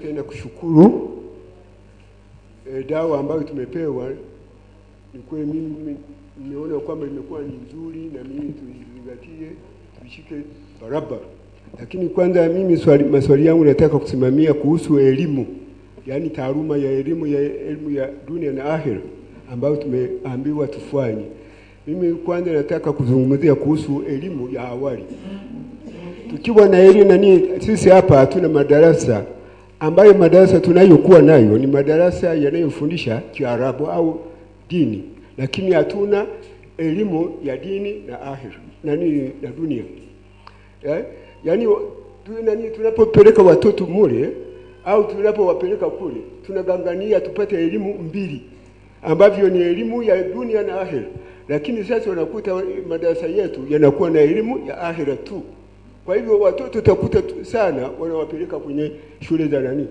tena kushukuru e, dawa ambayo tumepewa. Ni kweli mimi nimeona kwamba imekuwa ni nzuri, na mimi tuizingatie, tuishike barabara. Lakini kwanza mimi swali, maswali yangu nataka kusimamia kuhusu elimu, yaani taaluma ya elimu ya elimu ya dunia na akhera ambayo tumeambiwa tufanye. Mimi kwanza nataka kuzungumzia kuhusu elimu ya awali. Tukiwa na elimu nani, sisi hapa hatuna madarasa ambayo madarasa tunayokuwa nayo ni madarasa yanayofundisha Kiarabu au dini, lakini hatuna elimu ya dini na akhira nani na dunia eh? Yaani tu, nani tunapopeleka watoto mule au tunapowapeleka kule tunagangania tupate elimu mbili ambavyo ni elimu ya dunia na akhira, lakini sasa unakuta madarasa yetu yanakuwa na elimu ya akhira tu. Kwa hivyo watoto utakuta tu- sana wanawapeleka kwenye shule za nani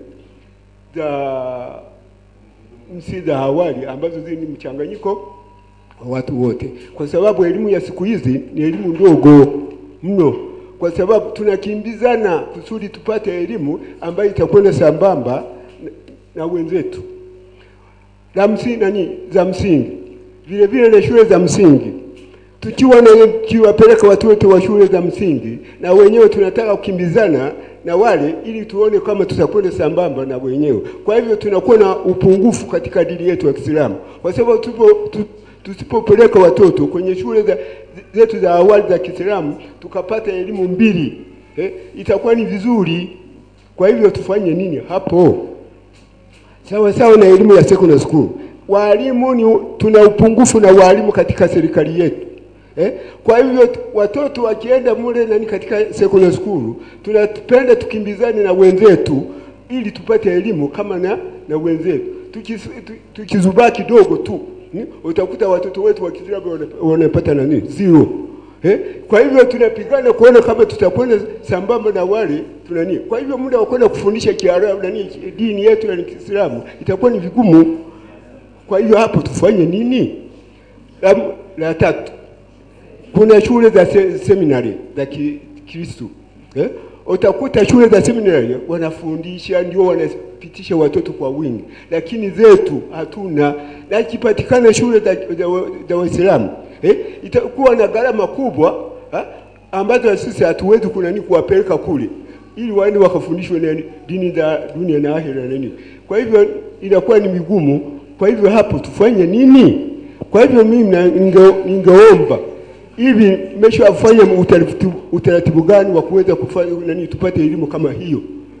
za nchi za awali ambazo zini ni mchanganyiko wa watu wote, kwa sababu elimu ya siku hizi ni elimu ndogo mno, kwa sababu tunakimbizana kusudi tupate elimu ambayo itakwenda sambamba na, na wenzetu la msingi nani za msingi vile vile na shule za msingi tukiwa na kiwapeleka watu wote wa shule za msingi na wenyewe tunataka kukimbizana na wale ili tuone kama tutakwenda sambamba na wenyewe. Kwa hivyo tunakuwa na upungufu katika dini yetu ya Kiislamu, kwa sababu tupo tu, tusipopeleka watoto kwenye shule za, zetu za awali za Kiislamu tukapata elimu mbili eh, itakuwa ni vizuri. Kwa hivyo tufanye nini hapo? sawa sawa na elimu ya secondary school. Walimu ni tuna upungufu na walimu katika serikali yetu eh? Kwa hivyo t- watoto wakienda mule nani katika secondary school, tunapenda tukimbizane na wenzetu ili tupate elimu kama na, na wenzetu. Tukis- tu- Tukizubaa kidogo tu ni, utakuta watoto wetu wa Kiislamu wana- wanapata nani zero Eh? Kwa hivyo tunapigana kuona kama tutakwenda sambamba na wale tunani. Kwa hivyo muda wa kwenda kufundisha Kiarabu nani dini yetu ya Kiislamu itakuwa ni vigumu. Kwa hivyo hapo tufanye nini? La, la tatu, kuna shule za se, seminari za ki- Kristo eh? Utakuta shule za seminari wanafundisha ndio wanapitisha watoto kwa wingi, lakini zetu hatuna, na ikipatikana shule za, za, wa- za Waislamu eh? itakuwa na gharama kubwa ha? ambazo sisi hatuwezi kunani kuwapeleka kule ili waende wakafundishwe na dini za dunia na akhera na nini. Kwa hivyo inakuwa ni migumu. Kwa hivyo hapo tufanye nini? Kwa hivyo mimi na- ninge- ningeomba hivi mmeshafanya utaratibu, utaratibu gani wa kuweza kufanya nani tupate elimu kama hiyo?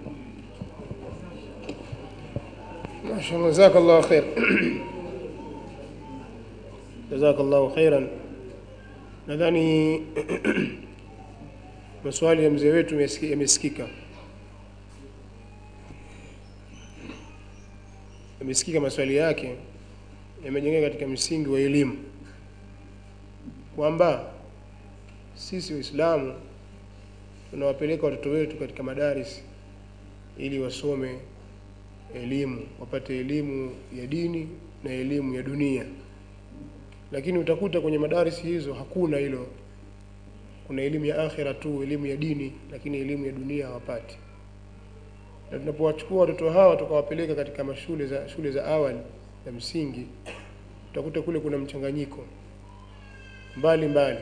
Mashallah, jazakallahu khair. Jazakallahu khairan. Nadhani maswali ya mzee wetu yamesiki- yamesikika, yamesikika maswali yake yamejengeka katika msingi wa elimu, kwamba sisi Waislamu tunawapeleka watoto wetu katika madaris ili wasome elimu wapate elimu ya dini na elimu ya dunia lakini utakuta kwenye madarisi hizo hakuna hilo kuna elimu ya akhira tu elimu ya dini lakini elimu ya dunia hawapati na tunapowachukua watoto hawa tukawapeleka katika mashule za shule za awali za msingi utakuta kule kuna mchanganyiko mbali mbali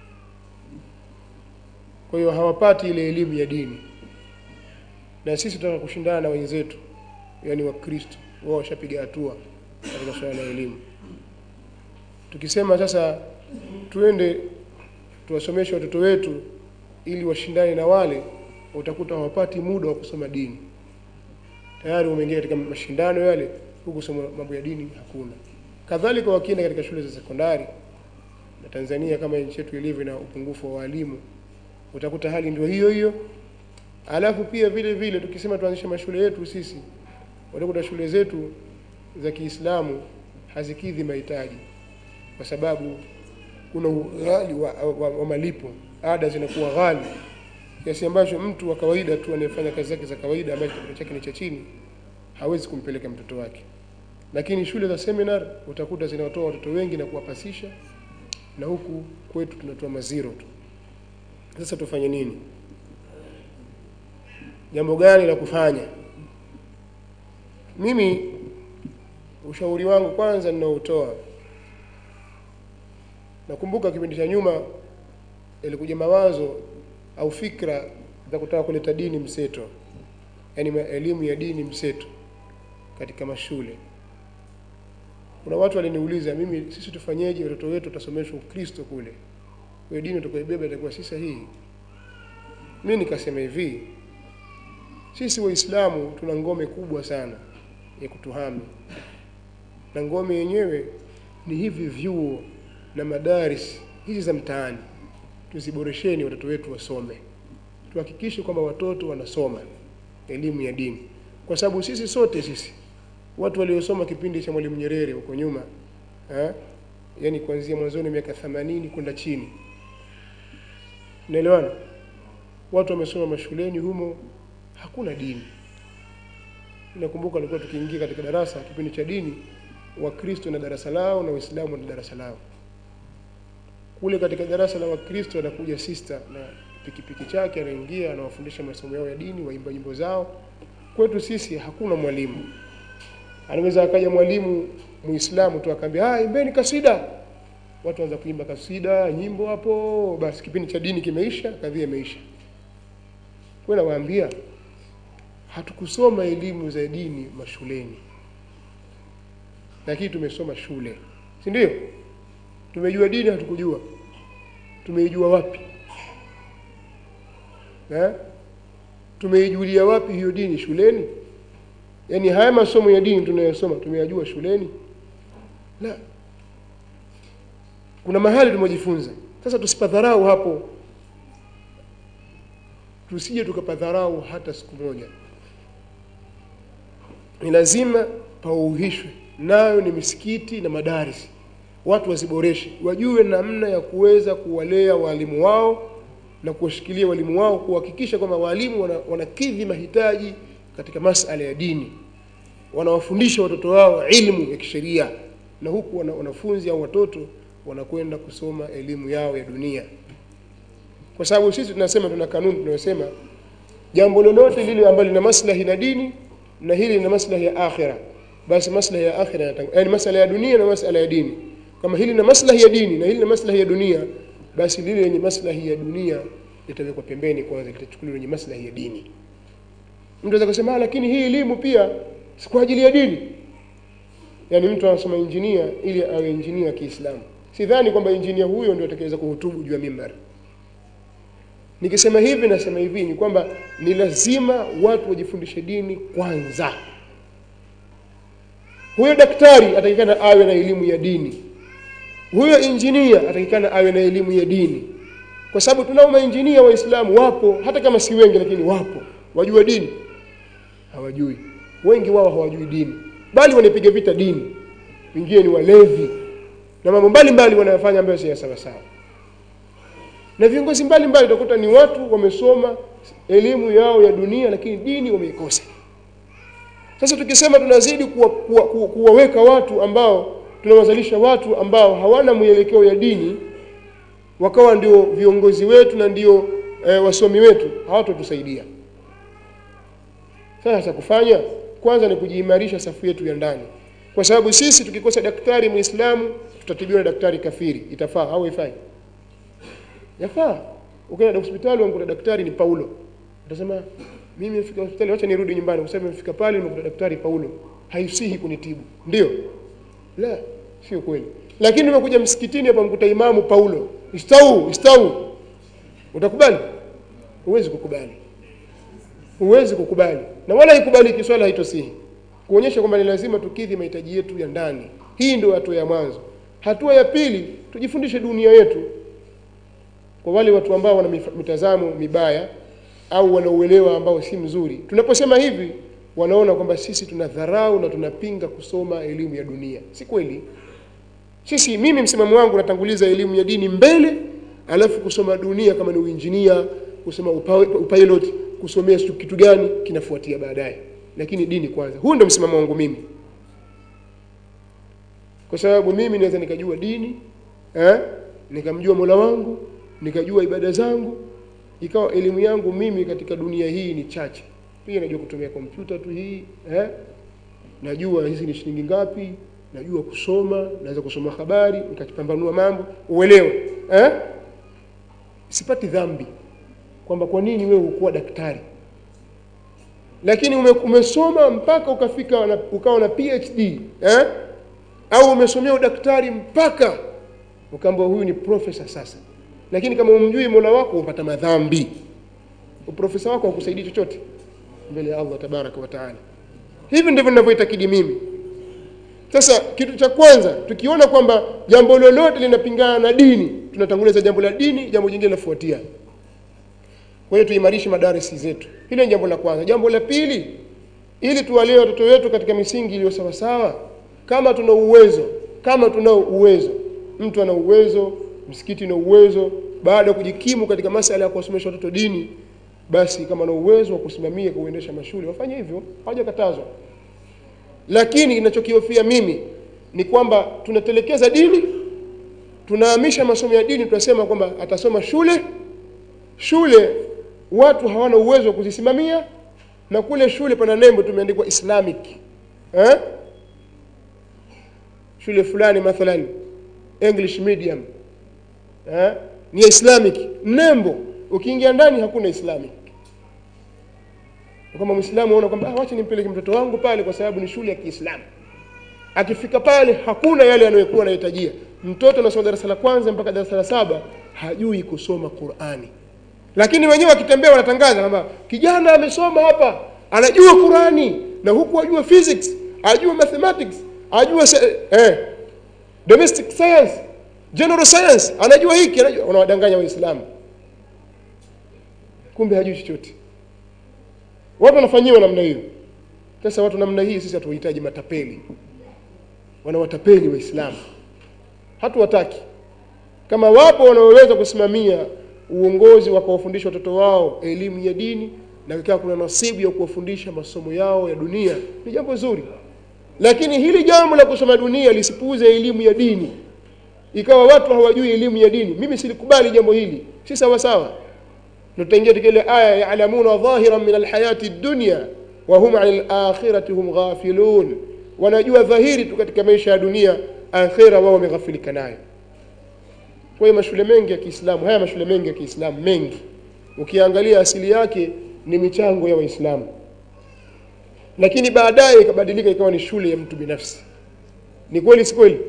kwa hiyo hawapati ile elimu ya dini na sisi tunataka kushindana na wenzetu yani wakristo wao washapiga hatua katika suala la elimu tukisema sasa tuende tuwasomeshe watoto wetu ili washindane na wale utakuta hawapati muda wa kusoma dini tayari wameingia katika mashindano yale huku kusoma mambo ya dini hakuna kadhalika wakienda katika shule za sekondari na Tanzania kama nchi yetu ilivyo na upungufu wa walimu utakuta hali ndio hiyo hiyo alafu pia vile vile tukisema tuanzishe mashule yetu sisi utakuta shule zetu za Kiislamu hazikidhi mahitaji kwa sababu kuna ughali wa, wa, wa malipo, ada zinakuwa ghali kiasi ambacho mtu wa kawaida tu anayefanya kazi zake za kawaida ambaye kipato chake ni cha chini hawezi kumpeleka mtoto wake. Lakini shule za seminar utakuta zinawatoa watoto wengi na kuwapasisha, na huku kwetu tunatoa maziro tu. Sasa tufanye nini? Jambo gani la kufanya mimi ushauri wangu kwanza ninaotoa nakumbuka kipindi cha nyuma ilikuja mawazo au fikra za kutaka kuleta dini mseto yaani ma- elimu ya dini mseto katika mashule kuna watu waliniuliza mimi sisi tufanyeje watoto wetu tutasomeshwa ukristo kule kwa dini utakaibeba itakuwa si sahihi mi nikasema hivi sisi waislamu tuna ngome kubwa sana ya kutuhami na ngome yenyewe ni hivi vyuo na madaris hizi za mtaani tuziboresheni watoto wetu wasome tuhakikishe kwamba watoto wanasoma elimu ya dini kwa sababu sisi sote sisi watu waliosoma kipindi cha mwalimu nyerere huko nyuma eh? yani kuanzia mwanzoni miaka 80 kwenda chini naelewana watu wamesoma mashuleni humo hakuna dini nakumbuka alikuwa tukiingia katika darasa kipindi cha dini wakristo na darasa lao na waislamu na darasa lao kule katika darasa la wakristo anakuja sister na pikipiki chake anaingia anawafundisha masomo yao ya dini waimba nyimbo zao kwetu sisi hakuna mwalimu anaweza akaja mwalimu muislamu tu akaambia ah imbeni kasida watu waanza kuimba kasida nyimbo hapo basi kipindi cha dini kimeisha kadhia imeisha kwa nawaambia hatukusoma elimu za dini mashuleni lakini tumesoma shule si ndio tumejua dini hatukujua tumeijua wapi eh? tumeijulia wapi hiyo dini shuleni yaani haya masomo ya dini tunayosoma tumeyajua shuleni la kuna mahali tumejifunza sasa tusipadharau hapo tusije tukapadharau hata siku moja ni lazima pauhishwe nayo ni misikiti na madarisi watu waziboreshe wajue namna ya kuweza kuwalea walimu wao na kuwashikilia walimu wao kuhakikisha kwamba walimu wana, wanakidhi mahitaji katika masala ya dini wanawafundisha watoto wao ilmu ya kisheria na huku wana, wanafunzi au watoto wanakwenda kusoma elimu yao ya dunia kwa sababu sisi tunasema tuna kanuni tunayosema jambo lolote lile ambalo lina maslahi na dini na hili lina maslahi ya akhira basi maslahi ya akhira yanatang- yaani masala ya dunia na masala ya dini kama hili lina maslahi ya dini na hili lina maslahi ya dunia basi lile lenye maslahi ya dunia litawekwa pembeni kwanza litachukuliwa lenye maslahi ya dini mtu anaweza kusema "Ah, lakini hii elimu pia si kwa ajili ya dini yaani mtu anasoma injinia ili awe injinia wa Kiislamu sidhani kwamba injinia huyo ndio atakayeweza kuhutubu juu ya mimbari nikisema hivi nasema hivi ni kwamba ni lazima watu wajifundishe dini kwanza huyo daktari atakikana awe na elimu ya dini huyo injinia atakikana awe na elimu ya dini kwa sababu tunao mainjinia waislamu wapo hata kama si wengi lakini wapo wajua dini hawajui wengi wao hawajui dini bali wanapiga vita dini wengine ni walevi na mambo mbalimbali wanayofanya ambayo si ya sawa sawa na viongozi mbalimbali utakuta ni watu wamesoma elimu yao ya dunia lakini dini wameikosa sasa tukisema tunazidi kuwaweka kuwa, kuwa, kuwaweka watu ambao tunawazalisha watu ambao hawana mwelekeo ya dini wakawa ndio viongozi wetu na ndio e, wasomi wetu hawatotusaidia sasa cha kufanya kwanza ni kujiimarisha safu yetu ya ndani kwa sababu sisi tukikosa daktari muislamu tutatibiwa na daktari kafiri itafaa au haifai yafaa ukienda hospitali umkuta daktari ni Paulo utasema mimi nimefika hospitali acha nirudi nyumbani kwa sababu nimefika pale nimekuta daktari Paulo haisihi kunitibu ndio la sio kweli lakini nimekuja msikitini hapa mkuta imamu Paulo istau istau utakubali huwezi kukubali huwezi kukubali na wala ikubaliki swala haitosihi kuonyesha kwamba ni lazima tukidhi mahitaji yetu ya ndani hii ndio hatua ya mwanzo hatua ya pili tujifundishe dunia yetu kwa wale watu ambao wana mif- mitazamo mibaya au wana uelewa ambao si mzuri tunaposema hivi wanaona kwamba sisi tunadharau na tunapinga kusoma elimu ya dunia si kweli sisi mimi msimamo wangu natanguliza elimu ya dini mbele alafu kusoma dunia kama ni uinjinia kusoma upa, upilot kusomea sijui kitu gani kinafuatia baadaye lakini dini kwanza huu ndio msimamo wangu mimi kwa sababu mimi naweza nikajua dini eh? nikamjua mola wangu nikajua ibada zangu ikawa elimu yangu mimi katika dunia hii ni chache pia najua kutumia kompyuta tu hii eh? najua hizi ni shilingi ngapi najua kusoma naweza kusoma habari nikapambanua mambo uelewe eh? sipati dhambi kwamba kwa nini wewe hukuwa daktari lakini ume, umesoma mpaka ukafika na, ukawa na phd eh? au umesomea udaktari mpaka ukaamba huyu ni profesa sasa lakini kama umjui mola wako upata madhambi uprofesa wako hakusaidii chochote mbele ya allah tabaraka wa taala hivi ndivyo ninavyoitakidi mimi sasa kitu cha kwanza tukiona kwamba jambo lolote linapingana na dini tunatanguliza jambo la dini jambo jingine linafuatia kwa hiyo tuimarishe madarisi zetu hilo ni jambo la kwanza jambo la pili ili tuwalee watoto wetu katika misingi iliyo sawasawa kama tuna uwezo kama tunao uwezo mtu ana uwezo msikiti na uwezo baada ya kujikimu katika masala ya kuwasomesha watoto dini basi kama na uwezo wa kusimamia kuendesha mashule wafanye hivyo hawajakatazwa lakini ninachokihofia mimi ni kwamba tunatelekeza dini tunahamisha masomo ya dini tunasema kwamba atasoma shule shule watu hawana uwezo wa kuzisimamia na kule shule pana nembo tumeandikwa islamic eh? shule fulani mathalan english medium eh? ni ya islamic nembo ukiingia ndani hakuna islamic kama mwislamu aona kwamba ah, wacha nimpeleke mtoto wangu pale kwa sababu ni shule ya kiislamu akifika pale hakuna yale anayokuwa anahitajia mtoto anasoma darasa la kwanza mpaka darasa la saba hajui kusoma qurani lakini wenyewe wakitembea wanatangaza kwamba kijana amesoma hapa anajua qurani na huku ajua physics ajua mathematics ajua se- eh, domestic science general science anajua hiki anajua unawadanganya waislamu kumbe hajui chochote watu wanafanyiwa namna hiyo sasa watu namna hii sisi hatuwahitaji matapeli wanawatapeli waislamu hatuwataki kama wapo wanaoweza kusimamia uongozi wakawafundisha watoto wao elimu ya dini na ikawa kuna nasibu ya kuwafundisha masomo yao ya dunia ni jambo zuri lakini hili jambo la kusoma dunia lisipuuze elimu ya dini ikawa watu hawajui elimu ya dini mimi silikubali jambo hili si sawa sawa tutaingia katika ile aya ya'lamuna dhahiran min alhayati dunya wa hum 'anil akhirati hum ghafilun wanajua dhahiri tu katika maisha ya dunia akhira wao wameghafilika nayo kwa hiyo mashule mengi ya Kiislamu haya mashule mengi ya Kiislamu mengi ukiangalia asili yake ni michango ya Waislamu lakini baadaye ikabadilika ikawa ni shule ya mtu binafsi ni kweli si kweli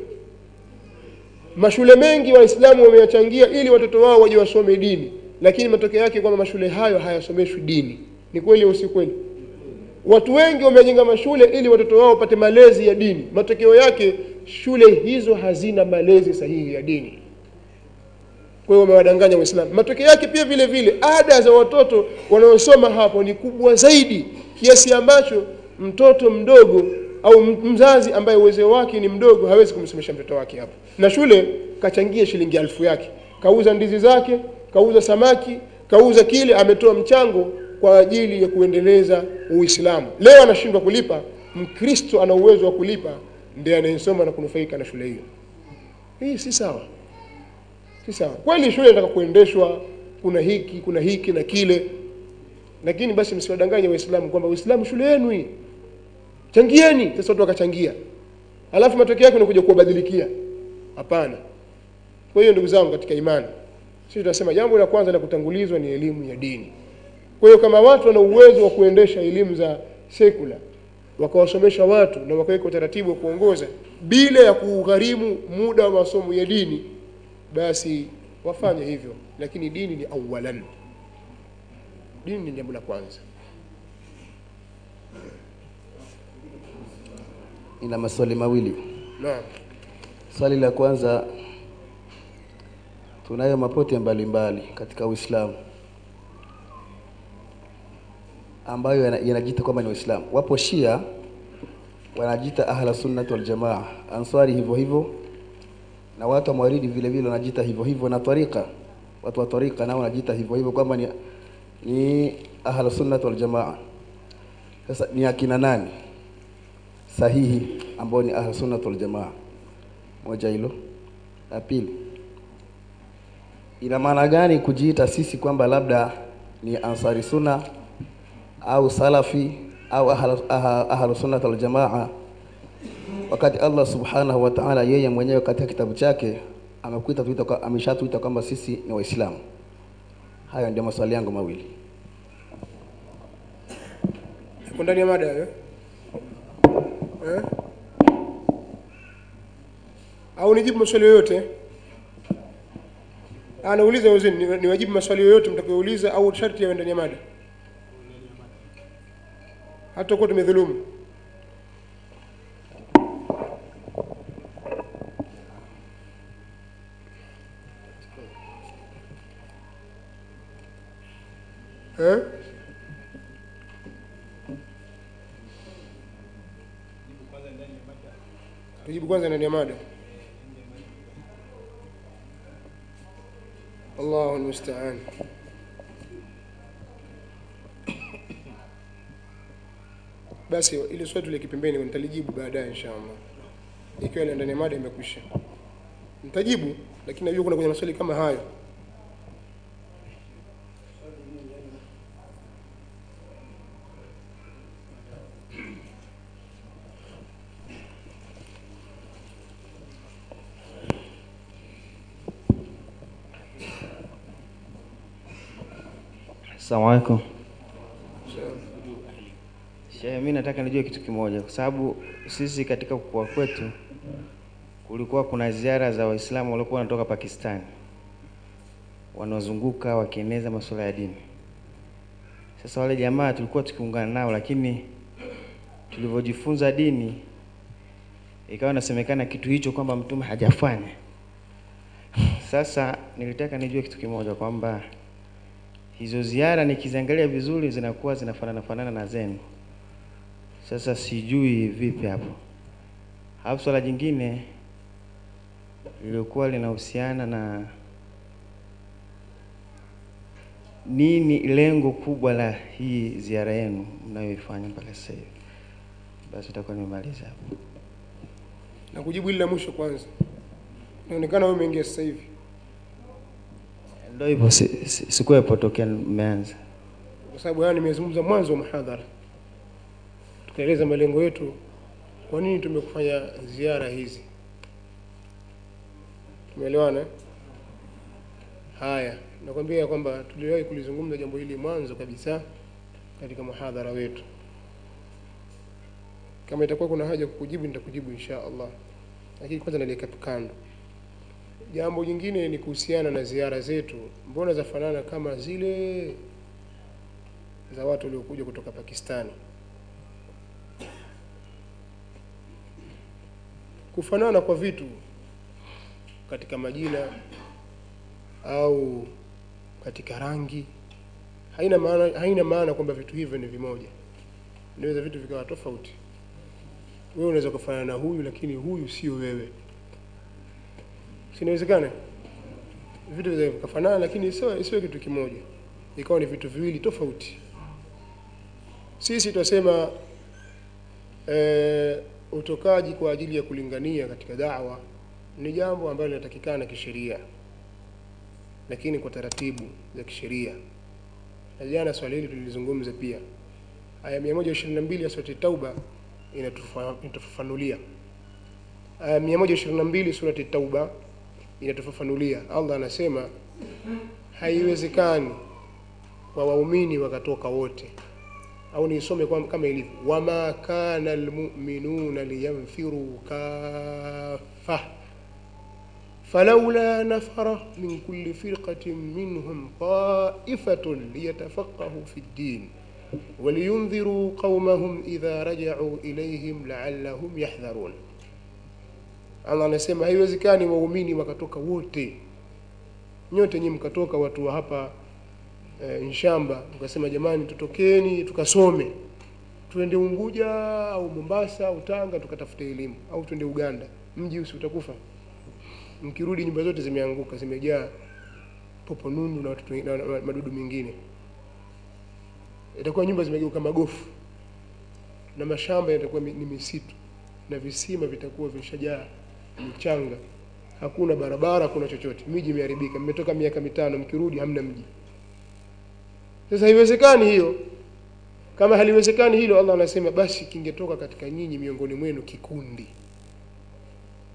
mashule mengi waislamu wameyachangia ili watoto wao waje wasome dini lakini matokeo yake kwamba mashule hayo hayasomeshwi dini ni kweli au si kweli watu wengi wamejenga mashule ili watoto wao wapate malezi ya dini matokeo yake shule hizo hazina malezi sahihi ya dini kwa hiyo wamewadanganya waislamu matokeo yake pia vile vile ada za watoto wanaosoma hapo ni kubwa zaidi kiasi ambacho mtoto mdogo au mzazi ambaye uwezo wake ni mdogo hawezi kumsomesha mtoto wake hapo na shule kachangia shilingi elfu yake kauza ndizi zake kauza samaki kauza kile ametoa mchango kwa ajili ya kuendeleza uislamu leo anashindwa kulipa mkristo ana uwezo wa kulipa ndiye anayesoma na kunufaika na shule hiyo hii si sawa si sawa kweli shule inataka kuendeshwa kuna hiki kuna hiki na kile lakini basi msiwadanganye waislamu kwamba uislamu shule yenu hii changieni sasa watu wakachangia alafu matokeo yake unakuja kuwabadilikia hapana kwa hiyo ndugu zangu katika imani sisi tunasema jambo la kwanza la kutangulizwa ni elimu ya dini kwa hiyo kama watu wana uwezo wa kuendesha elimu za sekula wakawasomesha watu na wakaweka utaratibu wa kuongoza bila ya kugharimu muda wa masomo ya dini basi wafanye hivyo lakini dini ni awalan dini ni jambo la kwanza ina maswali mawili naam swali la kwanza tunayo mapote mbalimbali katika uislamu ambayo yana- yanajiita kwamba ni waislamu wapo shia wanajiita ahla sunnat wal jamaa answari hivyo hivyo na watu wa mawaridi vile vile wanajiita hivyo hivyo na tariqa watu wa tariqa nao wanajiita hivyo hivyo kwamba ni, ni ahla sunnat wal jamaa sasa ni akina nani sahihi ambao ni ahlu sunnah wal jamaa moja hilo la pili ina maana gani kujiita sisi kwamba labda ni ansari sunna au salafi au ahlu, aha- ahlu sunnah wal jamaa wakati Allah subhanahu wa ta'ala yeye mwenyewe katika kitabu chake amekuita tuita kwa- ameshatuita kwamba sisi ni Waislamu? Hayo ndio maswali yangu mawili. Iko ndani ya mada hayo eh? Au nijibu maswali yoyote? Ah, nauliza wazeni, ni- niwajibu maswali yoyote mtakayouliza au sharti yawe ndani ya mada? Hata kuwa tumedhulumu. Eh? tujibu kwanza ndani ya mada Allahu almusta'an basi ile swali tule kipembeni nitalijibu baadaye inshallah ikiwa ile ndani ya mada imekwisha nitajibu lakini najua kuna kwenye maswali kama hayo Asalamu alaikum. Shehe, mimi nataka nijue kitu kimoja, kwa sababu sisi katika kukua kwetu kulikuwa kuna ziara za Waislamu waliokuwa wanatoka Pakistani wanaozunguka wakieneza masuala ya dini. Sasa wale jamaa tulikuwa tukiungana nao, lakini tulivyojifunza dini ikawa inasemekana kitu hicho kwamba mtume hajafanya. Sasa nilitaka nijue kitu kimoja kwamba hizo ziara nikiziangalia vizuri zinakuwa zinafanana fanana na zenu. Sasa sijui vipi hapo. Alafu swala jingine lilikuwa linahusiana na nini lengo kubwa la hii ziara yenu mnayoifanya mpaka sasa hivi. Basi itakuwa nimemaliza hapo. na kujibu hili la mwisho kwanza inaonekana wewe umeingia sasa hivi Ndio hivyo, si- si- sikuwepo tokea mmeanza. kwa sababu haya nimezungumza mwanzo wa muhadhara tukaeleza malengo yetu kwa nini tumekufanya ziara hizi tumeelewana eh? haya nakwambia kwamba tuliwahi kulizungumza jambo hili mwanzo kabisa katika muhadhara wetu kama itakuwa kuna haja kukujibu nitakujibu insha allah lakini kwanza naliweka kando jambo jingine ni kuhusiana na ziara zetu mbona zafanana kama zile za watu waliokuja kutoka Pakistani. Kufanana kwa vitu katika majina au katika rangi haina maana, haina maana kwamba vitu hivyo ni vimoja. Inaweza vitu vikawa tofauti. Wewe unaweza kufanana na huyu, lakini huyu sio wewe. Si inawezekana? Vitu vinaweza vikafanana, lakini sio isiwe kitu kimoja, ikawa ni vitu viwili tofauti. Sisi tunasema e, utokaji kwa ajili ya kulingania katika dawa ni jambo ambalo linatakikana kisheria, lakini kwa taratibu za kisheria. Na jana swali hili tulilizungumza pia. Aya 122 ya surati Tauba inatufa- inatufafanulia. Aya 122 surati Tauba inatufafanulia. Allah anasema haiwezekani kwa waumini wakatoka wote au niisome kwa- kama ilivyo wama kana almu'minuna liyanfiru kaffa فلولا نفر من كل فرقة منهم طائفة ليتفقهوا في الدين ولينذروا قومهم إذا رجعوا إليهم لعلهم يحذرون Allah anasema haiwezekani waumini wakatoka wote nyote nyinyi mkatoka watu wa hapa e, Nshamba mkasema jamani tutokeni tukasome tuende Unguja au Mombasa au Tanga tukatafute elimu au tuende Uganda mji usi utakufa mkirudi nyumba zote zimeanguka zimejaa popo nundu na watoto na, na, na madudu mengine itakuwa nyumba zimegeuka magofu na mashamba yatakuwa mi- ni misitu na visima vitakuwa vishajaa michanga hakuna barabara hakuna chochote miji imeharibika mmetoka miaka mitano mkirudi hamna mji sasa haiwezekani hiyo kama haliwezekani hilo allah anasema basi kingetoka katika nyinyi miongoni mwenu kikundi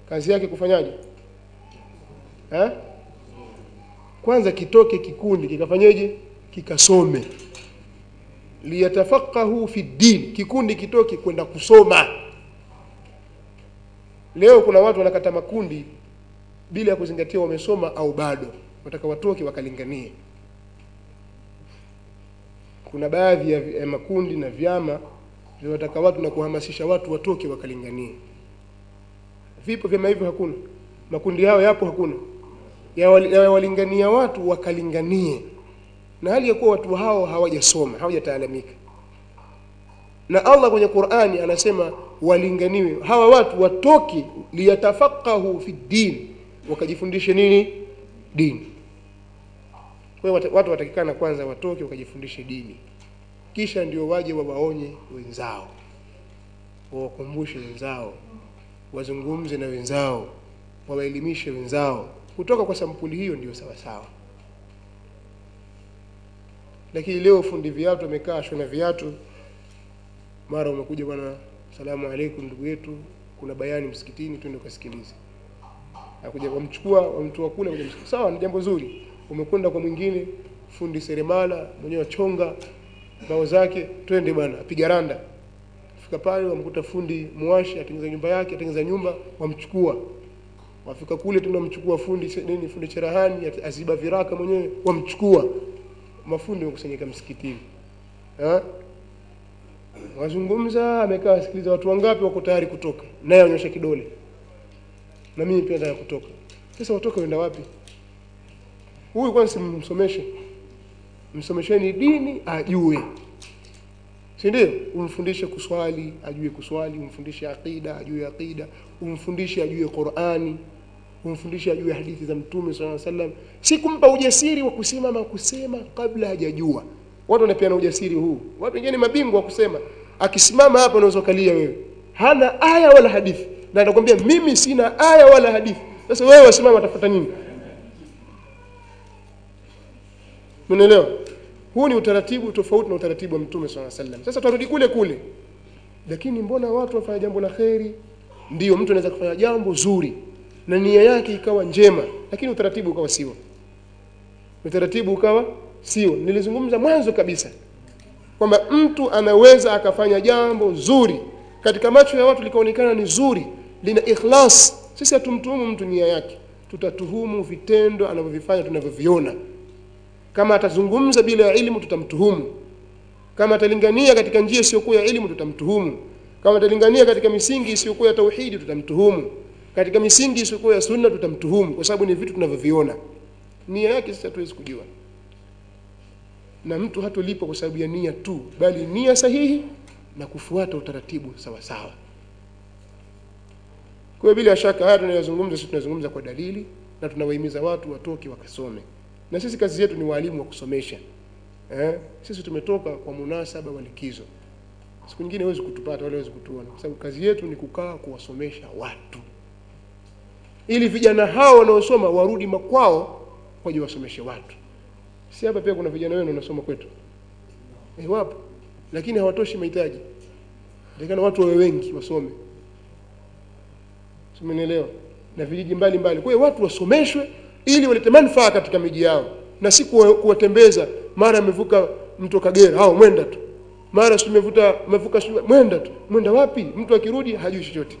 kazi yake kufanyaje eh? kwanza kitoke kikundi kikafanyeje kikasome liyatafaqahu fi din kikundi kitoke kwenda kusoma leo kuna watu wanakata makundi bila ya kuzingatia wamesoma au bado wataka watoke wakalinganie kuna baadhi ya vi- ya makundi na vyama vinataka watu na kuhamasisha watu watoke wakalinganie vipo vyama hivyo hakuna makundi hayo yapo hakuna Yawali- yawalingania watu wakalinganie na hali ya kuwa watu hao hawajasoma hawajataalamika na allah kwenye qurani anasema walinganiwe hawa watu watoke liyatafaqahu fi din wakajifundishe nini dini kwa hiyo wata- watu watakikana kwanza watoke wakajifundishe dini kisha ndio waje wawaonye wenzao wawakumbushe wenzao wazungumze na wenzao wawaelimishe wenzao kutoka kwa sampuli hiyo ndio sawasawa lakini leo fundi viatu amekaa shona viatu mara umekuja bwana salamu alaikum ndugu yetu kuna bayani msikitini twende ukasikilize akuja wamchukua wamtoa kule kuja msikitini sawa ni jambo zuri umekwenda kwa mwingine fundi seremala mwenyewe wachonga mbao zake twende bwana apiga randa fika pale wamkuta fundi mwashi atengeneza nyumba yake atengeneza nyumba wamchukua wafika kule tena wamchukua fundi se- nini fundi cherahani at- aziba viraka mwenyewe wamchukua mafundi wakusanyika msikitini ha? wazungumza amekaa asikiliza watu wangapi wako tayari kutoka naye anyosha kidole na mimi pia nataka kutoka sasa watoka wenda wapi huyu kwanza simsomeshe msomesheni dini ajue si ndio umfundishe kuswali ajue kuswali umfundishe aqida ajue aqida umfundishe ajue qurani umfundishe ajue hadithi za mtume saa salam si kumpa ujasiri wa kusimama kusema kabla hajajua watu wanapeana ujasiri huu watu wengine ni mabingwa wa kusema akisimama hapa unaweza ukalia wewe hana aya wala hadithi na atakwambia mimi sina aya wala hadithi sasa wewe wasimama atafuta nini Umeelewa? Huu ni utaratibu tofauti na utaratibu wa Mtume swalla sallam. Sasa tutarudi kule kule. Lakini mbona watu wafanya jambo la kheri? Ndiyo mtu anaweza kufanya jambo zuri na nia yake ikawa njema, lakini utaratibu ukawa sio. Utaratibu ukawa sio. Nilizungumza mwanzo kabisa kwamba mtu anaweza akafanya jambo zuri katika macho ya watu likaonekana ni zuri, lina ikhlas. Sisi hatumtuhumu mtu nia yake, tutatuhumu vitendo anavyovifanya tunavyoviona kama atazungumza bila ya elimu tutamtuhumu kama atalingania katika njia isiyokuwa ya elimu tutamtuhumu kama atalingania katika misingi isiyokuwa ya tauhidi tutamtuhumu katika misingi isiyokuwa ya sunna tutamtuhumu kwa sababu ni vitu tunavyoviona nia yake sisi hatuwezi kujua na mtu hatolipwa kwa sababu ya nia tu bali nia sahihi na kufuata utaratibu sawa sawa kwa hiyo bila shaka haya tunayozungumza sisi tunazungumza kwa dalili na tunawahimiza watu watoke wakasome na sisi kazi yetu ni walimu wa kusomesha eh? sisi tumetoka kwa munasaba wa likizo siku nyingine huwezi kutupata wala huwezi kutuona kwa sababu kazi yetu ni kukaa kuwasomesha watu ili vijana hao wanaosoma warudi makwao waje wasomeshe watu si hapa pia kuna vijana wenu wanasoma kwetu eh, wapo lakini hawatoshi mahitaji takana watu wawe wengi wasome umenielewa na vijiji mbalimbali kwa hiyo watu wasomeshwe ili walete manufaa katika miji yao na si kuwa- kuwatembeza mara amevuka mto Kagera hao mwenda tu mara si umevuta umevuka si- mwenda tu mwenda wapi mtu akirudi hajui chochote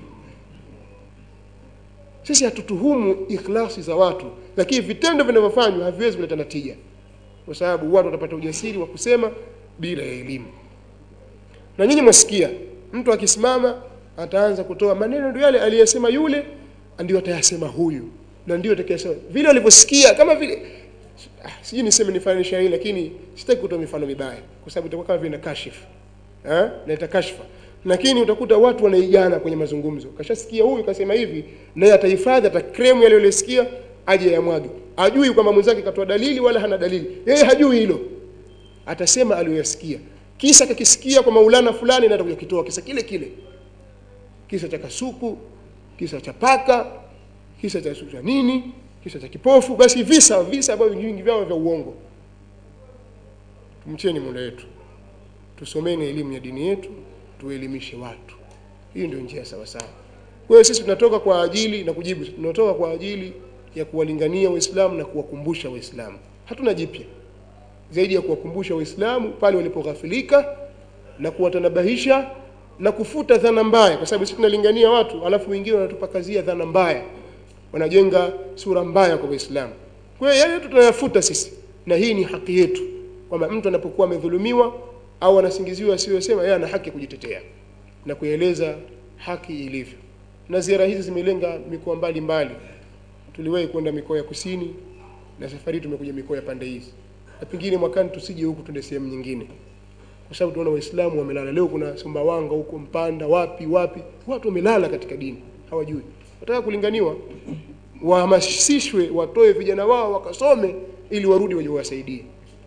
sisi hatutuhumu ikhlasi za watu lakini vitendo vinavyofanywa haviwezi kuleta natija kwa sababu watu watapata ujasiri wa kusema bila ya elimu na nyinyi mwasikia mtu akisimama ataanza kutoa maneno ndio yale aliyesema yule ndio atayasema huyu na ndio atakayesema vile walivyosikia kama vile ah, sijui niseme nifanisha hii lakini sitaki kutoa mifano mibaya kwa sababu itakuwa kama vile na kashifu eh na itakashfa lakini utakuta watu wanaigana kwenye mazungumzo kashasikia huyu kasema hivi naye atahifadhi atakremu yale aliyosikia aje yamwage ajui kwamba mwenzake katoa dalili wala hana dalili yeye hajui hilo atasema aliyoyasikia kisa kakisikia kwa maulana fulani na atakuja kitoa kisa kile kile kisa cha kasuku kisa cha paka kisa cha cha nini kisa cha kipofu basi visa visa ambavyo vingi vyao vya uongo tumcheni muda wetu tusomeni elimu ya dini yetu tuelimishe watu hiyo ndio njia sawa sawa kwa hiyo sisi tunatoka kwa ajili na kujibu tunatoka kwa ajili ya kuwalingania waislamu na kuwakumbusha waislamu hatuna jipya zaidi ya kuwakumbusha waislamu pale walipoghafilika na kuwatanabahisha na kufuta dhana mbaya kwa sababu sisi tunalingania watu alafu wengine wanatupakazia dhana mbaya wanajenga sura mbaya kwa waislamu kwa hiyo yale yote tunayafuta sisi na hii ni haki yetu kwamba mtu anapokuwa amedhulumiwa au anasingiziwa asiyosema yeye ana haki ya kujitetea na kueleza haki ilivyo na ziara hizi zimelenga mikoa mbalimbali tuliwahi kwenda mikoa ya kusini na safari hii tumekuja mikoa ya pande hizi na pengine mwakani tusije huku tuende sehemu nyingine kwa sababu tunaona waislamu wamelala leo kuna sumbawanga huko mpanda wapi wapi watu wamelala katika dini hawajui wataka kulinganiwa wahamasishwe watoe vijana wao wakasome ili warudi waje wasaidie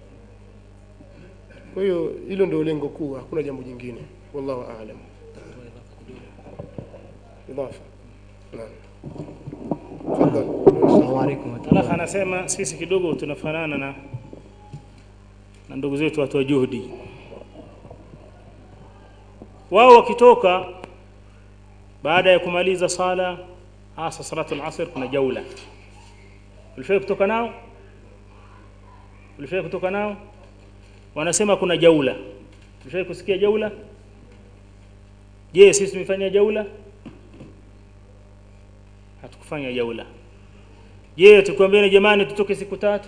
kwa hiyo hilo ndio lengo kuu hakuna jambo jingine wallahu aalam idafa naam tafadhali Assalamu alaikum Alakh warahmatullahi anasema sisi kidogo tunafanana na na ndugu zetu watu wa juhudi. Wao wakitoka baada ya kumaliza sala hasa salatu al-asr kuna jaula. Ulifai kutoka nao? Ulifai kutoka nao? Wanasema kuna jaula. Ulifai kusikia jaula? Je, sisi tumefanya jaula? Hatukufanya jaula. Je, tukwambiane jamani tutoke siku tatu?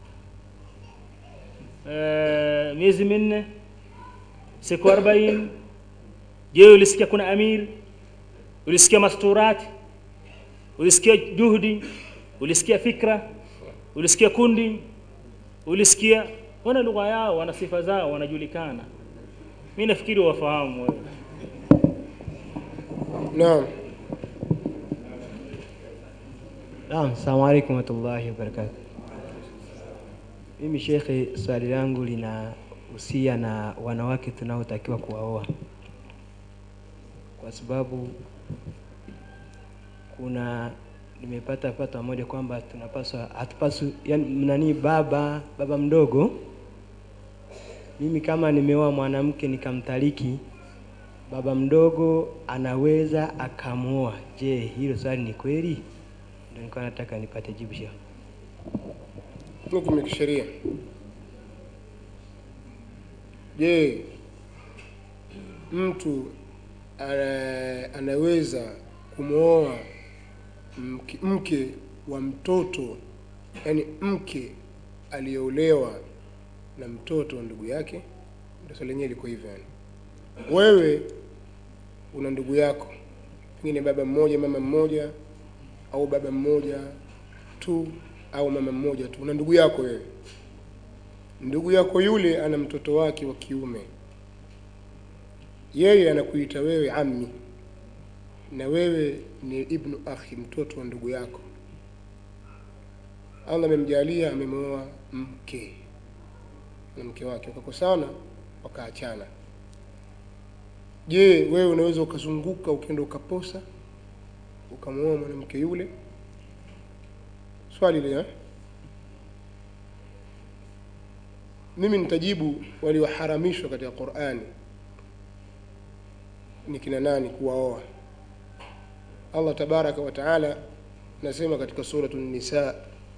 Eh, miezi minne? Siku 40? Je, ulisikia kuna amir? Ulisikia masturati? Ulisikia juhudi? Ulisikia fikra? Ulisikia kundi? Ulisikia wana lugha yao, wana sifa zao, wanajulikana. Mimi nafikiri wafahamu wewe. naam Naam, assalamu alaikum warahmatullahi wabarakatuh. Mimi shekhe, swali langu linahusia na wanawake tunaotakiwa kuwaoa, kwa sababu kuna nimepata fatwa moja kwamba tunapaswa hatupaswi, yani nani, baba baba mdogo, mimi kama nimeoa mwanamke nikamtaliki, baba mdogo anaweza akamwoa. Je, hilo swali ni kweli? Ndio nilikuwa nataka nipate jibu shekhe. hukumu ya kisheria je mtu ana, anaweza kumwoa mke, mke wa mtoto yani mke aliyeolewa na mtoto wa ndugu yake ndio swali lenyewe liko hivyo yani wewe una ndugu yako pengine baba mmoja mama mmoja au baba mmoja tu au mama mmoja tu una ndugu yako wewe ndugu yako yule ana mtoto wake wa kiume yeye anakuita wewe ammi na wewe ni ibnu akhi mtoto wa ndugu yako allah amemjalia amemwoa mke na mke wake wakakosana wakaachana je wewe unaweza ukazunguka ukienda ukaposa ukamwoa mwanamke yule swali lile eh? mimi nitajibu walioharamishwa katika qurani ni kina nani kuwaoa allah tabaraka wa taala nasema katika suratu nisa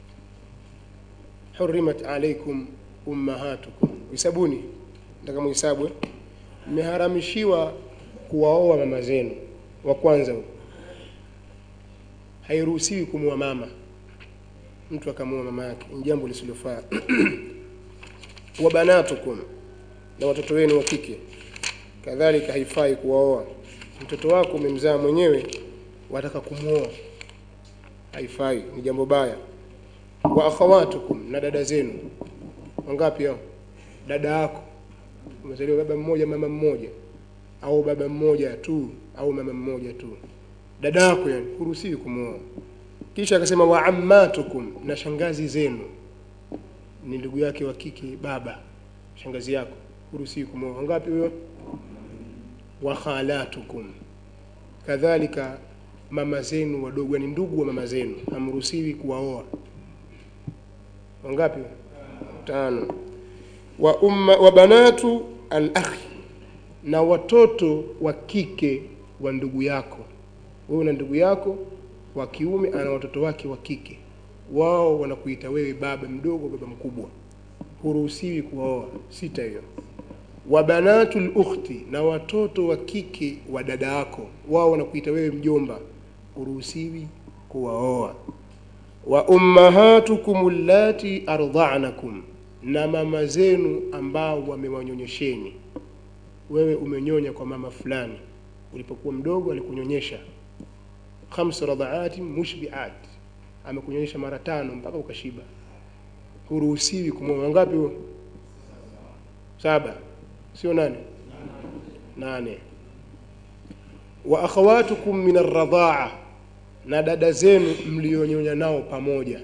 hurimat alaikum ummahatukum hisabuni nataka muhisabu eh? mmeharamishiwa kuwaoa mama zenu wa kwanza huyo hairuhusiwi kumwoa mama mtu akamwoa mama yake ni jambo lisilofaa wa banatukum na watoto wenu wa kike kadhalika haifai kuwaoa mtoto wako umemzaa mwenyewe wataka kumwoa haifai ni jambo baya wa akhawatukum na dada zenu wangapi hao dada yako umezaliwa baba mmoja mama mmoja au baba mmoja tu au mama mmoja tu dada yako yani huruhusiwi kumwoa kisha akasema wa ammatukum na shangazi zenu ni ndugu yake wa kike baba shangazi yako huruhusiwi kumwoa wangapi huyo wa khalatukum kadhalika mama zenu wadogo ni ndugu wa mama zenu hamruhusiwi kuwaoa wangapi tano wa umma wa banatu al-akhi na watoto wa kike wa ndugu yako wewe na ndugu yako wa kiume ana watoto wake wa kike wao wanakuita wewe baba mdogo baba mkubwa huruhusiwi kuwaoa sita hiyo wa banatul ukhti na watoto wa kike wa dada yako wao wanakuita wewe mjomba huruhusiwi kuwaoa wa ummahatukum allati ardha'nakum na mama zenu ambao wamewanyonyesheni wewe umenyonya kwa mama fulani ulipokuwa mdogo alikunyonyesha khamsu radhaati mushbiat amekunyonyesha mara tano mpaka ukashiba huruhusiwi kumwoa ngapi huo saba sio nane nane wa akhawatukum min arradhaa na dada zenu mlionyonya nao pamoja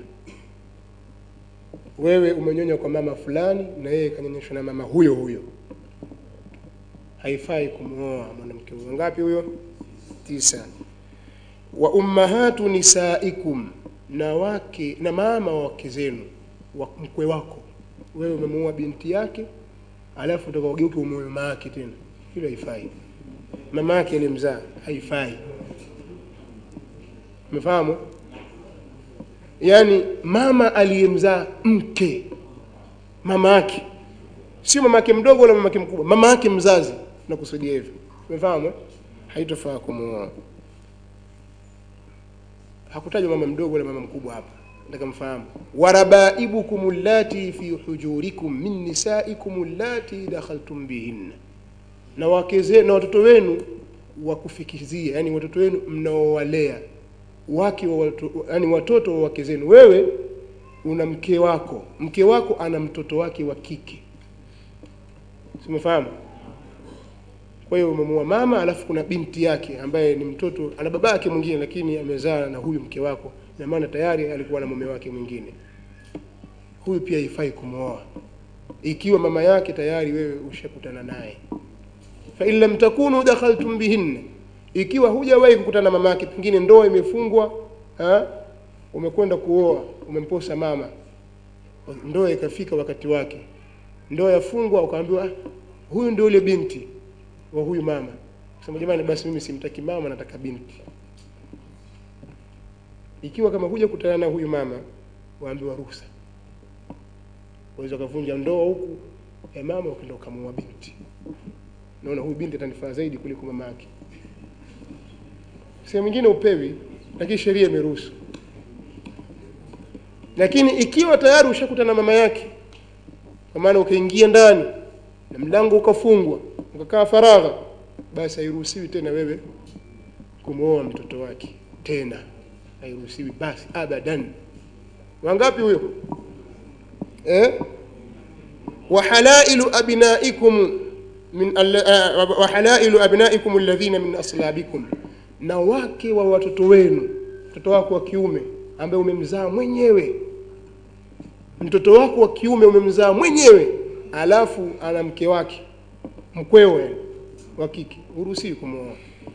wewe umenyonya kwa mama fulani na yeye kanyonyeshwa na mama huyo huyo haifai kumwoa mwanamke huyo ngapi huyo tisa wa ummahatu nisaikum na wake na mama wa wake zenu wa mkwe wako wewe umemuoa binti yake alafu utakageuke umeoa mama yake tena hilo haifai mama yake alimzaa haifai umefahamu yaani mama aliyemzaa mke mama yake sio mama yake mdogo wala mama yake mkubwa mama yake mzazi nakusudia hivyo umefahamu eh? haitofaa kumuoa hakutajwa mama mdogo wala mama mkubwa hapa nataka mfahamu warabaibukum allati fi hujurikum min nisaikum allati dakhaltum bihinna na wake zenu na watoto wenu wa kufikizia yani watoto wenu mnaowalea wake wa watu, yani watoto wa wake zenu wewe una mke wako mke wako ana mtoto wake wa kike simefahamu kwa hiyo umemuoa mama alafu kuna binti yake ambaye ni mtoto ana baba yake mwingine lakini amezaa na huyu mke wako ina maana tayari alikuwa na mume wake mwingine huyu pia haifai kumwoa ikiwa mama yake tayari wewe ushakutana naye fa in lam takunu dakhaltum bihinna ikiwa hujawahi kukutana na mama yake pengine ndoa imefungwa ha? umekwenda kuoa umemposa mama ndoa ikafika wakati wake ndoa yafungwa ukaambiwa "Ah, huyu ndio yule binti wa huyu mama sema jamani basi mimi simtaki mama nataka binti ikiwa kama huja kutana na huyu mama waambiwa ruhusa waweza ukavunja ndoa huku ya mama ukaenda ukamuoa binti naona huyu binti atanifaa zaidi kuliko mama yake sehemu nyingine upewi lakini sheria imeruhusu lakini ikiwa tayari ushakutana na mama yake kwa maana ukaingia ndani na mlango ukafungwa ukakaa faragha basi hairuhusiwi tena wewe kumwoa mtoto wake tena hairuhusiwi basi abadan wangapi huyo eh? wahalailu abnaikum min alla- uh, wahalailu abnaikum alladhina min aslabikum na wake wa watoto wenu mtoto wako wa kiume ambaye umemzaa mwenyewe mtoto wako wa kiume umemzaa mwenyewe alafu ana mke wake mkwewe wa kike huruhusiwi kumwoa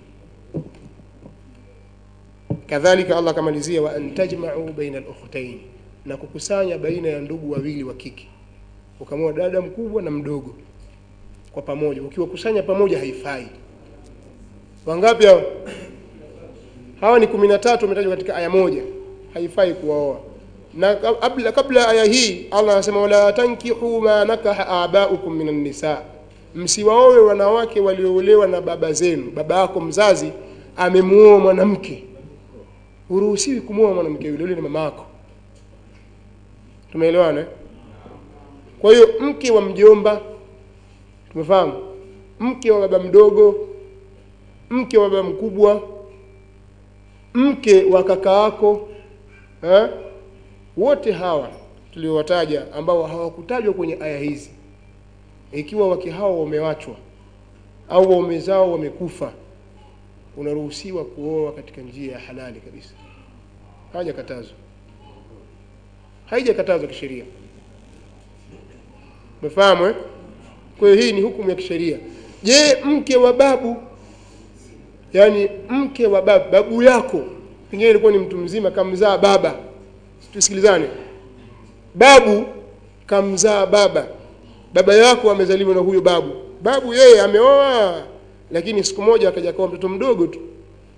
kadhalika allah akamalizia wa an tajmau baina lukhtaini na kukusanya baina ya ndugu wawili wa kike ukamwoa dada mkubwa na mdogo kwa pamoja ukiwakusanya pamoja haifai wangapi hao hawa ni kumi na tatu wametajwa katika aya moja haifai kuwaoa na kabla, kabla aya hii allah anasema wala tankihu ma nakaha abaukum min annisa msiwaowe wanawake walioolewa na baba zenu baba yako mzazi amemuoa mwanamke huruhusiwi kumwoa mwanamke yule yule ni mama yako tumeelewana eh? kwa hiyo mke wa mjomba tumefahamu mke wa baba mdogo mke wa baba mkubwa mke wa kaka yako eh? wote hawa tuliowataja ambao hawakutajwa kwenye aya hizi ikiwa wake hao wamewachwa au waume zao wamekufa unaruhusiwa kuoa katika njia ya halali kabisa hawajakatazwa haijakatazwa kisheria umefahamu eh? kwa hiyo hii ni hukumu ya kisheria je mke wa babu yaani mke wa babu babu yako pengine ilikuwa ni mtu mzima kamzaa baba tusikilizane babu kamzaa baba baba yako amezaliwa na huyo babu babu yeye ameoa lakini siku moja akaja akawa mtoto mdogo tu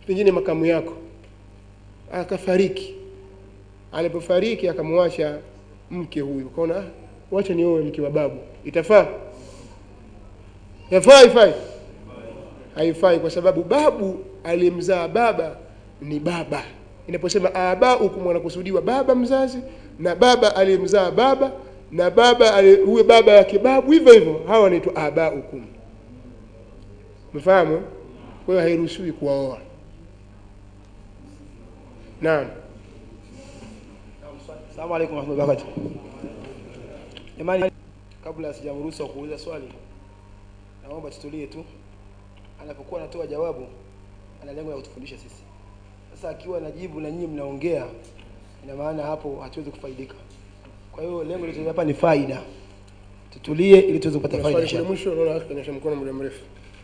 pengine makamu yako akafariki alipofariki akamwacha mke huyu ukaona "Ah, wacha nioe mke wa babu itafaa yafaa haifai haifai kwa sababu babu aliyemzaa baba ni baba inaposema abaukum wanakusudiwa baba mzazi na baba aliyemzaa baba na baba ali- huyo baba yake babu hivyo hivyo hawa wanaitwa abaukum mfahamu kwa hiyo hairuhusiwi kuwaoa naam Asalamu alaykum warahmatullahi wabarakatuh. Jamani, kabla sijamruhusu kuuliza swali, naomba tutulie tu. Anapokuwa anatoa jawabu, ana lengo la kutufundisha sisi. Sasa akiwa anajibu na nyinyi mnaongea, ina maana hapo hatuwezi kufaidika. Kwa hiyo lengo letu hapa ni faida. Tutulie ili tuweze kupata Kuna faida. swali kule inshallah. mwisho naona akhi kanyosha mkono muda mrefu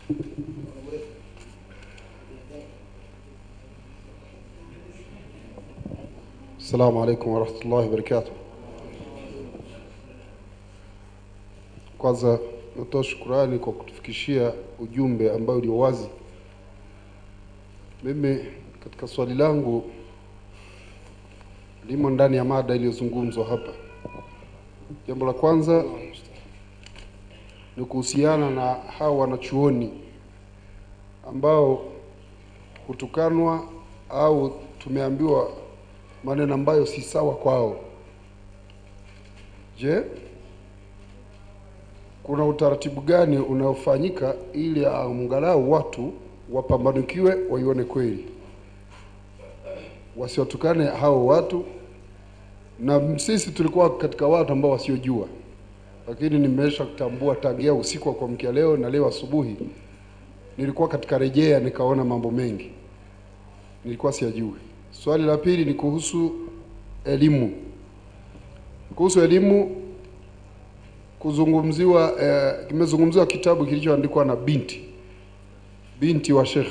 Assalamu alaikum warahmatullahi wabarakatuh. Kwanza natoa shukurani kwa kutufikishia ujumbe ambao ulio wazi. Mimi katika swali langu limo ndani ya mada iliyozungumzwa hapa. Jambo la kwanza ni kuhusiana na hawa wanachuoni ambao hutukanwa au tumeambiwa maneno ambayo si sawa kwao. Je, kuna utaratibu gani unaofanyika ili angalau watu wapambanukiwe waione kweli, wasiwatukane hao watu? Na sisi tulikuwa katika watu ambao wasiojua, lakini nimesha kutambua tangia usiku wa kuamkia leo na leo asubuhi nilikuwa katika rejea, nikaona mambo mengi nilikuwa siyajui. Swali la pili ni kuhusu elimu. Kuhusu elimu kuzungumziwa, eh, kimezungumziwa kitabu kilichoandikwa na binti binti wa shekhe,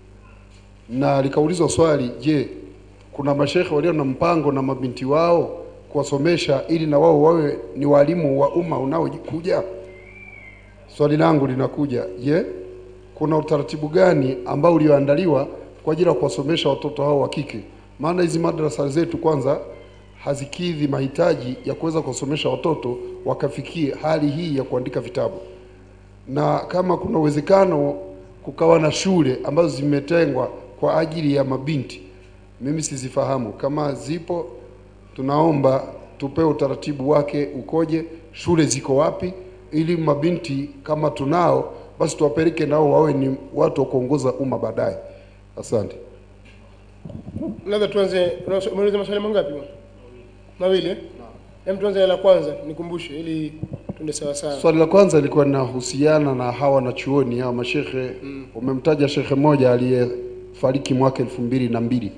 na likaulizwa swali, je, kuna mashekhe walio na mpango na mabinti wao kuwasomesha ili na wao wawe ni walimu wa umma unaokuja? Swali langu linakuja, je, kuna utaratibu gani ambao ulioandaliwa kwa ajili ya kuwasomesha watoto hao wa kike? Maana hizi madrasa zetu kwanza hazikidhi mahitaji ya kuweza kuwasomesha watoto wakafikie hali hii ya kuandika vitabu, na kama kuna uwezekano kukawa na shule ambazo zimetengwa kwa ajili ya mabinti, mimi sizifahamu. Kama zipo, tunaomba tupewe utaratibu wake ukoje, shule ziko wapi, ili mabinti kama tunao basi tuwapeleke nao wawe ni watu wa kuongoza umma baadaye. Asante. labda tuanze unauliza- umeuliza maswali mangapi bwana? mawili eh? Hem, tuanze na la kwanza nikumbushe ili tuende sawa sawa Swali la kwanza lilikuwa linahusiana na hawa wanachuoni hawa mashekhe. Umemtaja shekhe mmoja aliyefariki mwaka elfu mbili na mbili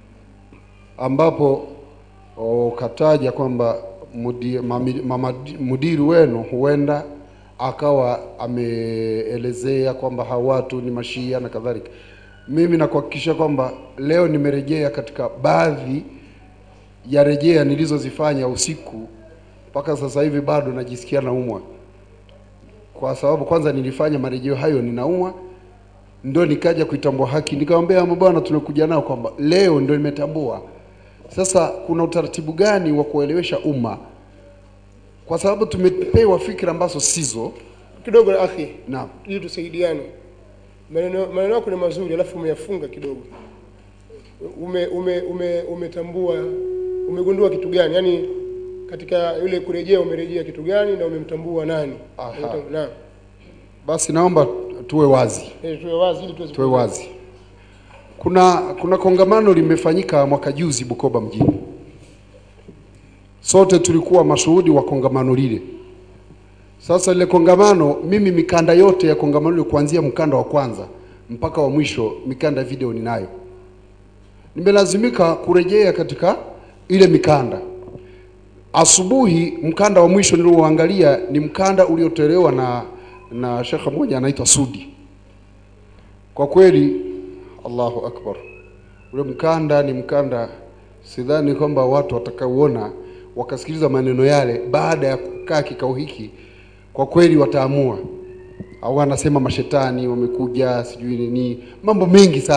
ambapo ukataja kwamba mudi- mami- mamadi- mudiri wenu huenda akawa ameelezea kwamba hawa watu ni mashia na kadhalika. Mimi nakuhakikisha kwamba leo nimerejea katika baadhi ya rejea nilizozifanya usiku mpaka sasa hivi bado najisikia naumwa, kwa sababu kwanza nilifanya marejeo hayo ninaumwa, ndo nikaja kuitambua haki, nikamwambia ama bwana, tumekuja nao kwamba leo ndo nimetambua. Sasa kuna utaratibu gani wa kuelewesha umma, kwa sababu tumepewa fikra ambazo sizo. kidogo na akhi Naam, ili tusaidiane maneno maneno yako ni mazuri alafu umeyafunga kidogo ume ume ume umetambua umegundua kitu gani yaani katika yule kurejea umerejea kitu gani na umemtambua nani Aha. Umetambua- naam basi naomba tuwe wazi. Eh, tuwe wazi ili tuweze tuwe wazi. Kuna kuna kongamano limefanyika mwaka juzi Bukoba mjini. Sote tulikuwa mashuhudi wa kongamano lile. Sasa lile kongamano, mimi mikanda yote ya kongamano lile kuanzia mkanda wa kwanza mpaka wa mwisho, mikanda ya video ninayo. Nimelazimika kurejea katika ile mikanda. Asubuhi mkanda wa mwisho nilioangalia ni mkanda uliotolewa na na shekhe mmoja anaitwa Sudi. Kwa kweli, Allahu akbar, ule mkanda ni mkanda, sidhani kwamba watu watakaoona wakasikiliza maneno yale baada ya kukaa kikao hiki, kwa kweli wataamua au anasema mashetani wamekuja, sijui nini, mambo mengi sana.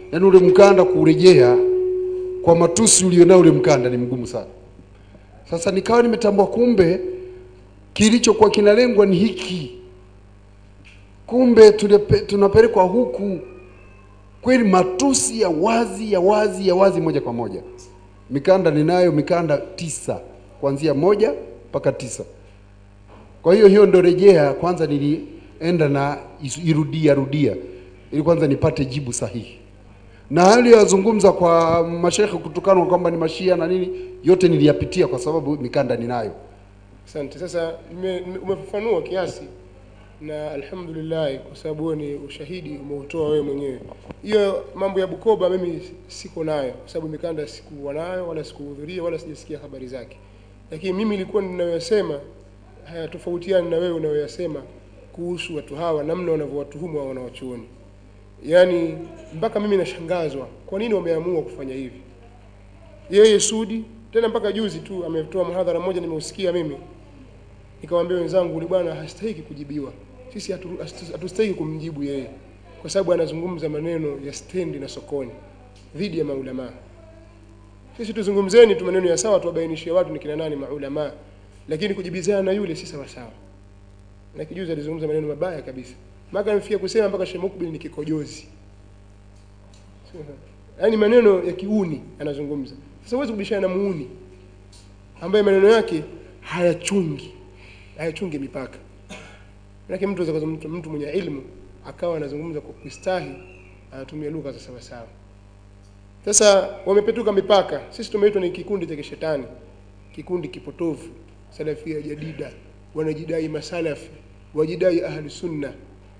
yaani ule mkanda kurejea kwa matusi ulionao ule mkanda ni mgumu sana. Sasa nikawa nimetambua kumbe kilichokuwa kinalengwa ni hiki, kumbe tulepe- tunapelekwa huku kweli, matusi ya wazi ya wazi ya wazi, moja kwa moja. Mikanda ninayo mikanda tisa, kuanzia moja mpaka tisa. Kwa hiyo hiyo ndo rejea kwanza, nilienda na isu- irudia rudia, ili kwanza nipate jibu sahihi, na hayo aliyozungumza kwa mashekhe kutukanwa kwamba ni mashia na nini, yote niliyapitia kwa sababu mikanda ninayo. Asante. Sasa nime- nime- umefafanua kiasi na alhamdulillah, kwa sababu huo ni ushahidi umeutoa wewe mwenyewe. Hiyo mambo ya Bukoba mimi siko nayo, kwa sababu mikanda sikuwa nayo wala sikuhudhuria wala sijasikia habari zake, lakini mimi nilikuwa ninayoyasema hayatofautiani na wewe unayoyasema kuhusu watu hawa, namna wanavyowatuhumu hao wanawachuoni. Yaani mpaka mimi nashangazwa, kwa nini wameamua kufanya hivi? yeye Sudi tena mpaka juzi tu ametoa mhadhara mmoja nimeusikia mimi, nikamwambia wenzangu, yule bwana hastahiki kujibiwa, sisi hatu- hatu- hatustahiki kumjibu yeye, kwa sababu anazungumza maneno ya stendi na sokoni dhidi ya maulamaa. Sisi tuzungumzeni tu maneno ya sawa, tuwabainishie watu ni kina nani maulamaa, lakini kujibizana na yule si sawa sawa. Na kijuzi alizungumza maneno mabaya kabisa, mpaka amefikia kusema mpaka Sheikh Mukbil ni kikojozi yaani maneno ya kiuni anazungumza. Sasa huwezi kubishana na muuni ambaye maneno yake hayachungi hayachungi mipaka. Lakini mtu anaweza mtu, mtu mwenye ilmu akawa anazungumza kwa kustahi, anatumia lugha za sawa sawa. Sasa wamepetuka mipaka. Sisi tumeitwa ni kikundi cha kishetani, kikundi kipotofu, salafia jadida, wanajidai masalafi, wajidai ahli sunna,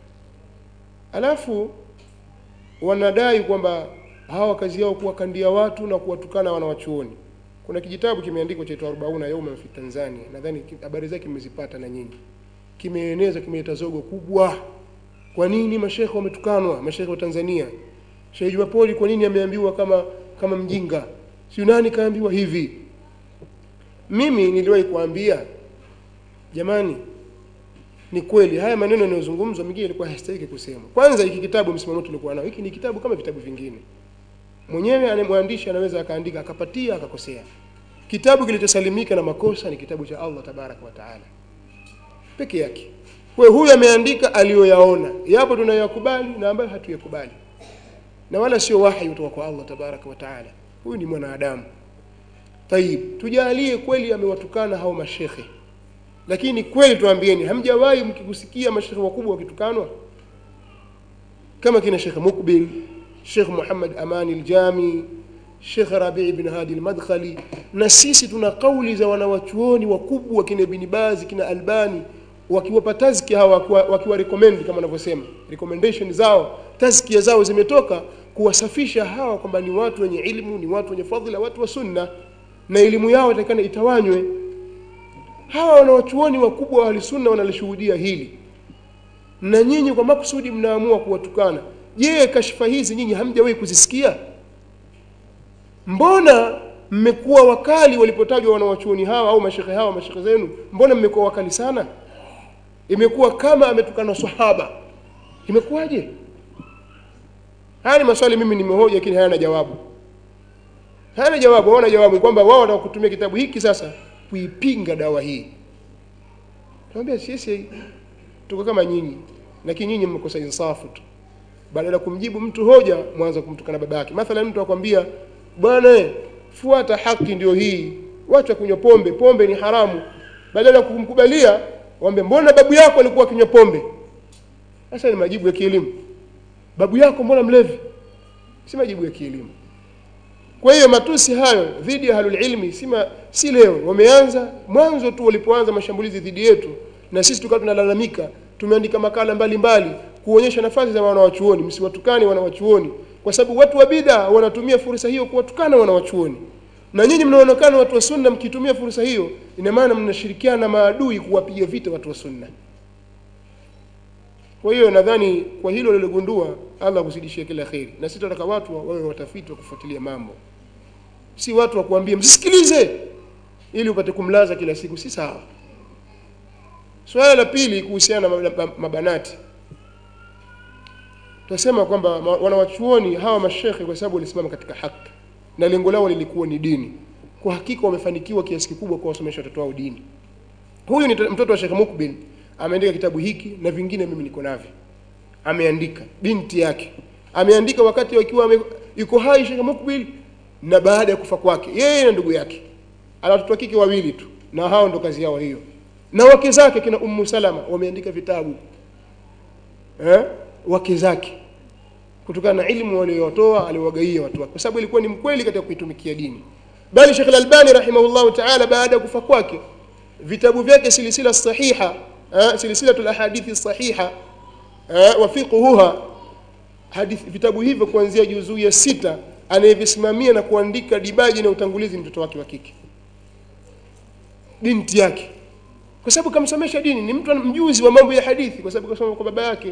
alafu wanadai kwamba hawa kazi yao kuwakandia watu na kuwatukana wanawachuoni. Kuna kijitabu kimeandikwa chaitwa Arbauna Yauma fi Tanzania, nadhani ki- habari zake mmezipata na nyinyi. Kimeeneza, kimeleta zogo kubwa. Kwa nini mashekhe wametukanwa, mashekhe wa Tanzania? Sheikh Jumapoli kwa nini ameambiwa kama kama mjinga? Si nani kaambiwa hivi? Mimi niliwahi kuambia jamani, ni kweli haya maneno yanayozungumzwa mengine yalikuwa hayastahili kusemwa. Kwanza hiki kitabu msimamo tulikuwa nao, hiki ni kitabu kama vitabu vingine. Mwenyewe ane mwandishi anaweza akaandika akapatia akakosea. Kitabu kilichosalimika na makosa ni kitabu cha Allah tabaraka wa taala peke yake. Kwa hiyo huyu ameandika aliyoyaona, yapo tunayakubali na ambayo hatuyakubali, na wala sio wahi kutoka kwa Allah tabaraka wa taala. Huyu ni mwanadamu. Tayib, tujalie kweli amewatukana hao mashekhe lakini kweli tuambieni, hamjawahi mkikusikia mashekhe wakubwa wakitukanwa kama kina Sheikh Mukbil, Sheikh Muhammad Amani Aljami, Sheikh Rabi ibn Hadi Almadkhali, na sisi tuna kauli za wanawachuoni wakubwa kina Ibn Baz, kina Albani wakiwapa tazki hawa wakiwa, wakiwa recommend kama wanavyosema recommendation zao, tazkia zao zimetoka kuwasafisha hawa kwamba ni watu wenye ilmu, ni watu wenye fadhila, watu wa sunna, na elimu yao itakana itawanywe hawa wanawachuoni wakubwa wa ahlisunna wanalishuhudia hili na nyinyi kwa makusudi mnaamua kuwatukana je kashfa hizi nyinyi hamjawahi kuzisikia mbona mmekuwa wakali walipotajwa wanawachuoni hawa au mashekhe hawa mashekhe zenu mbona mmekuwa wakali sana imekuwa kama ametukana sahaba imekuwaje haya ni maswali mimi nimehoja lakini hayana jawabu hayana jawabu hawana jawabu kwamba wao wanataka kutumia kitabu hiki sasa kuipinga dawa hii tunamwambia sisi tuko kama nyinyi lakini nyinyi mmekosa insafu tu badala ya kumjibu mtu hoja mwanza kumtukana baba yake mathalan mtu akwambia bwana eh, fuata haki ndio hii wacha kunywa pombe pombe ni haramu badala ya kumkubalia waambie mbona babu yako alikuwa akinywa pombe sasa ni majibu ya kielimu babu yako mbona mlevi si majibu ya kielimu kwa hiyo matusi hayo dhidi ya ahlul ilmi si, ma, si leo wameanza mwanzo tu walipoanza mashambulizi dhidi yetu na sisi tukawa tunalalamika tumeandika makala mbalimbali mbali, kuonyesha nafasi za wanawachuoni msiwatukane wanawachuoni kwa sababu watu wa bida wanatumia fursa hiyo kuwatukana wanawachuoni na nyinyi mnaonekana watu wa sunna mkitumia fursa hiyo ina maana mnashirikiana na maadui kuwapiga vita watu wa sunna kwa hiyo nadhani kwa hilo lilogundua Allah kuzidishia kila kheri na sisi tunataka watu wawe watafiti wa kufuatilia mambo si watu wa kuambia msisikilize ili upate kumlaza kila siku si sawa swala la pili kuhusiana na mabanati tunasema kwamba ma- wanawachuoni hawa mashekhe kwa sababu walisimama katika haki na lengo lao lilikuwa ni dini kwa hakika wamefanikiwa kiasi kikubwa kuwasomesha watoto wao dini huyu ni t- mtoto wa Sheikh Mukbil ameandika kitabu hiki na vingine mimi niko navyo ameandika binti yake ameandika wakati akiwa ame, yuko hai Sheikh Mukbil na baada ya kufa kwake yeye na ndugu yake ana watoto wa kike wawili tu na hao ndo kazi yao hiyo na wake zake kina Ummu Salama wameandika vitabu eh wake zake kutokana na ilmu waliotoa aliwagaia watu wake kwa sababu ilikuwa ni mkweli katika kuitumikia dini bali Sheikh Al-Albani rahimahullahu ta'ala baada ya kufa kwake vitabu vyake silisila sahiha eh, silsilatul ahadithi sahiha eh, wa fiqhuha hadithi vitabu hivyo kuanzia juzuu ya sita anayevisimamia na kuandika dibaji na utangulizi ni mtoto wake wa kike binti yake kwa sababu kamsomesha dini ni mtu mjuzi wa mambo ya hadithi kwa sababu kasoma kwa baba yake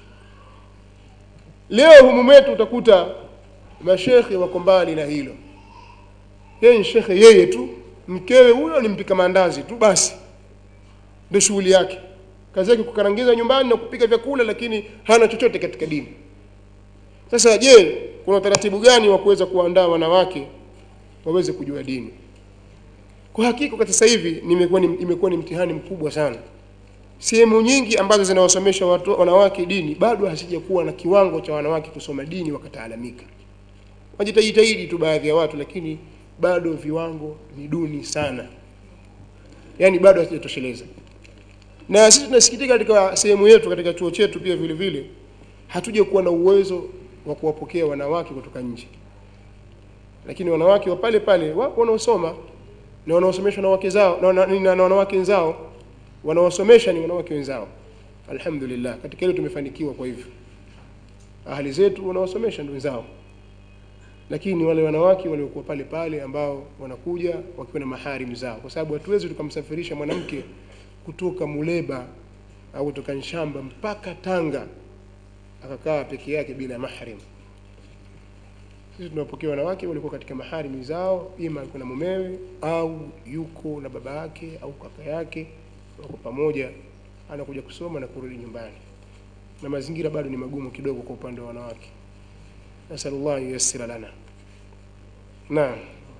leo humu mwetu utakuta mashekhe wako mbali na hilo yeye ni shekhe yeye tu mkewe huyo ni mpika maandazi tu basi ndio shughuli yake kazi yake kukarangiza nyumbani na kupika vyakula lakini hana chochote katika dini sasa je kuna utaratibu gani wa kuweza kuandaa wanawake waweze kujua dini kwa hakika kwa sasa hivi nimekuwa ni, imekuwa ni mtihani mkubwa sana sehemu nyingi ambazo zinawasomesha watu wanawake dini bado hasijakuwa na kiwango cha wanawake kusoma dini wakataalamika wajitajitahidi tu baadhi ya watu lakini bado viwango ni duni sana yaani bado hasijatosheleza na sisi tunasikitika katika sehemu yetu katika chuo chetu pia vile vile hatuja kuwa na uwezo wa kuwapokea wanawake kutoka nje lakini wanawake wa pale pale wapo wanaosoma na wanaosomeshwa na wake zao na, na, na, na wanawake wenzao wanaosomesha ni wanawake wenzao alhamdulillah katika hilo tumefanikiwa kwa hivyo ahali zetu wanaosomesha ndio wenzao lakini wale wanawake waliokuwa pale pale ambao wanakuja wakiwa na maharim zao kwa sababu hatuwezi tukamsafirisha mwanamke kutoka Muleba au kutoka Nshamba mpaka Tanga akakaa peke yake bila mahrim sisi tunawapokea wanawake walikuwa katika maharimi zao ima yuko na mumewe au yuko na baba yake au kaka yake wako pamoja anakuja kusoma na kurudi nyumbani na mazingira bado ni magumu kidogo kwa upande wa wanawake nasallallahu yuyassira lana naam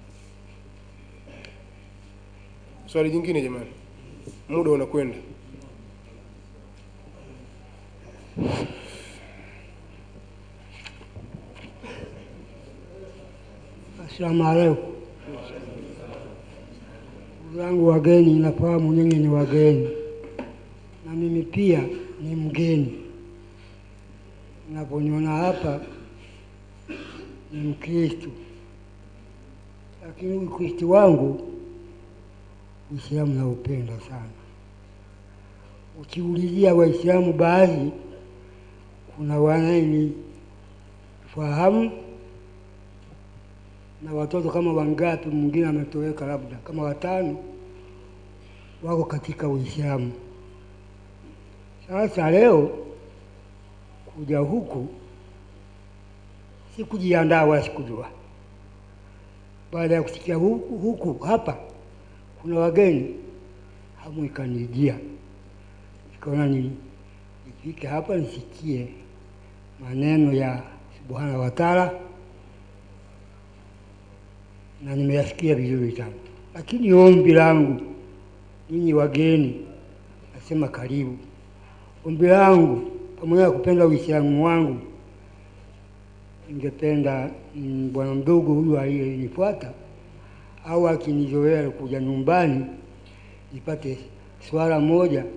swali jingine jamani muda unakwenda Asalamu alaikum. Ndugu zangu wageni, nafahamu nyinyi ni wageni na mimi pia ni mgeni. Naponiona hapa ni Mkristo, lakini Ukristo wangu Uislamu naupenda sana. Ukiulizia Waislamu baadhi, kuna wanayenifahamu na watoto kama wangapi, mwingine ametoweka, labda kama watano wako katika Uislamu. Sasa leo kuja huku sikujiandaa wala sikujua. Baada ya kusikia huku, huku hapa kuna wageni, hamu ikanijia, nikaona ni nifike hapa nisikie maneno ya subhanahu wa taala na nimeyasikia vizuri sana, lakini ombi langu ninyi wageni, nasema karibu. Ombi langu pamoja na kupenda Uislamu wangu, ningependa mm, bwana mdogo huyu aliyenifuata au akinizoea kuja nyumbani nipate swala moja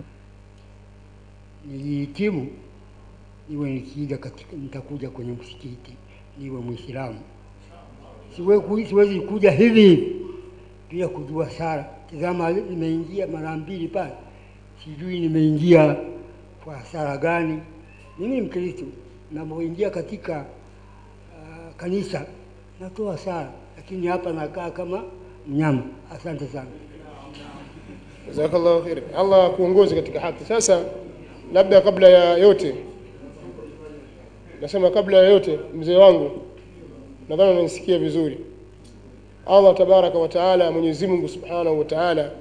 nilihitimu, niwe nikija katika, nitakuja kwenye msikiti niwe Mwislamu siwe- siwezi kuja hivi hivi bila kujua sala. Tazama, nimeingia mara mbili pale, sijui nimeingia kwa sala gani. Mimi ni Mkristo, napoingia katika uh, kanisa natoa sala, lakini hapa nakaa kama mnyama. Asante sana. jazakallahu khair Allah akuongoze katika haki sasa labda kabla ya yote nasema kabla ya yote mzee wangu nadhani unanisikia vizuri Allah tabaraka wa taala Mwenyezi Mungu subhanahu wa taala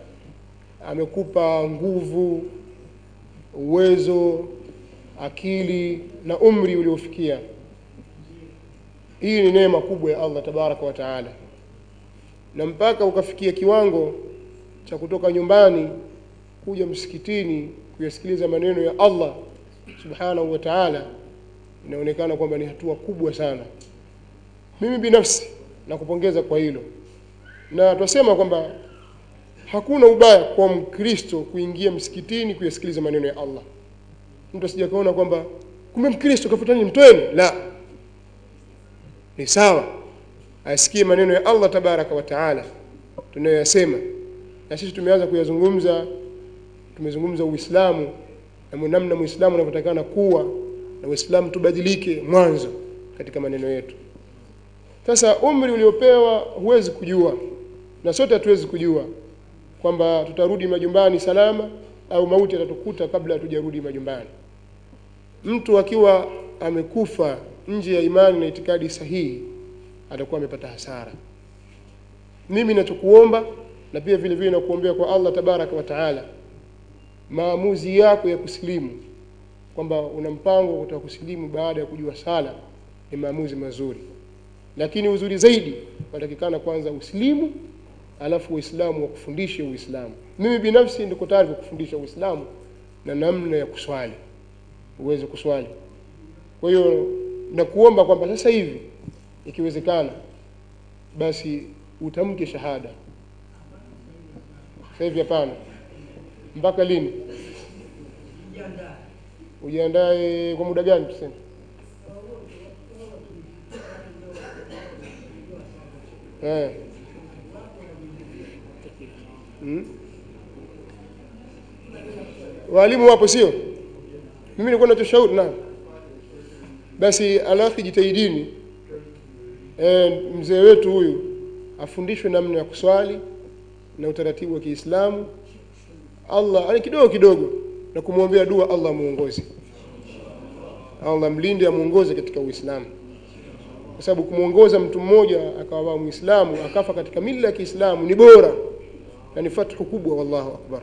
amekupa nguvu uwezo akili na umri uliofikia hii ni neema kubwa ya allah tabaraka wa taala na mpaka ukafikia kiwango cha kutoka nyumbani kuja msikitini kuyasikiliza maneno ya allah subhanahu wa taala inaonekana kwamba ni hatua kubwa sana mimi binafsi nakupongeza kwa hilo na twasema kwamba hakuna ubaya kwa mkristo kuingia msikitini kuyasikiliza maneno ya allah mtu asija kaona kwamba kumbe mkristo kafutani mtweni la ni sawa asikie maneno ya allah tabaraka wa taala tunayoyasema na sisi tumeanza kuyazungumza tumezungumza uislamu na namna muislamu anavyotakana kuwa na uislamu tubadilike mwanzo katika maneno yetu sasa umri uliopewa huwezi kujua na sote hatuwezi kujua kwamba tutarudi majumbani salama au mauti atatukuta kabla hatujarudi majumbani mtu akiwa amekufa nje ya imani na itikadi sahihi atakuwa amepata hasara mimi nachokuomba na pia vile vile nakuombea kwa allah tabaraka wa taala maamuzi yako ya kusilimu kwamba una mpango wa kutaka kusilimu baada ya kujua sala ni maamuzi mazuri lakini uzuri zaidi unatakikana kwanza usilimu alafu uislamu wakufundishe uislamu mimi binafsi ndiko tayari kukufundisha uislamu na namna ya kuswali uweze kuswali kwa hiyo nakuomba kwamba sasa hivi ikiwezekana basi utamke shahada sasa hivi hapana mpaka lini ujiandae kwa muda gani tuseme eh. hmm? walimu wapo sio mimi nilikuwa nachoshauri na basi alafu jitahidini e, mzee wetu huyu afundishwe namna ya kuswali na utaratibu wa Kiislamu Allah yani kidogo kidogo na kumwombea dua Allah muongoze Allah mlinde amuongoze katika Uislamu kwa sababu kumwongoza mtu mmoja akawa Muislamu akafa katika mila ya Kiislamu ni bora na ni fathu kubwa wallahu akbar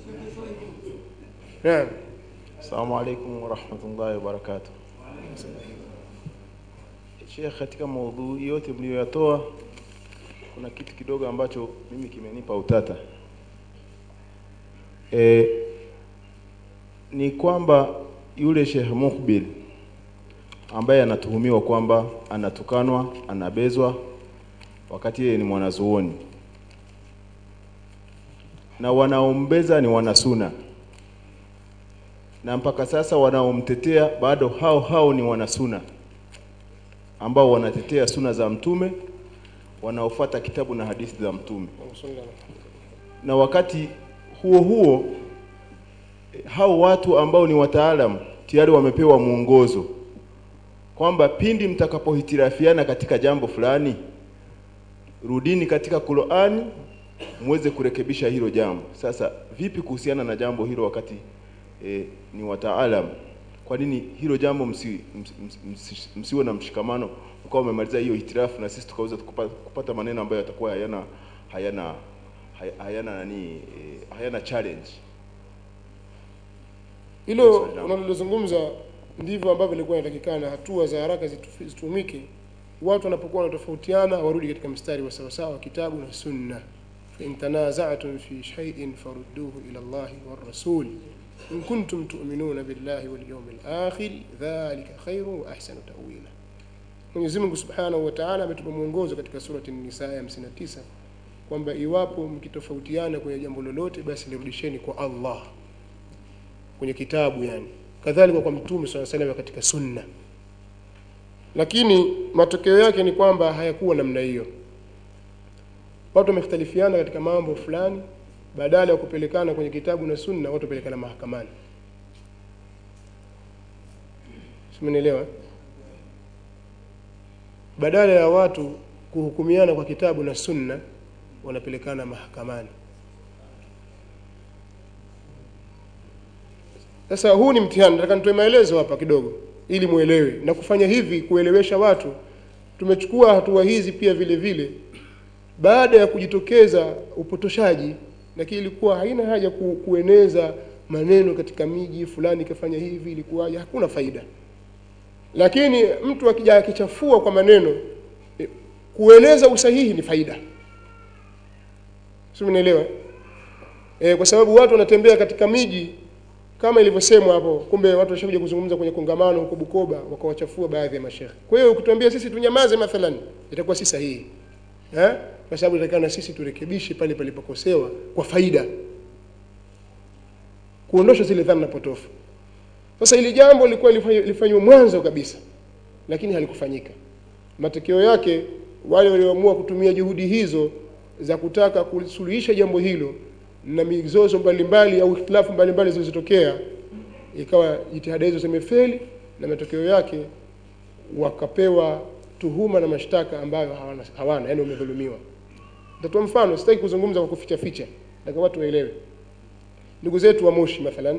naam Assalamu alaikum warahmatullahi wabarakatuh. Sheikh, katika maudhui yote mliyoyatoa kuna kitu kidogo ambacho mimi kimenipa utata. E, ni kwamba yule Sheikh Mukbil ambaye anatuhumiwa kwamba anatukanwa, anabezwa wakati yeye ni mwanazuoni na wanaombeza ni wanasuna na mpaka sasa wanaomtetea bado hao hao ni wanasuna ambao wanatetea suna za mtume wanaofuata kitabu na hadithi za mtume na wakati huo huo eh, hao watu ambao ni wataalam tayari wamepewa mwongozo kwamba pindi mtakapohitirafiana katika jambo fulani rudini katika Qur'ani muweze kurekebisha hilo jambo. Sasa vipi kuhusiana na jambo hilo wakati e, ni wataalam? Kwa nini hilo jambo msi, msi, msi, msiwe na mshikamano mkawa umemaliza hiyo hitirafu na sisi tukaweza kupata, kupata maneno ambayo yatakuwa hayana hayana hay- hayana nani e, hayana challenge. hilo unalozungumza ndivyo ambavyo ilikuwa inatakikana hatua za haraka zitu- zitumike watu wanapokuwa wanatofautiana warudi katika mstari wa sawasawa wa kitabu na sunna fain tanazatum fi shaiin farudduhu ila llahi warasul in kuntum tuminuna billahi walyaumi lakhir dhalika khairu wa ahsanu tawila mwenyezi mungu subhanahu wa taala ametupa mwongozo katika surati nisa ya 59 kwamba iwapo mkitofautiana kwenye jambo lolote basi lirudisheni kwa allah kwenye kitabu yani kadhalika kwa mtume saa salam katika sunna lakini matokeo yake ni kwamba hayakuwa namna hiyo watu wamekhtalifiana katika mambo fulani badala ya kupelekana kwenye kitabu na sunna watu wapelekana mahakamani simenielewa badala ya watu kuhukumiana kwa kitabu na sunna wanapelekana mahakamani Sasa huu ni mtihani, nataka nitoe maelezo hapa kidogo ili muelewe, na kufanya hivi kuelewesha watu. Tumechukua hatua hizi pia vile vile baada ya kujitokeza upotoshaji, lakini ilikuwa haina haja ku, kueneza maneno katika miji fulani ikafanya hivi, ilikuwaje? Hakuna faida. lakini mtu akija akichafua kwa maneno eh, kueleza usahihi ni faida sio mnaelewa e, kwa sababu watu wanatembea katika miji kama ilivyosemwa hapo kumbe watu washakuja kuzungumza kwenye kongamano huko Bukoba wakawachafua baadhi ya mashekhe kwa hiyo ukituambia sisi tunyamaze mathalan itakuwa si sahihi eh kwa sababu inatakana sisi turekebishe pale palipokosewa kwa faida kuondosha zile dhana potofu sasa ili jambo lilikuwa lifanywe- lifanywe mwanzo kabisa lakini halikufanyika matokeo yake wale walioamua kutumia juhudi hizo za kutaka kusuluhisha jambo hilo na mizozo mbalimbali au ikhtilafu mbalimbali zilizotokea ikawa jitihada hizo zimefeli na matokeo yake wakapewa tuhuma na mashtaka ambayo hawana, hawana yani wamedhulumiwa nitatoa mfano sitaki kuzungumza kwa kuficha ficha nataka watu waelewe ndugu zetu wa Moshi mathalan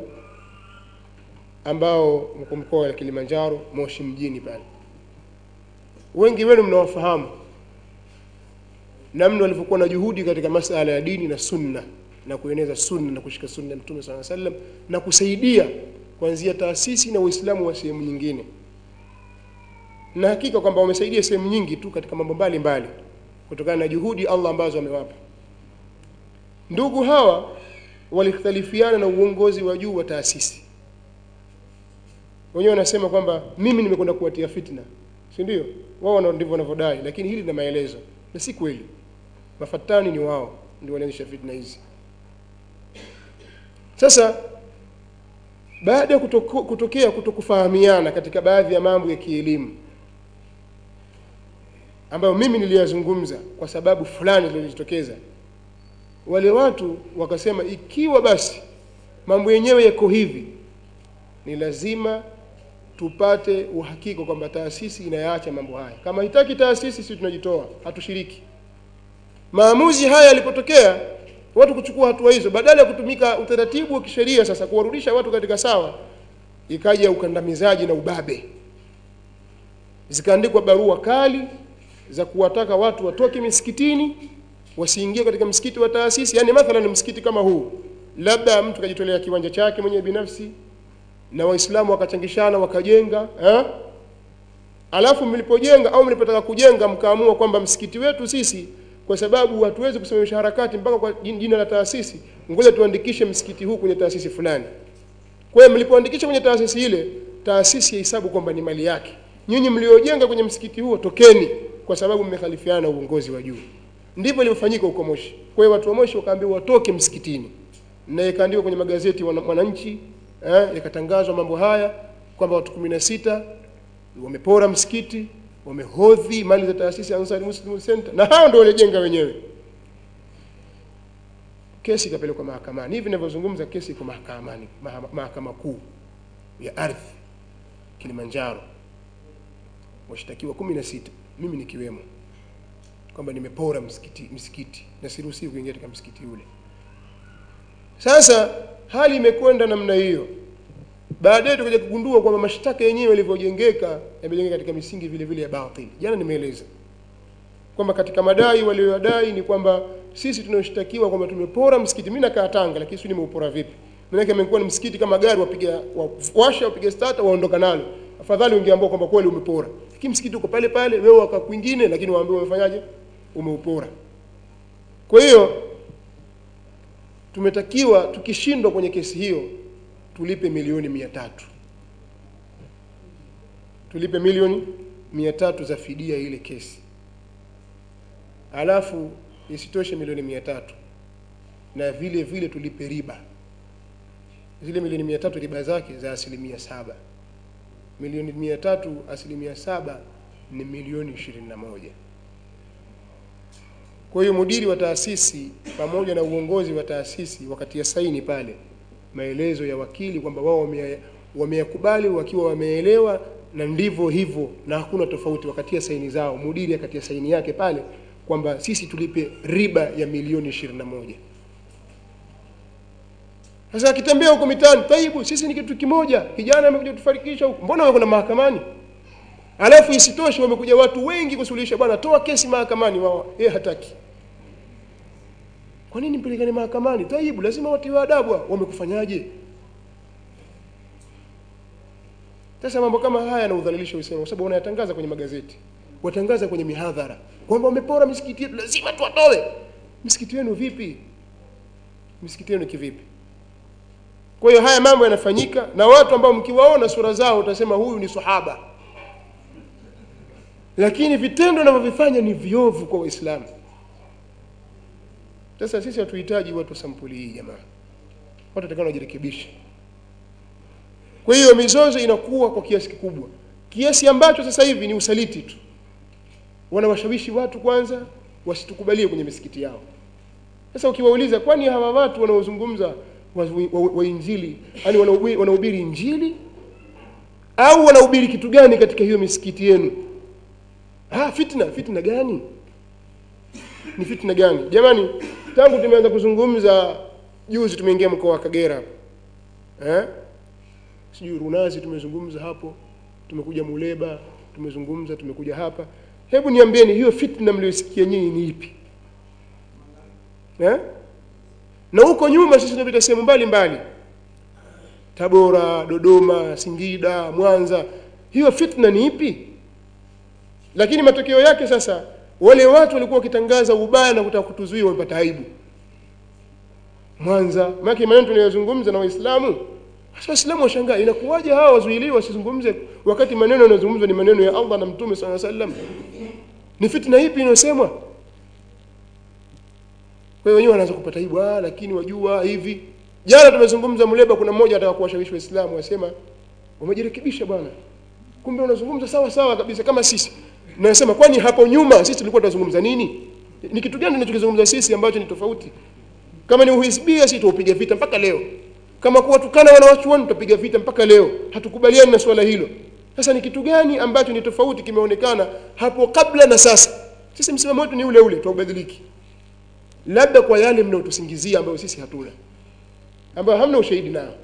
ambao mko mkoa wa Kilimanjaro Moshi mjini pale wengi wenu mnawafahamu namna walivyokuwa na juhudi katika masala ya dini na sunna na kueneza sunna na kushika sunna ya Mtume SAW sallam na kusaidia kuanzia taasisi na Uislamu wa sehemu nyingine na hakika kwamba wamesaidia sehemu nyingi tu katika mambo mbalimbali kutokana na juhudi Allah ambazo amewapa ndugu hawa walikhtalifiana na uongozi wa juu wa taasisi wenyewe wanasema kwamba mimi nimekwenda kuwatia fitna si ndio wao wana- ndivyo wanavyodai lakini hili lina maelezo na si kweli mafatani ni wao ndio walianzisha fitna hizi sasa baada ya kutoko, kutokea kutokufahamiana katika baadhi ya mambo ya kielimu ambayo mimi niliyazungumza kwa sababu fulani zilizojitokeza wale watu wakasema ikiwa basi mambo yenyewe yako hivi ni lazima tupate uhakika kwamba taasisi inayaacha mambo haya kama hitaki taasisi sisi tunajitoa hatushiriki maamuzi haya yalipotokea watu kuchukua hatua hizo badala ya kutumika utaratibu wa kisheria sasa kuwarudisha watu katika sawa ikaja ukandamizaji na ubabe zikaandikwa barua kali za kuwataka watu watoke misikitini wasiingie katika msikiti wa taasisi yani mathalan msikiti kama huu labda mtu kajitolea kiwanja chake mwenyewe binafsi na waislamu wakachangishana wakajenga eh? alafu mlipojenga au mlipotaka kujenga mkaamua kwamba msikiti wetu sisi kwa sababu hatuwezi kusimamisha harakati mpaka kwa jin- jina la taasisi ngoja tuandikishe msikiti huu kwenye taasisi fulani kwa hiyo mlipoandikisha kwenye taasisi ile taasisi yahesabu kwamba ni mali yake nyinyi mliojenga kwenye msikiti huo tokeni kwa sababu mmekhalifiana na uongozi wa juu ndivyo ilivyofanyika huko Moshi kwa hiyo watu wa Moshi wakaambiwa watoke msikitini na ikaandikwa kwenye magazeti wana- Mwananchi eh, yakatangazwa mambo haya kwamba watu kumi na sita wamepora msikiti wamehodhi mali za taasisi ya Ansari Muslim Center na hao ndio walijenga wenyewe kesi ikapelekwa mahakamani hivi ninavyozungumza kesi iko mahakamani maha- mahakama kuu ya ardhi Kilimanjaro washtakiwa kumi na sita mimi nikiwemo kwamba nimepora msikiti, msikiti na siruhusiwi kuingia katika msikiti ule sasa hali imekwenda namna hiyo baadaye tukaja kugundua kwamba mashtaka yenyewe yalivyojengeka yamejengeka katika misingi vile vile ya batili jana nimeeleza kwamba katika madai walioyadai ni kwamba sisi tunaoshtakiwa kwamba tumepora msikiti mimi nakaa Tanga lakini sio nimeupora vipi maana imekuwa ni msikiti kama gari wapiga wa- washa wapiga starter waondoka nalo afadhali ungeambiwa kwamba kweli umepora lakini msikiti uko pale pale wewe waka kwingine lakini waambiwa umefanyaje umeupora kwa hiyo tumetakiwa tukishindwa kwenye kesi hiyo tulipe milioni mia tatu tulipe milioni mia tatu za fidia ile kesi alafu isitoshe milioni mia tatu na vile vile tulipe riba zile milioni mia tatu riba zake za asilimia saba milioni mia tatu asilimia saba ni milioni ishirini na moja kwa hiyo mudiri wa taasisi pamoja na uongozi wa taasisi wakatia saini pale maelezo ya wakili kwamba wao wame- wameyakubali wakiwa wameelewa na ndivyo hivyo na hakuna tofauti wakatia saini zao mudiri akatia saini yake pale kwamba sisi tulipe riba ya milioni ishirini na moja sasa akitembea huko mitaani taibu sisi ni kitu kimoja kijana amekuja kutufarikisha huko mbona wewe kuna mahakamani alafu isitoshe wamekuja watu wengi kusuluhisha bwana toa kesi mahakamani wao yeye hataki kwa nini mpelekane mahakamani taibu lazima watiwe adabu hao. wamekufanyaje sasa mambo kama haya yanaudhalilisha uislamu kwa sababu wanayatangaza kwenye magazeti watangaza kwenye mihadhara kwamba wamepora misikiti yetu lazima tuwatoe misikiti yenu vipi misikiti yenu kivipi kwa hiyo haya mambo yanafanyika na watu ambao mkiwaona sura zao utasema huyu ni sahaba lakini vitendo wanavyovifanya ni viovu kwa waislamu sasa sisi hatuhitaji watu sampuli hii jamaa watu watakana wajirekebishe kwa hiyo mizozo inakuwa kwa kiasi kikubwa kiasi ambacho sasa hivi ni usaliti tu wanawashawishi watu kwanza wasitukubalie kwenye misikiti yao sasa ukiwauliza kwani hawa watu wanaozungumza wa, wa, wa, wa injili yani wanahubiri wanahubiri injili au wanahubiri kitu gani katika hiyo misikiti yenu ah fitna fitna gani ni fitna gani jamani tangu tumeanza kuzungumza juzi tumeingia mkoa wa Kagera hapo eh sijui Runazi tumezungumza hapo tumekuja Muleba tumezungumza tumekuja hapa hebu niambieni hiyo fitna mliyosikia nyinyi ni ipi eh na huko nyuma sisi tunapita sehemu mbalimbali Tabora, Dodoma, Singida, Mwanza. Hiyo fitna ni ipi? Lakini matokeo yake sasa wale watu walikuwa wakitangaza ubaya na kutaka kutuzuia wamepata aibu. Mwanza, maana maneno tunayozungumza na Waislamu sasa Waislamu washangaa inakuwaje hawa wazuiliwa wasizungumze wakati maneno yanayozungumzwa ni maneno ya Allah na Mtume SAW sallam. Ni fitna ipi inayosemwa? Kwa hiyo wenyewe wanaanza kupata aibu, ah, lakini wajua hivi. Jana tumezungumza Muleba, kuna mmoja ataka kuwashawishi Waislamu wasema wamejirekebisha bwana, kumbe unazungumza sawa sawa kabisa kama sisi. Nasema kwani hapo nyuma sisi tulikuwa tunazungumza nini? Ni kitu gani tunachokizungumza sisi ambacho ni tofauti? Kama ni uhisbia, sisi tuupiga vita mpaka leo. Kama kuwatukana wanawachuoni, tutapiga vita mpaka leo. Hatukubaliani na swala hilo. Sasa ni kitu gani ambacho ni tofauti kimeonekana hapo kabla na sasa? Sisi msimamo wetu ni ule ule, tuubadiliki labda kwa yale mnaotusingizia ambayo sisi hatuna ambayo hamna ushahidi nao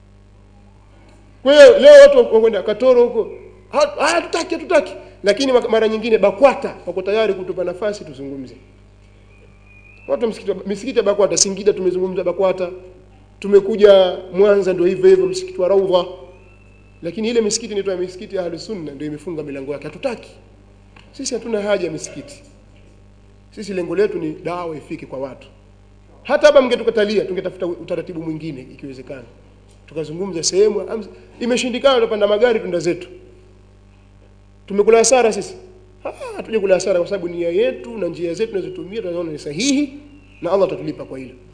kwa hiyo leo watu wakwenda katoro huko "Ha- ah, hatutaki hatutaki lakini mara nyingine bakwata wako tayari kutupa nafasi tuzungumze watu wa msikiti wa- misikiti ya bakwata singida tumezungumza bakwata tumekuja mwanza ndio hivyo hivyo msikiti wa raudha lakini ile misikiti inaitwa misikiti ya ahlus sunna ndio imefunga milango yake hatutaki sisi hatuna haja ya misikiti sisi lengo letu ni dawa ifike kwa watu hata hapa mngetukatalia tungetafuta utaratibu mwingine ikiwezekana tukazungumza sehemu am- imeshindikana tutapanda magari tunda zetu tumekula hasara sisi Ah, hatuja kula hasara kwa sababu nia yetu na njia zetu tunazotumia tunaona ni sahihi na Allah atatulipa kwa hilo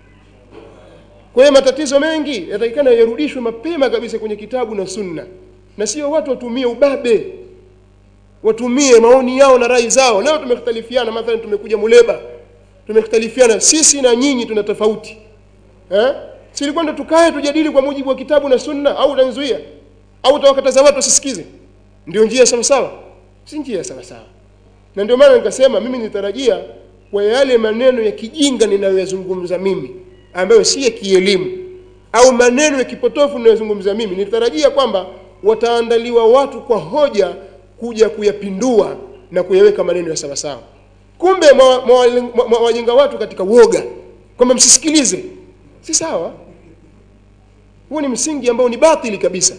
kwa hiyo matatizo mengi yatakikana yarudishwe mapema kabisa kwenye kitabu na sunna na sio watu watumie ubabe watumie maoni yao na rai zao leo tumekhtalifiana mathalan tumekuja muleba tumekhtalifiana sisi na nyinyi tuna tofauti eh si ilikuwa ndo tukae tujadili kwa mujibu wa kitabu na sunna au utanzuia au utawakataza watu wasisikize ndio njia sawa sawa si njia sawa sawa na ndio maana nikasema mimi nitarajia kwa yale maneno ya kijinga ninayoyazungumza mimi ambayo si ya kielimu au maneno ya kipotofu ninayozungumza mimi nitarajia kwamba wataandaliwa watu kwa hoja kuja kuyapindua na kuyaweka maneno ya sawa sawa kumbe mwa- mwa- mwa- mwawajenga watu katika woga kwamba msisikilize si sawa huo ni msingi ambao ni batili kabisa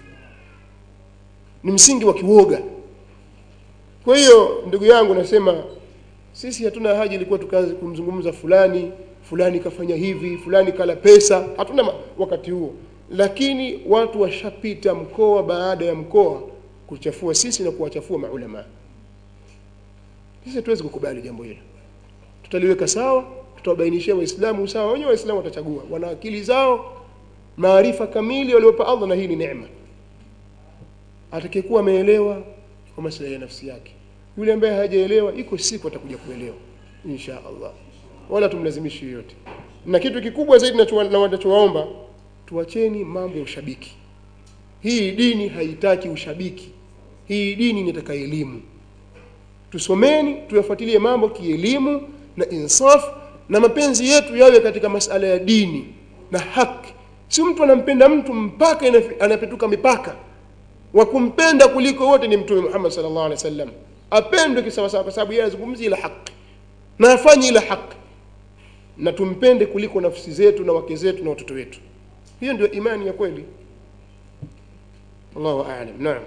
ni msingi wa kiwoga kwa hiyo ndugu yangu nasema sisi hatuna haja ilikuwa tukaanze kumzungumza fulani fulani kafanya hivi fulani kala pesa hatuna ma- wakati huo lakini watu washapita mkoa baada ya mkoa kuchafua sisi na kuwachafua maulama sisi hatuwezi kukubali jambo hilo tutaliweka sawa tutawabainishia waislamu sawa wenyewe waislamu watachagua wana akili zao maarifa kamili waliopa allah na hii ni neema atakayekuwa ameelewa kwa maslahi ya nafsi yake yule ambaye hajaelewa iko siku atakuja kuelewa insha allah wala tumlazimishi yoyote na kitu kikubwa zaidi nacho- na wanachowaomba tuacheni mambo ya ushabiki hii dini haitaki ushabiki hii dini inataka elimu tusomeni tuyafuatilie mambo kielimu na insaf na mapenzi yetu yawe katika masala ya dini na haki si mtu anampenda mtu mpaka inafi- anapetuka mipaka wa kumpenda kuliko wote ni mtume Muhammad sallallahu alaihi wasallam apendwe kisawasawa kwa sababu yeye anazungumzia ila haki na afanye ila haki na tumpende kuliko nafsi zetu na wake zetu na watoto wetu hiyo ndio imani ya kweli Allahu a'lam. Naam.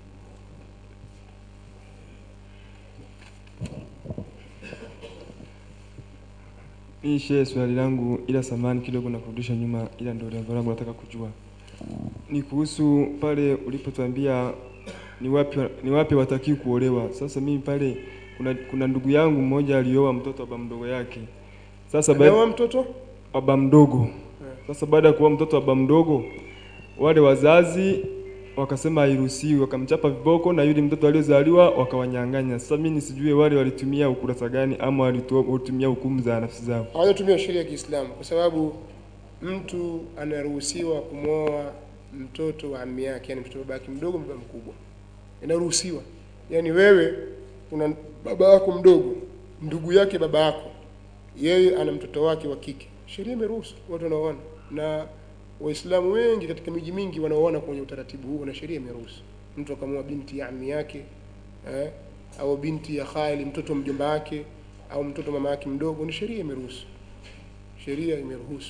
Mimi shehe, swali langu ila samani kidogo na kurudisha nyuma, ila ndio lengo langu nataka kujua ni kuhusu pale ulipotuambia ni wapi ni wapi watakii kuolewa. Sasa mimi pale kuna, kuna ndugu yangu mmoja alioa mtoto wa baba mdogo yake. Sasa ba- Ameoa mtoto? wa baba mdogo. Sasa baada ya kuoa mtoto wa baba mdogo, wale wazazi wakasema hairuhusiwi, wakamchapa viboko na yule mtoto aliyozaliwa wakawanyang'anya. Sasa mimi nisijue wale walitumia ukurasa gani ama walitoa- walitumia hukumu za nafsi zao. hawajatumia sheria ya Kiislamu kwa sababu mtu anaruhusiwa kumwoa mtoto wa ammi yake, yani mtoto wa babake mdogo, baba mkubwa, inaruhusiwa. Yani wewe una baba yako mdogo, ndugu yake baba yako, yeye ana mtoto wake wa kike, sheria imeruhusu watu wanaoana, na Waislamu wengi katika miji mingi wanaoana kwenye utaratibu huu, na sheria imeruhusu mtu akamwoa binti ya ammi yake eh, au binti ya khali, mtoto wa mjomba wake au mtoto mama yake mdogo, ni sheria imeruhusu sheria imeruhusu.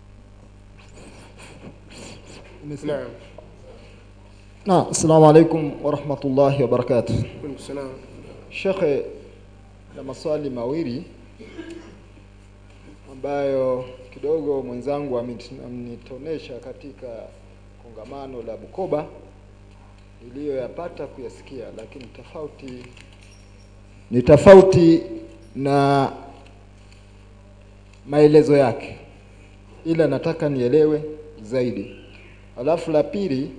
Naam. Na, assalamu alaikum warahmatullahi wabarakatuh. Alaikum salam. Shekhe, na maswali mawili ambayo kidogo mwenzangu amit- amenitonesha katika kongamano la Bukoba niliyoyapata kuyasikia, lakini tofauti ni tofauti na maelezo yake, ila nataka nielewe zaidi. Alafu la pili,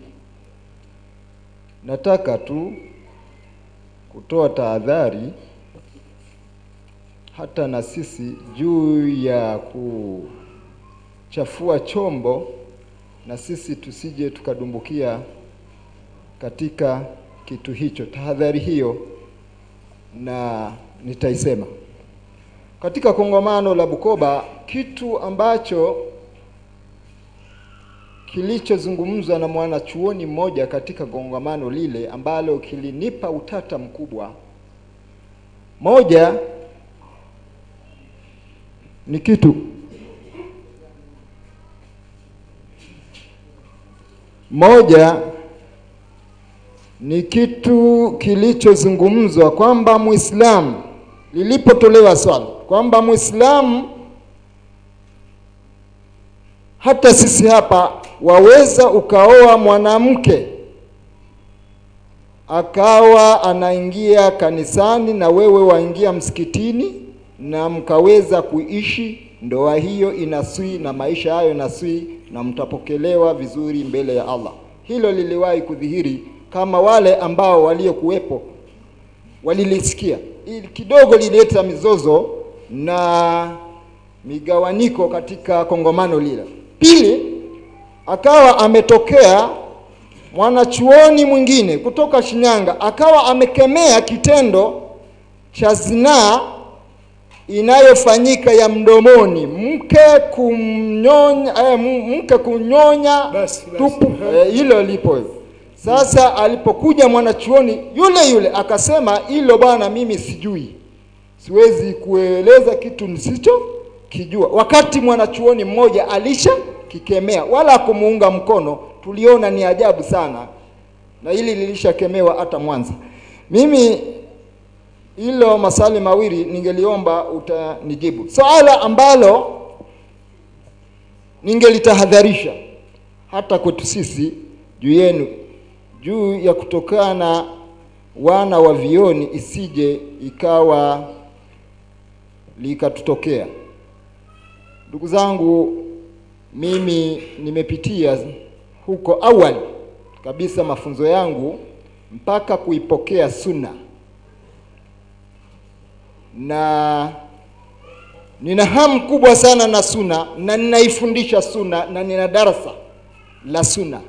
nataka tu kutoa tahadhari hata na sisi juu ya kuchafua chombo, na sisi tusije tukadumbukia katika kitu hicho. Tahadhari hiyo na nitaisema katika kongamano la Bukoba, kitu ambacho kilichozungumzwa na mwanachuoni mmoja katika kongamano lile ambalo kilinipa utata mkubwa. Moja ni kitu moja ni kitu kilichozungumzwa kwamba Muislamu, lilipotolewa swali kwamba Muislamu hata sisi hapa waweza ukaoa mwanamke akawa anaingia kanisani na wewe waingia msikitini na mkaweza kuishi ndoa hiyo inaswi na maisha hayo naswi na mtapokelewa vizuri mbele ya Allah. Hilo liliwahi kudhihiri kama wale ambao waliokuwepo walilisikia. Ili kidogo lilileta mizozo na migawaniko katika kongamano lile. Pili, akawa ametokea mwanachuoni mwingine kutoka Shinyanga akawa amekemea kitendo cha zinaa inayofanyika ya mdomoni, mke kumnyonya eh, m- mke kunyonya tupu. Eh, Hilo lipo hivyo. Sasa alipokuja mwanachuoni yule yule akasema, hilo bwana, mimi sijui, siwezi kueleza kitu nisicho kijua, wakati mwanachuoni mmoja alisha kikemea wala kumuunga mkono. Tuliona ni ajabu sana, na hili lilishakemewa hata Mwanza. Mimi hilo maswali mawili ningeliomba utanijibu. Swala ambalo ningelitahadharisha hata kwetu sisi juu yenu, juu ya kutokana wana wa vioni, isije ikawa likatutokea. Ndugu zangu, mimi nimepitia huko awali kabisa mafunzo yangu mpaka kuipokea sunna na nina hamu kubwa sana na suna na ninaifundisha suna na nina darasa la suna.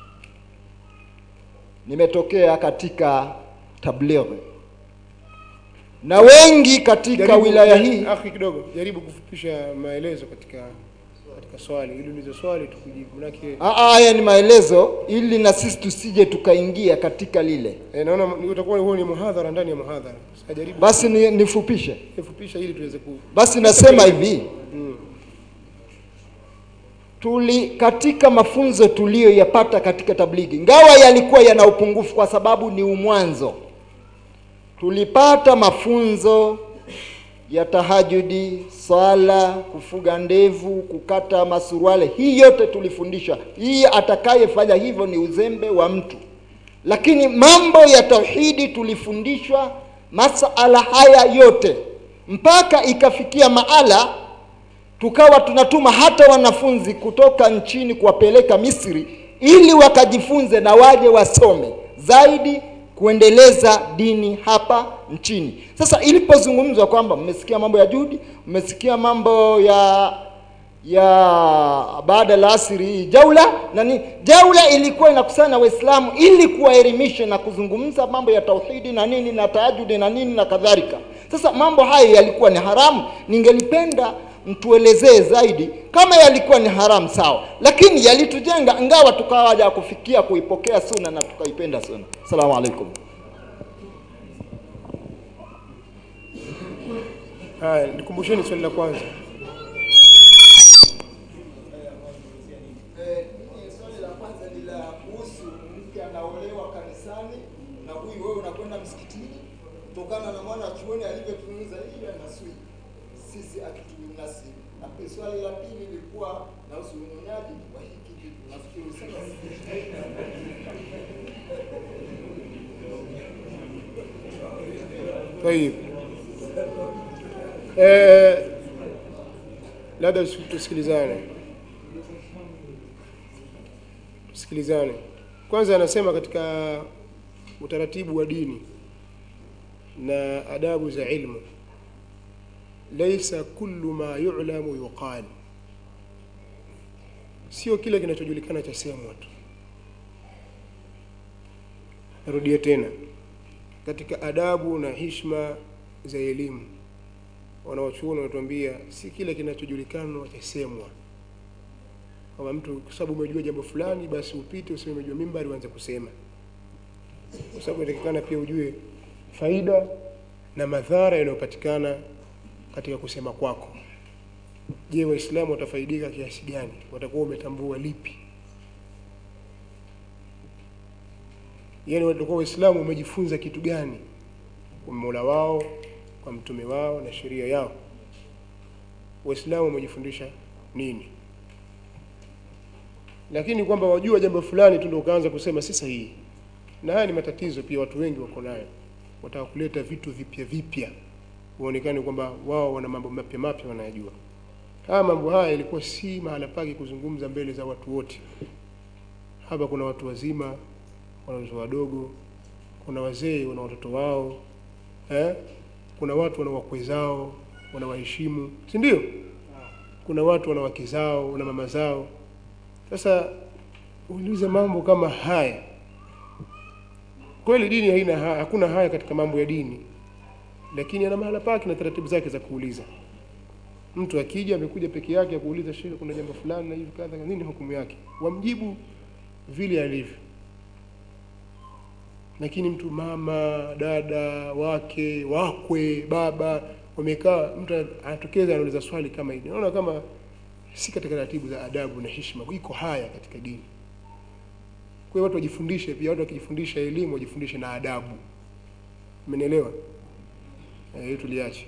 Nimetokea katika tablighi na wengi katika Jaribu- wilaya hii Akhi kidogo, jaribu kufupisha maelezo katika katika swali ili ulize swali tukujibu, manake Ah, ah, haya ni maelezo ili na sisi tusije tukaingia katika lile. eh, naona ni- utakuwa huo ni muhadhara ndani ya muhadhara. Sasa jaribu Basi ni, nifupishe. nifupisha ili tuweze ku Basi nasema hivi, Mm. tuli katika mafunzo tuliyoyapata katika tablighi, ingawa yalikuwa yana upungufu kwa sababu ni umwanzo, tulipata mafunzo ya tahajudi, swala, kufuga ndevu, kukata masuruale. Hii yote tulifundisha. Hii atakayefanya hivyo ni uzembe wa mtu, lakini mambo ya tauhidi tulifundishwa masala haya yote mpaka ikafikia maala tukawa tunatuma hata wanafunzi kutoka nchini kuwapeleka Misri ili wakajifunze na waje wasome zaidi kuendeleza dini hapa nchini. Sasa ilipozungumzwa kwamba mmesikia mambo ya Judi, mmesikia mambo ya ya baada la asiri hii jaula nani, jaula ilikuwa inakusanya Waislamu ili kuwaelimisha na kuzungumza mambo ya tauhidi na nini na tahajudi na nini na kadhalika. Sasa mambo hayo yalikuwa ni haramu, ningelipenda mtuelezee zaidi kama yalikuwa ni haramu sawa, lakini yalitujenga, ingawa tukawaja kufikia kuipokea suna na tukaipenda suna. Asalamu alaikum. Haya, nikumbusheni swali la kwanza. Swali la kwanza ni la kuhusu mke anaolewa kanisani na huyu wewe unakwenda msikitini, kutokana na mwana chuoni alivyotuuza hiyo anasui sisi akitunasi. Na pia swali la pili lilikuwa nahusu unyonyaji wa hiki kitu, nafikiri usema Tayib. Eh, labda tusikilizane, tusikilizane. Kwanza anasema katika utaratibu wa dini na adabu za ilmu, laisa kullu ma yu'lamu yuqal, sio kile kinachojulikana cha semwa tu. Narudia tena, katika adabu na hishma za elimu wanaochuoni wanatuambia si kile kinachojulikana chasemwa, kwamba mtu kwa sababu umejua jambo fulani basi upite useme umejua mimbari uanze kusema, kwa sababu inatakikana pia ujue faida na madhara yanayopatikana katika kusema kwako. Je, Waislamu watafaidika kiasi gani? Watakuwa umetambua lipi? Yaani watakuwa Waislamu wamejifunza kitu gani kwa Mola wao kwa mtume wao na sheria yao. Waislamu wamejifundisha nini? Lakini kwamba wajua jambo fulani tu ndio ukaanza kusema si sahihi, na haya ni matatizo pia watu wengi wako nayo, wataka kuleta vitu vipya vipya, uonekane kwamba wao wana mambo mapya mapya wanayajua. Haya mambo haya ilikuwa si mahala pake kuzungumza mbele za watu wote. Hapa kuna watu wazima, kuna watoto wadogo, kuna wazee wana watoto wao eh? kuna watu wana wakwe zao wanawaheshimu, si ndio? Kuna watu wana wake zao na mama zao. Sasa ulize mambo kama haya, kweli dini haina haya, hakuna haya katika mambo ya dini, lakini ana mahala pake na taratibu zake za kuuliza. Mtu akija amekuja peke yake akuuliza, shehe, kuna jambo fulani na hivi kadha, nini hukumu yake? Wamjibu vile alivyo lakini mtu mama, dada, wake, wakwe, baba wamekaa, mtu anatokeza anauliza swali kama hili, naona kama si katika taratibu za adabu na heshima. Iko haya katika dini. Kwa hiyo watu wajifundishe pia, watu wakijifundisha elimu wajifundishe na adabu. Umenielewa? Eh, hiyo tuliache.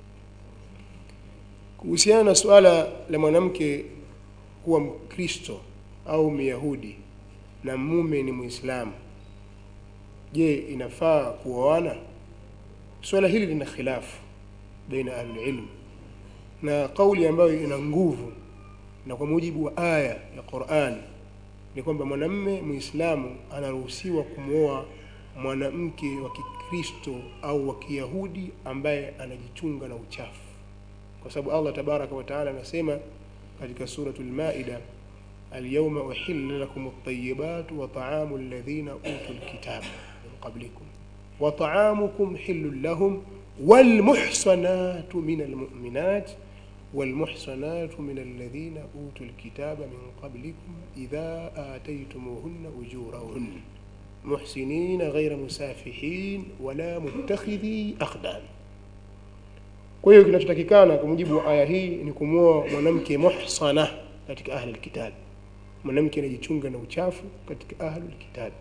Kuhusiana na suala la mwanamke kuwa Mkristo au Myahudi na mume ni Muislamu, je, inafaa kuoana? Swala hili lina khilafu baina ahlulilm, na kauli ambayo ina nguvu na kwa mujibu wa aya ya Qur'an ni kwamba mwanamme Muislamu anaruhusiwa kumwoa mwanamke wa Kikristo au wa Kiyahudi ambaye anajichunga na uchafu, kwa sababu Allah tabaraka wa taala anasema katika suratul Maida, alyawma uhilla lakum at-tayyibat wa ta'amu alladhina utul kitaba min qablikum wa ta'amukum hillun lahum wal muhsanatu min almu'minat والمحصنات من الذين أوتوا الكتاب من قبلكم إذا آتيتموهن أجورهن محسنين غير مسافحين ولا متخذي أخدان kwa hiyo kinachotakikana kwa mujibu wa aya hii ni kumwoa mwanamke muhsana katika ahli alkitab mwanamke anajichunga na uchafu katika ahli alkitab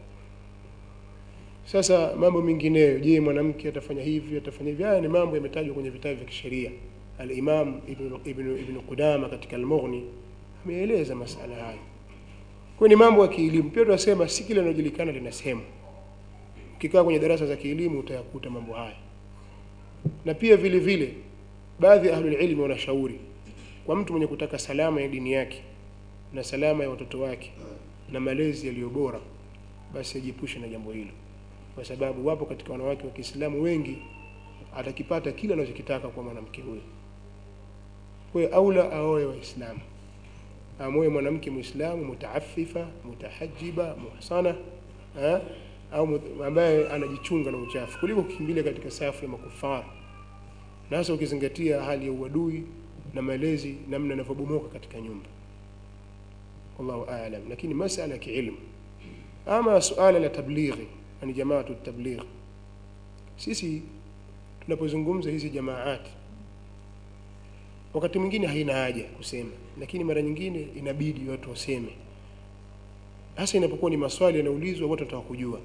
sasa mambo mengineyo je mwanamke atafanya hivi atafanya hivi haya ni mambo yametajwa kwenye vitabu vya kisheria al-Imam Ibn, Ibn, Ibn Qudama katika al-Mughni ameeleza masala hayo kwa ni mambo ya kielimu pia tunasema si kile linalojulikana linasemwa ukikaa kwenye darasa za kielimu utayakuta mambo haya na pia vile vile baadhi ya ahlul ilmi wanashauri kwa mtu mwenye kutaka salama ya dini yake na salama ya watoto wake na malezi yaliyo bora basi ajiepushe na jambo hilo kwa sababu wapo katika wanawake wa Kiislamu wengi atakipata kila anachokitaka kwa mwanamke huyo kwa hiyo aula aoe waislamu amoe mwanamke muislamu mutaafifa mutahajiba muhsana eh, au mut- ambaye anajichunga na uchafu kuliko kukimbilia katika safu ya makufara na hasa ukizingatia hali ya uadui na malezi namna yanavyobomoka katika nyumba wallahu aalam lakini masala ya kiilmu ama suala la tablighi yani jamaatu tabligh sisi tunapozungumza hizi jamaati wakati mwingine haina haja kusema lakini mara nyingine inabidi watu waseme hasa inapokuwa ni maswali yanaulizwa watu wanataka kujua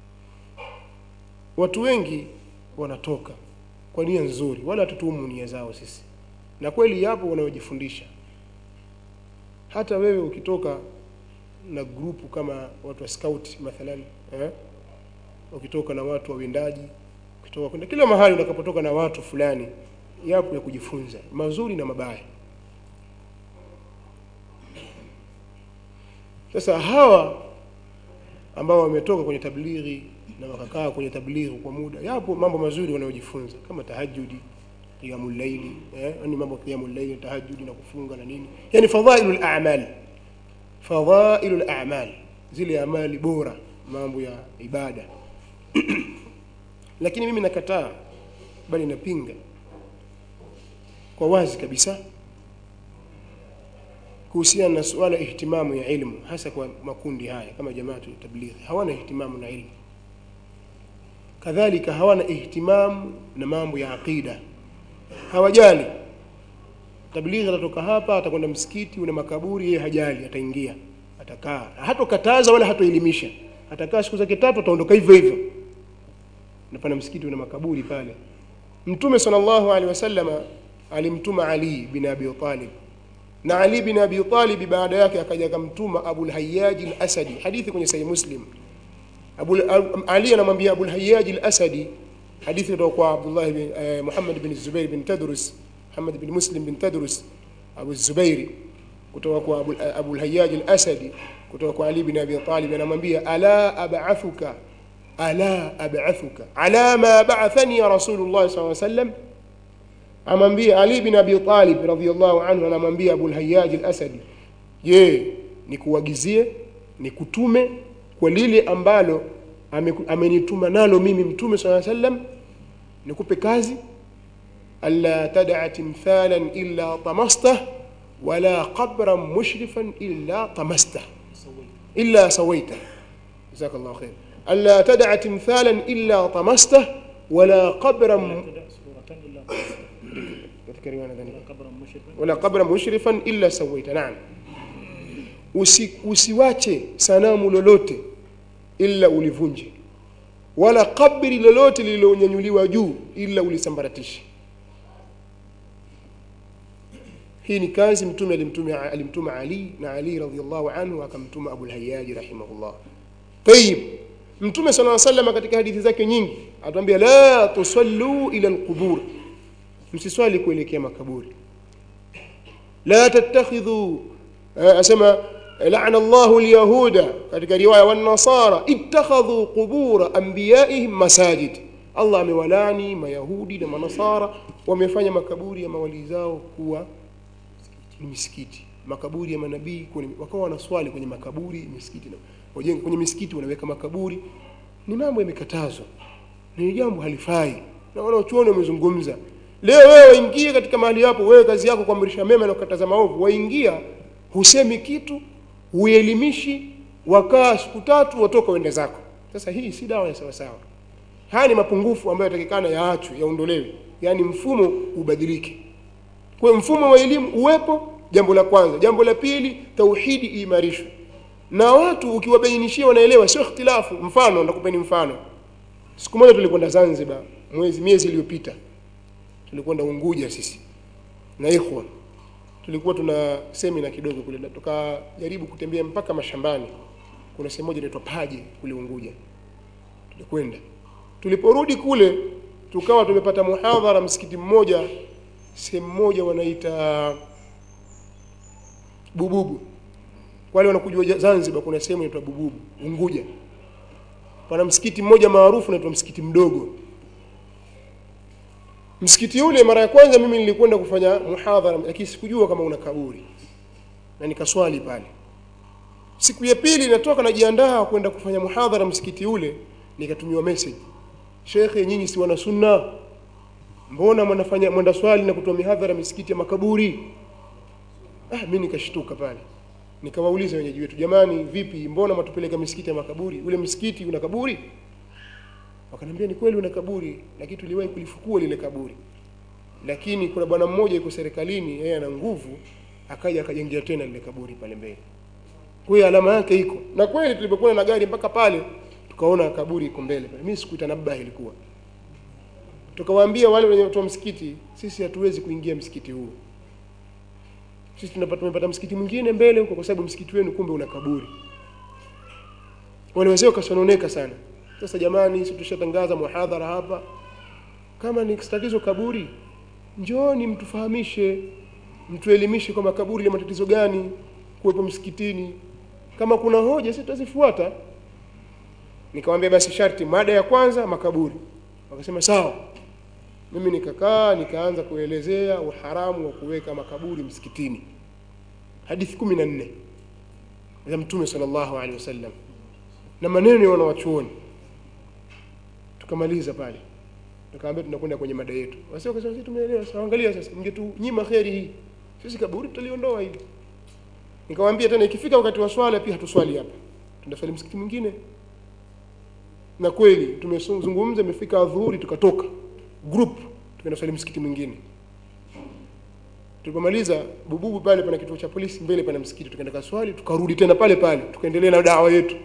watu wengi wanatoka kwa nia nzuri wala hatutuhumu nia zao sisi na kweli yapo wanaojifundisha hata wewe ukitoka na grupu kama watu wa scout mathalan eh? ukitoka na watu wa windaji ukitoka kwenda kila mahali utakapotoka na watu fulani yapo ya kujifunza mazuri na mabaya sasa hawa ambao wametoka kwenye tablighi na wakakaa kwenye tablighi kwa muda yapo mambo mazuri wanayojifunza kama tahajudi qiyamul layli eh ni mambo ya qiyamul layli tahajudi na kufunga na nini yani fadhailul a'mal fadhailul a'mal zile amali bora mambo ya ibada lakini mimi nakataa bali napinga kwa wazi kabisa kuhusiana na suala ihtimamu ya ilmu hasa kwa makundi haya kama jamaatu tablighi hawana ihtimamu na ilmu kadhalika hawana ihtimamu na mambo ya aqida hawajali tablighi atatoka hapa atakwenda msikiti una makaburi yeye hajali ataingia atakaa hatokataza wala hatoelimisha atakaa siku zake tatu ataondoka hivyo hivyo na pana msikiti una makaburi pale mtume sallallahu alaihi wasallama alimtuma ali bin abi talib na ali bin abi talib baada yake akaja akamtuma abul hayyaj al-asadi hadithi kwenye sahih muslim Abu Ali anamwambia Abu al-Hayyaj al-Asadi hadithi kutoka kwa Abdullah bin eh, Muhammad bin Zubair bin Tadrus Muhammad bin Muslim bin Tadrus Abu Zubairi kutoka kwa Abu, Abu al-Hayyaj al-Asadi kutoka kwa Ali bin Abi Talib anamwambia ala ab'athuka ala ab'athuka ala ma ba'athani ya Rasulullah sallallahu alaihi wasallam amwambia Ali bin Abi Talib radhiyallahu anhu anamwambia Abu al-Hayyaj al-Asadi je nikuagizie nikutume kwa lile ambalo ame- amenituma nalo mimi mtume sala sallam nikupe kazi alla tad'a timthalan illa tamastah wala qabran mushrifan illa tamastah illa sawaita jazakallahu khair alla tad'a timthalan illa tamastah wala qabran katika riwaya nadhani wala qabran mushrifan illa sawaita naam Usi, usiwache sanamu lolote ila ulivunje wala kabri lolote lililonyanyuliwa juu ila ulisambaratishe hii ni kazi mtume alimtuma alimtuma Ali na Ali radhiallahu anhu akamtuma Abu al-Hayyaj rahimahullah tayib mtume sallallahu alayhi wasallam katika hadithi zake nyingi atuambia la tusallu ila al-qubur msiswali kuelekea makaburi la tattakhidhu eh, asema لعن الله اليهود katika riwaya wan-nasara ittakhadhu qubur anbiya'ihim masajid Allah amewalani mayahudi na manasara wamefanya makaburi ya mawali zao kuwa ni misikiti makaburi ya manabii kwenye wakawa wanaswali kwenye makaburi misikiti na wajenga kwenye misikiti wanaweka makaburi ni mambo yamekatazwa ni jambo halifai na wanaochuoni wamezungumza leo wewe waingie katika mahali hapo wewe kazi yako kuamrisha mema na kukataza maovu waingia husemi kitu huelimishi wakaa siku tatu watoka wende zako sasa hii si dawa ya sawasawa haya ni mapungufu ambayo yatakikana yaachwe yaondolewe yaani mfumo ubadilike kwa hiyo mfumo wa elimu uwepo jambo la kwanza jambo la pili tauhidi iimarishwe na watu ukiwabainishia wanaelewa sio ikhtilafu mfano ndakupeni mfano siku moja tulikwenda zanzibar mwezi miezi iliyopita tulikwenda unguja sisi na ikhwa tulikuwa tuna semina kidogo kule na tukajaribu kutembea mpaka mashambani kuna sehemu moja inaitwa paje kule unguja tulikwenda tuliporudi kule tukawa tumepata muhadhara msikiti mmoja sehemu moja wanaita bububu wale wanakujua zanzibar kuna sehemu inaitwa bububu unguja pana msikiti mmoja maarufu unaitwa msikiti mdogo msikiti ule mara ya kwanza mimi nilikwenda kufanya muhadhara lakini sikujua kama una kaburi na nikaswali pale siku ya pili natoka najiandaa kwenda kufanya muhadhara msikiti ule nikatumiwa message shekhe nyinyi si wana sunna mbona mnafanya mwenda swali na kutoa mihadhara misikiti ya makaburi ah mimi nikashtuka pale nikawauliza wenyeji wetu jamani vipi mbona matupeleka misikiti ya makaburi ule msikiti una kaburi wakaniambia ni kweli una kaburi lakini tuliwahi kulifukua lile kaburi lakini kuna bwana mmoja yuko serikalini yeye ana nguvu akaja akajengea tena lile kaburi pale mbele kwa hiyo alama yake iko na kweli tulipokuwa na gari mpaka pale tukaona kaburi iko mbele pale mimi sikuita nabba ilikuwa tukawaambia wale wenye watu wa msikiti sisi hatuwezi kuingia msikiti huu sisi tunapata tumepata msikiti mwingine mbele huko kwa sababu msikiti wenu kumbe una kaburi wale wazee wakasononeka sana sasa jamani sisi tushatangaza muhadhara hapa kama ni tatizo kaburi njooni mtufahamishe mtuelimishe kwamba kaburi lina matatizo gani kuwepo msikitini kama kuna hoja sisi tutazifuata nikamwambia basi sharti mada ya kwanza makaburi wakasema sawa mimi nikakaa nikaanza kuelezea uharamu wa kuweka makaburi msikitini hadithi kumi na nne za mtume sallallahu alaihi wasallam na maneno ya wanawachuoni tukamaliza pale tukaambia tunakwenda kwenye mada yetu wasi wakasema sisi tumeelewa sasa angalia sasa mngetunyima kheri hii sisi kaburi tutaliondoa hili nikamwambia tena ikifika wakati wa swala pia hatuswali hapa tunaswali msikiti mwingine na kweli tumezungumza imefika adhuhuri tukatoka group tukaenda swali msikiti mwingine tulipomaliza bububu pale pana kituo cha polisi mbele pana msikiti tukaenda kaswali tukarudi tena pale pale tukaendelea na dawa yetu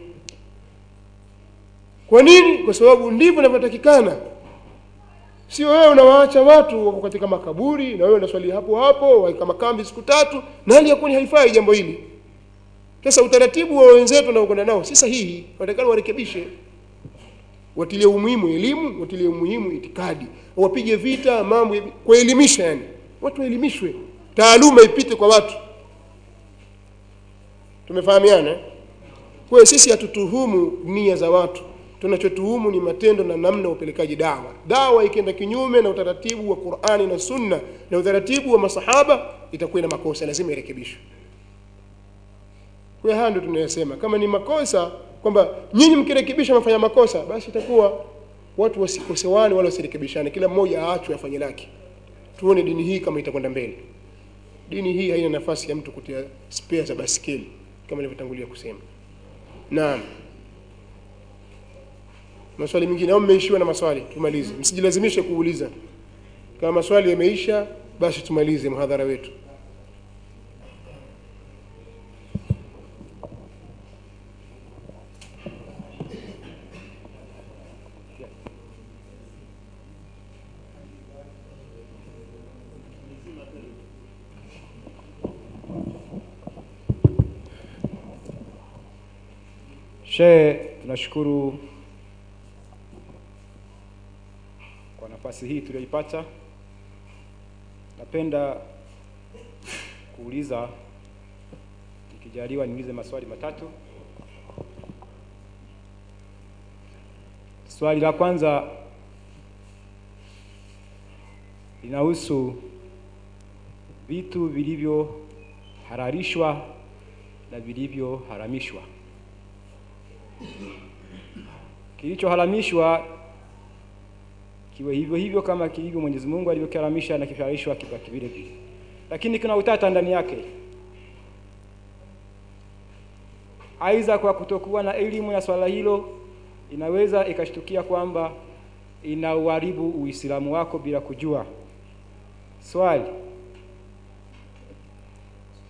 kwa nini kwa sababu ndivyo inavyotakikana sio wewe unawaacha watu wako katika makaburi na wewe unaswali hapo hapo waika makambi siku tatu na hali ya kuwa haifai jambo hili sasa utaratibu wa wenzetu wanaokwenda nao si sahihi watakana warekebishe watilie umuhimu elimu watilie umuhimu itikadi wapige vita mambo ya- kuelimisha yani watu waelimishwe taaluma ipite kwa watu tumefahamiana eh? kwa hiyo sisi hatutuhumu nia za watu tunachotuhumu ni matendo na namna ya upelekaji dawa dawa ikienda kinyume na utaratibu wa qurani na sunna na utaratibu wa masahaba itakuwa ina makosa lazima irekebishwe kwa hiyo haya ndio tunayosema kama ni makosa kwamba nyinyi mkirekebisha mafanya makosa basi itakuwa watu wasikosewane wala wasirekebishane kila mmoja aachwe afanye lake tuone dini hii kama itakwenda mbele dini hii haina nafasi ya mtu kutia spare za baskeli kama nilivyotangulia kusema naam maswali mengine au mmeishiwa na maswali tumalize msijilazimishe kuuliza kama maswali yameisha basi tumalize mhadhara wetu Shehe, tunashukuru kwa nafasi hii tuliyoipata. Napenda kuuliza, nikijaliwa niulize maswali matatu. Swali la kwanza linahusu vitu vilivyohalalishwa na vilivyoharamishwa. Kilichoharamishwa kiwe hivyo hivyo kama kilivyo Mwenyezi Mungu alivyokiharamisha na kihalalishwa kibaki vile vile, lakini kuna utata ndani yake, aidha kwa kutokuwa na elimu ya swala hilo, inaweza ikashtukia kwamba inauharibu Uislamu wako bila kujua. Swali,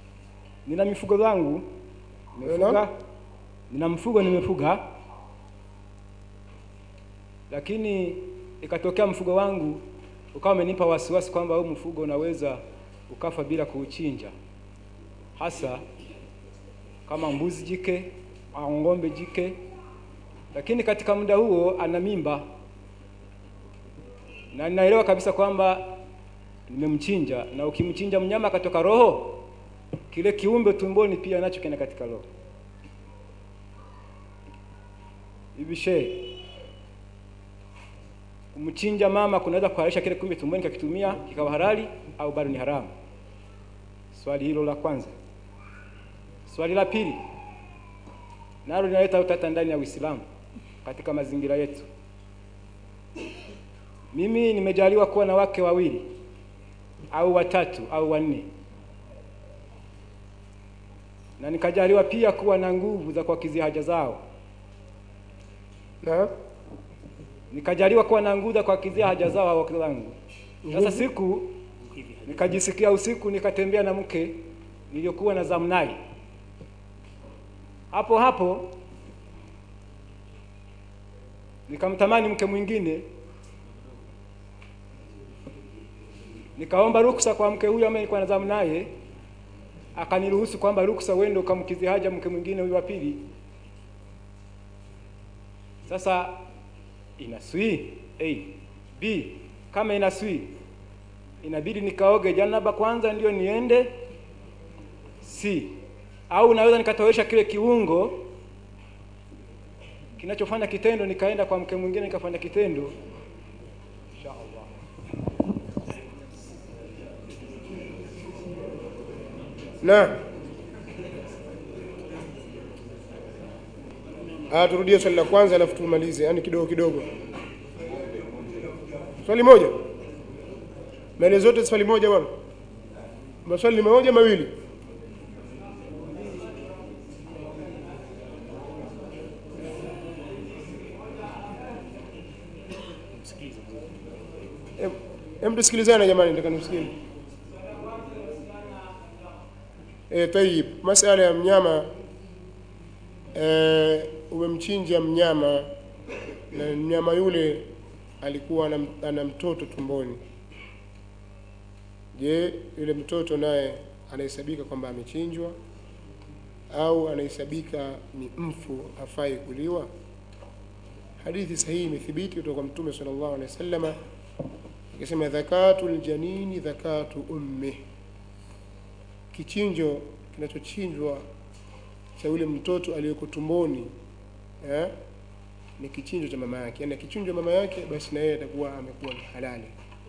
nina mifugo zangu nimefuga, nina mfugo nimefuga, lakini ikatokea mfugo wangu ukawa umenipa wasiwasi kwamba huu mfugo unaweza ukafa bila kuuchinja, hasa kama mbuzi jike au ng'ombe jike, lakini katika muda huo ana mimba na ninaelewa kabisa kwamba nimemchinja, na ukimchinja mnyama akatoka roho, kile kiumbe tumboni pia nacho kina katika roho. Hivi she kumchinja mama kunaweza kuhalalisha kile kiumbe tumboni kakitumia kikawa halali au bado ni haramu? Swali hilo la kwanza. Swali la pili nalo linaleta utata ndani ya Uislamu katika mazingira yetu. Mimi nimejaliwa kuwa na wake wawili au watatu au wanne, na nikajaliwa pia kuwa na nguvu za kuwakidhi haja zao, na nikajaliwa kuwa na nguvu za kuwakidhi haja zao hao wake zangu. Sasa siku nikajisikia usiku, nikatembea na mke niliyokuwa na zamu naye hapo hapo nikamtamani mke mwingine, nikaomba ruksa kwa mke huyo ambaye nilikuwa nazamu naye, akaniruhusu kwamba ruksa, uende ukamkizi haja mke mwingine huyu wa pili. Sasa inaswi A, B kama inaswi inabidi nikaoge janaba kwanza ndio niende C au naweza nikatowesha kile kiungo kinachofanya kitendo nikaenda kwa mke mwingine nikafanya kitendo Inshallah. na Ah, turudie swali la kwanza alafu tumalize, yani kidogo kidogo. Swali moja, maelezo yote swali moja bwana. Maswali ni moja mawili. Em- Em, tusikilizane jamani, nataka nimsikie. Eh, tayib, masala ya mnyama eh, umemchinja mnyama na mnyama yule alikuwa ana, ana mtoto tumboni. Je, yule mtoto naye anahesabika kwamba amechinjwa au anahesabika ni mfu hafai kuliwa? Hadithi sahihi imethibiti kutoka kwa Mtume sallallahu alaihi wasallam akisema, dhakatu ljanini dhakatu ummi, kichinjo kinachochinjwa cha yule mtoto aliyeko tumboni eh, ni kichinjo cha mama yake. Yani akichinjwa mama yake, basi na yeye atakuwa amekuwa ni halali.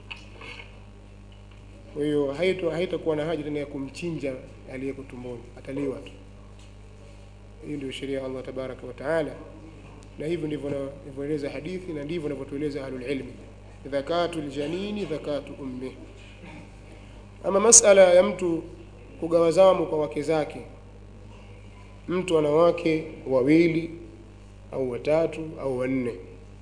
Kwa hiyo haito haitakuwa na haja tena ya kumchinja aliyeko tumboni, ataliwa tu. Hii ndio sheria ya Allah tabaraka wa taala, na hivyo ndivyo na- inavyoeleza hadithi na ndivyo inavyotueleza ahlul ilmi, dhakatu ljanini dhakatu ummi. Ama masala ya mtu kugawa zamu kwa wake zake, mtu ana wake wawili au watatu au wanne,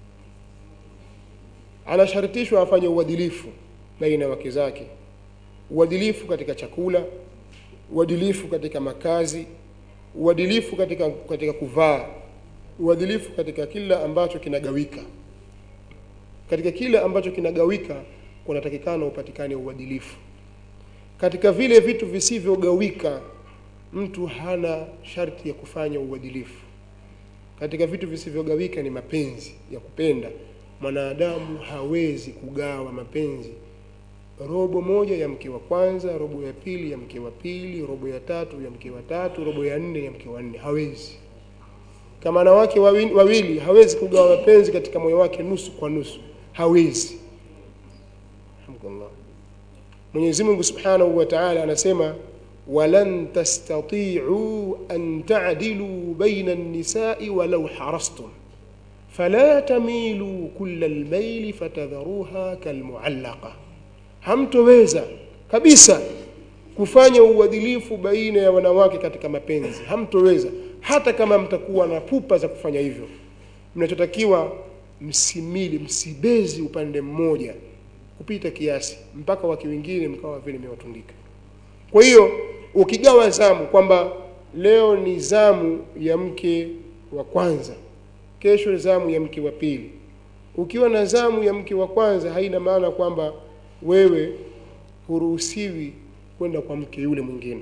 anashartishwa afanye uadilifu baina ya wake zake, uadilifu katika chakula, uadilifu katika makazi, uadilifu katika, katika kuvaa, uadilifu katika kila ambacho kinagawika. Katika kila ambacho kinagawika kunatakikana upatikane uadilifu. Katika vile vitu visivyogawika mtu hana sharti ya kufanya uadilifu. Katika vitu visivyogawika ni mapenzi ya kupenda. Mwanadamu hawezi kugawa mapenzi, robo moja ya mke wa kwanza, robo ya pili ya mke wa pili, robo ya tatu ya mke wa tatu, robo ya nne ya mke wa nne. Hawezi. Kama ana wake wawili, wawili hawezi kugawa mapenzi katika moyo wake nusu kwa nusu, hawezi. Alhamdulillah. Mwenyezi Mungu Subhanahu wa Ta'ala anasema walan tastati'u an ta'dilu baina an-nisa'i walau harastum fala tamilu kulla al-mayli fatadharuha kalmu'allaqa, hamtoweza kabisa kufanya uadilifu baina ya wanawake katika mapenzi, hamtoweza hata kama mtakuwa na pupa za kufanya hivyo. Mnachotakiwa msimili, msibezi upande mmoja kupita kiasi mpaka wake wengine mkawa vile mmewatundika. Kwa hiyo ukigawa zamu kwamba leo ni zamu ya mke wa kwanza kesho zamu ya mke wa pili ukiwa na zamu ya mke wa kwanza haina maana kwamba wewe huruhusiwi kwenda kwa mke yule mwingine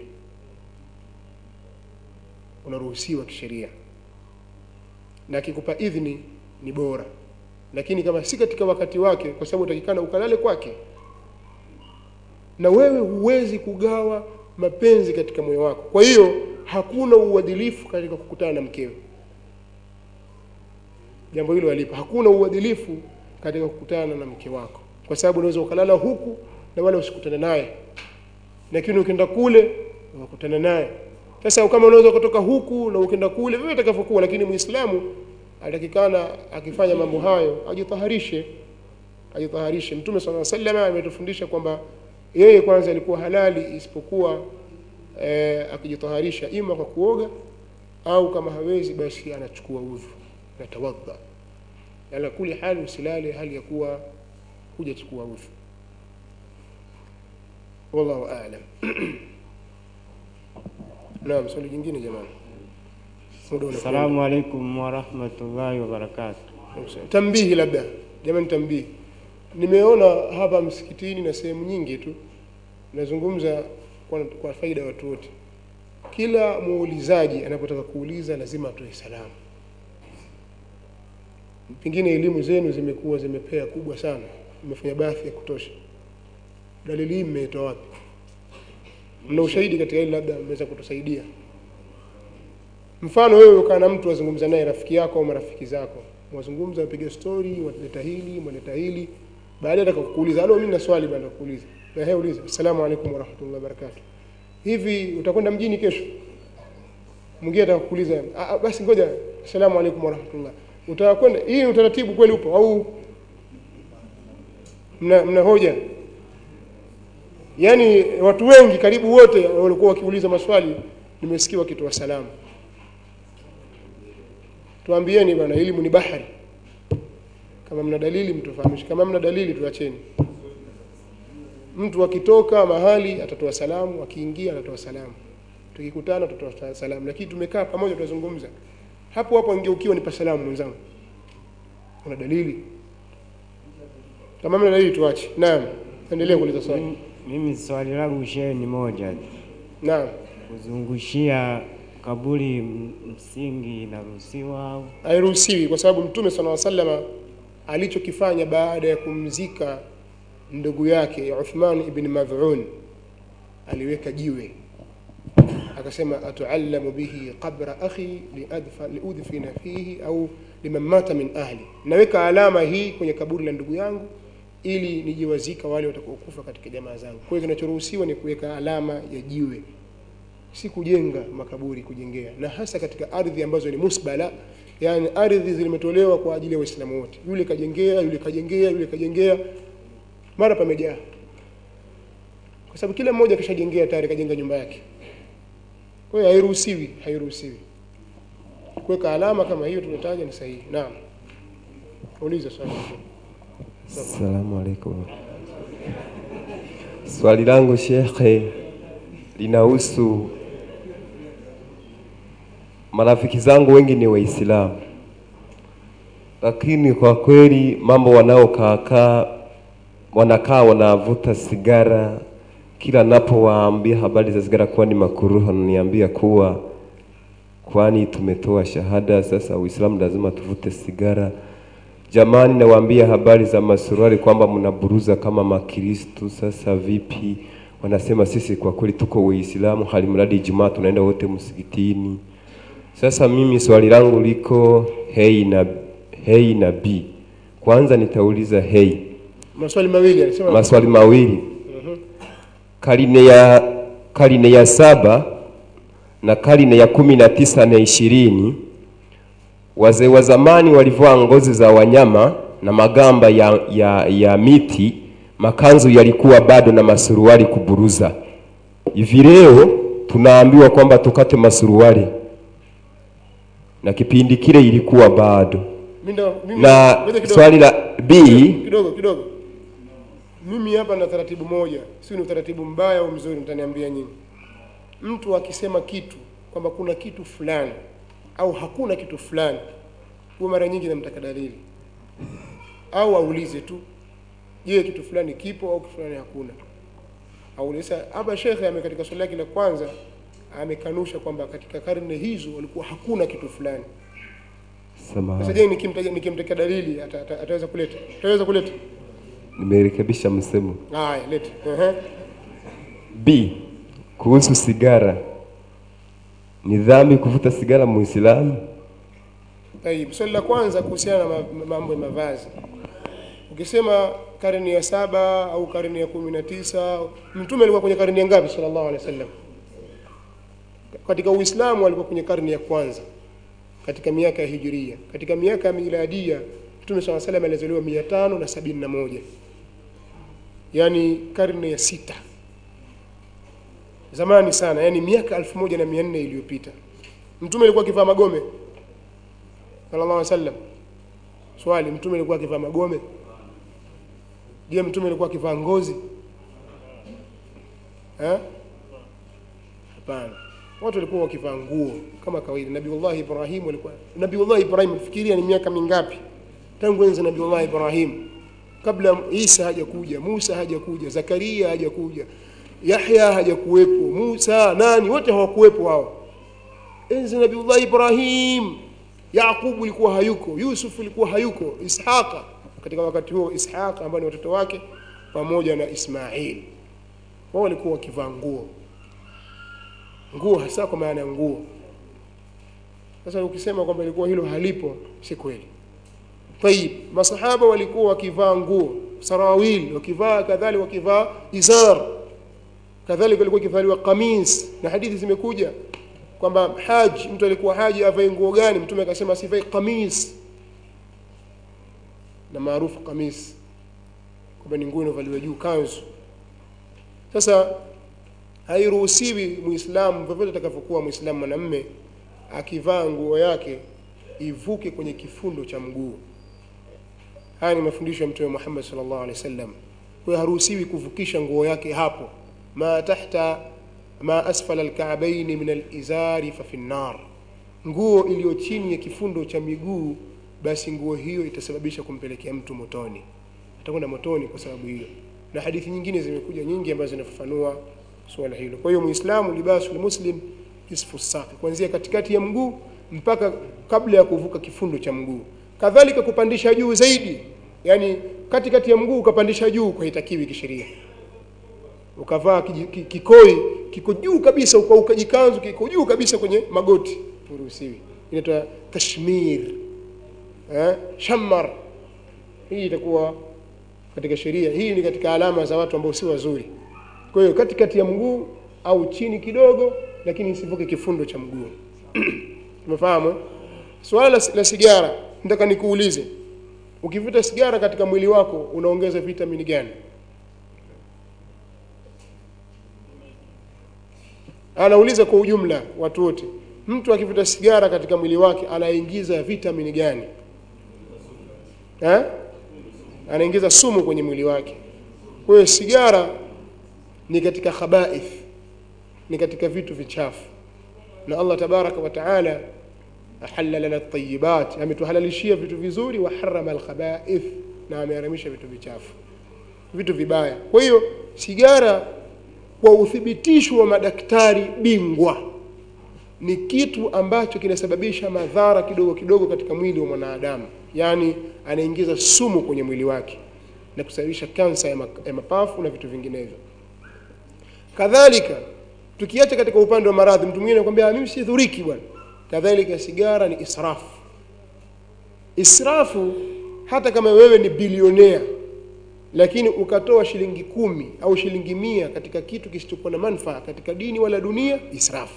unaruhusiwa kisheria na akikupa idhini ni bora lakini kama si katika wakati wake kwa sababu utakikana ukalale kwake na wewe huwezi kugawa mapenzi katika moyo wako kwa hiyo hakuna uadilifu katika kukutana na mkewe jambo hilo alipo hakuna uadilifu katika kukutana na mke wako kwa sababu unaweza ukalala huku na wala usikutane naye lakini ukienda kule unakutana naye sasa kama unaweza kutoka huku na ukienda kule vile itakavyokuwa lakini muislamu atakikana akifanya mambo hayo ajitaharishe ajitaharishe mtume sala salama ametufundisha kwamba yeye kwanza alikuwa halali isipokuwa eh, akijitaharisha ima kwa kuoga au kama hawezi basi anachukua udhu natawadha ala kuli hali usilale hali ya kuwa hujachukua udhu wallahu aalam naam swali jingine jamani Muda unakwenda. Assalamu alaikum warahmatullahi wabarakatuh. tambihi labda jamani tambihi nimeona hapa msikitini na sehemu nyingi tu nazungumza kwa, kwa faida ya watu wote kila muulizaji anapotaka kuuliza lazima atoe salamu pengine elimu zenu zimekuwa zimepea kubwa sana mmefanya bathi ya kutosha dalili hii mmeitoa wapi mna ushahidi katika hili labda mmeweza kutusaidia mfano wewe ukaa na mtu wazungumza naye rafiki yako au marafiki zako mwazungumza wapiga stori waleta hili mwaleta hili baadaye atakakuuliza alo mimi na swali bado kuuliza na yeye uliza asalamu alaykum warahmatullahi wabarakatuh hivi utakwenda mjini kesho mwingine atakuuliza "Ah, ah, basi ngoja asalamu alaykum warahmatullah utakwenda hii utaratibu kweli upo au mna, mna hoja yaani watu wengi karibu wote walikuwa wakiuliza maswali nimesikia wakitoa salamu tuambieni bwana elimu ni bahari kama mna dalili mtufahamishe kama mna dalili tuacheni mtu akitoka mahali atatoa salamu akiingia atatoa salamu tukikutana tutatoa salamu lakini tumekaa pamoja tunazungumza hapo hapo ingeukiwa nipa salamu mwenzangu una dalili kama mna dalili tuache naam endelea kuuliza swali Mimi swali langu shehe ni moja tu. naam Kuzungushia kaburi m- msingi inaruhusiwa au? hairuhusiwi kwa sababu mtume sala salama alichokifanya baada ya kumzika ndugu yake Uthman ibn Mad'un aliweka jiwe akasema atuallamu bihi qabra akhi liadfa liudfina fihi au liman mata min ahli naweka alama hii kwenye kaburi la ndugu yangu ili nijiwazika wale watakaokufa katika jamaa zangu kwa hiyo kinachoruhusiwa ni kuweka alama ya jiwe si kujenga makaburi kujengea na hasa katika ardhi ambazo ni musbala yani ardhi zimetolewa kwa ajili ya waislamu wote yule kajengea yule kajengea yule kajengea mara pamejaa kwa sababu kila mmoja kishajengea tayari kajenga nyumba yake kwa hiyo hairuhusiwi hairuhusiwi kuweka alama kama hiyo tumetaja ni sahihi naam uliza swali Assalamu alaikum. Swali langu shekhe linahusu marafiki zangu wengi ni Waislamu, lakini kwa kweli mambo wanaokaakaa wanakaa wanavuta sigara. Kila napowaambia habari za sigara kuwa ni makuruhu, wananiambia kuwa kwani tumetoa shahada, sasa Uislamu lazima tuvute sigara. Jamani, nawaambia habari za masuruali kwamba mnaburuza kama Makristu. Sasa vipi? Wanasema sisi kwa kweli tuko Waislamu, hali mradi Ijumaa tunaenda wote msikitini. Sasa mimi swali langu liko hei na hei na b. Kwanza nitauliza hei, maswali mawili alisema maswali mawili. Mhm. Karine ya karine ya saba na karine ya kumi na tisa na ishirini wazee wa zamani walivaa ngozi za wanyama na magamba ya, ya, ya miti, makanzu yalikuwa bado na masuruali kuburuza. Hivi leo tunaambiwa kwamba tukate masuruali, na kipindi kile ilikuwa bado. Mimi ndo- mimi- Na ngoja kidogo. swali la B, kidogo kidogo mimi hapa na taratibu moja si ni utaratibu mbaya au mzuri mtaniambia nyinyi mtu akisema kitu kwamba kuna kitu fulani au hakuna kitu fulani huwa mara nyingi namtaka dalili au aulize tu je kitu fulani kipo au kitu fulani hakuna aulize hapa shekhe ame katika swali lake la kwanza amekanusha kwamba katika karne hizo walikuwa hakuna kitu fulani sasa Samahani, je nikimtaja nikimtakia dalili ata- ata- ataweza kuleta ataweza kuleta nimerekebisha msemo. haya leta ehe B. Kuhusu sigara, ni dhambi kuvuta sigara Muislamu? Tayib, swali la kwanza kuhusiana na ma- mambo ya mavazi. Ukisema karne ya saba au karne ya kumi na tisa, mtume alikuwa kwenye karne ya ngapi sallallahu alaihi wasallam? Katika Uislamu alikuwa kwenye karne ya kwanza katika miaka ya hijiria. Katika miaka ya miladia mtume sallallahu alaihi wasallam alizaliwa mia tano na sabini na moja yaani karne ya sita zamani sana, yani miaka elfu moja na mia nne iliyopita. Mtume alikuwa akivaa magome sallallahu alaihi wasallam. Swali, mtume alikuwa akivaa magome? Je, mtume alikuwa akivaa ngozi? Eh? Hapana. Watu walikuwa wakivaa nguo kama kawaida. Nabiullah Ibrahim alikuwa Nabiullah Ibrahim, fikiria ni miaka mingapi tangu enzi Nabiullah Ibrahim, kabla Isa hajakuja, Musa hajakuja, Zakaria hajakuja, Yahya hajakuwepo, Musa nani, wote hawakuwepo hao. Enzi Nabiullah Ibrahim, Yaqubu ilikuwa hayuko, Yusuf ilikuwa hayuko, Ishaqa katika wakati huo, Ishaqa ambao ni watoto wake pamoja na Ismail, wao walikuwa wakivaa nguo nguo, hasa kwa maana ya nguo. Sasa ukisema kwamba ilikuwa hilo halipo, si kweli. Tayib, masahaba walikuwa wakivaa nguo sarawil, wakivaa kadhalika, wakivaa izar, kadhalika walikuwa wakivaliwa kamis, na hadithi zimekuja kwamba haji, mtu alikuwa haji avae nguo gani? Mtume akasema asivae kamis, na maarufu kamis kwamba ni nguo inayovaliwa juu, kanzu. Sasa hairuhusiwi Muislamu vyovyote atakavyokuwa Muislamu mwanamme akivaa nguo yake ivuke kwenye kifundo cha mguu. Haya ni mafundisho ya Mtume Muhammad sallallahu alaihi wasallam. Kwa hiyo haruhusiwi kuvukisha nguo yake hapo, ma tahta ma asfala alka'baini min alizari fa fi nar, nguo iliyo chini ya kifundo cha miguu, basi nguo hiyo itasababisha kumpelekea mtu motoni, atakwenda motoni kwa sababu hiyo. Na hadithi nyingine zimekuja nyingi ambazo zinafafanua suala hilo. Kwa hiyo Muislamu, libasul muslim isfu saqi, kuanzia katikati ya mguu mpaka kabla ya kuvuka kifundo cha mguu. Kadhalika kupandisha juu zaidi, yani katikati ya mguu ukapandisha juu, kwa haitakiwi kisheria. Ukavaa kiji- ki- kikoi kiko juu kabisa, uka ukajikanzu kiko juu kabisa kwenye magoti, huruhusiwi. Inaitwa tashmir, eh, shammar. Hii itakuwa katika sheria, hii ni katika alama za watu ambao si wazuri. Kwa hiyo katikati ya mguu au chini kidogo, lakini isivuke kifundo cha mguu. Umefahamu? Swala la, la sigara, nataka nikuulize, ukivuta sigara katika mwili wako unaongeza vitamini gani? Anauliza kwa ujumla watu wote, mtu akivuta sigara katika mwili wake anaingiza vitamini gani? Eh? Anaingiza sumu kwenye mwili wake. Kwa hiyo sigara ni katika khabaith, ni katika vitu vichafu, na Allah tabaraka wa taala ahalla lana tayibat, ametuhalalishia vitu vizuri, wa harama alkhabaith, na ameharamisha vitu vichafu, vitu vibaya. Kwa hiyo sigara, kwa uthibitisho wa madaktari bingwa, ni kitu ambacho kinasababisha madhara kidogo kidogo katika mwili wa mwanadamu, yaani anaingiza sumu kwenye mwili wake na kusababisha kansa ya, ma ya mapafu na vitu vinginevyo. Kadhalika tukiacha katika upande wa maradhi, mtu mwingine anakuambia mimi sidhuriki bwana. Kadhalika sigara ni israfu. Israfu, hata kama wewe ni bilionea, lakini ukatoa shilingi kumi au shilingi mia katika kitu kisichokuwa na manufaa katika dini wala dunia, israfu.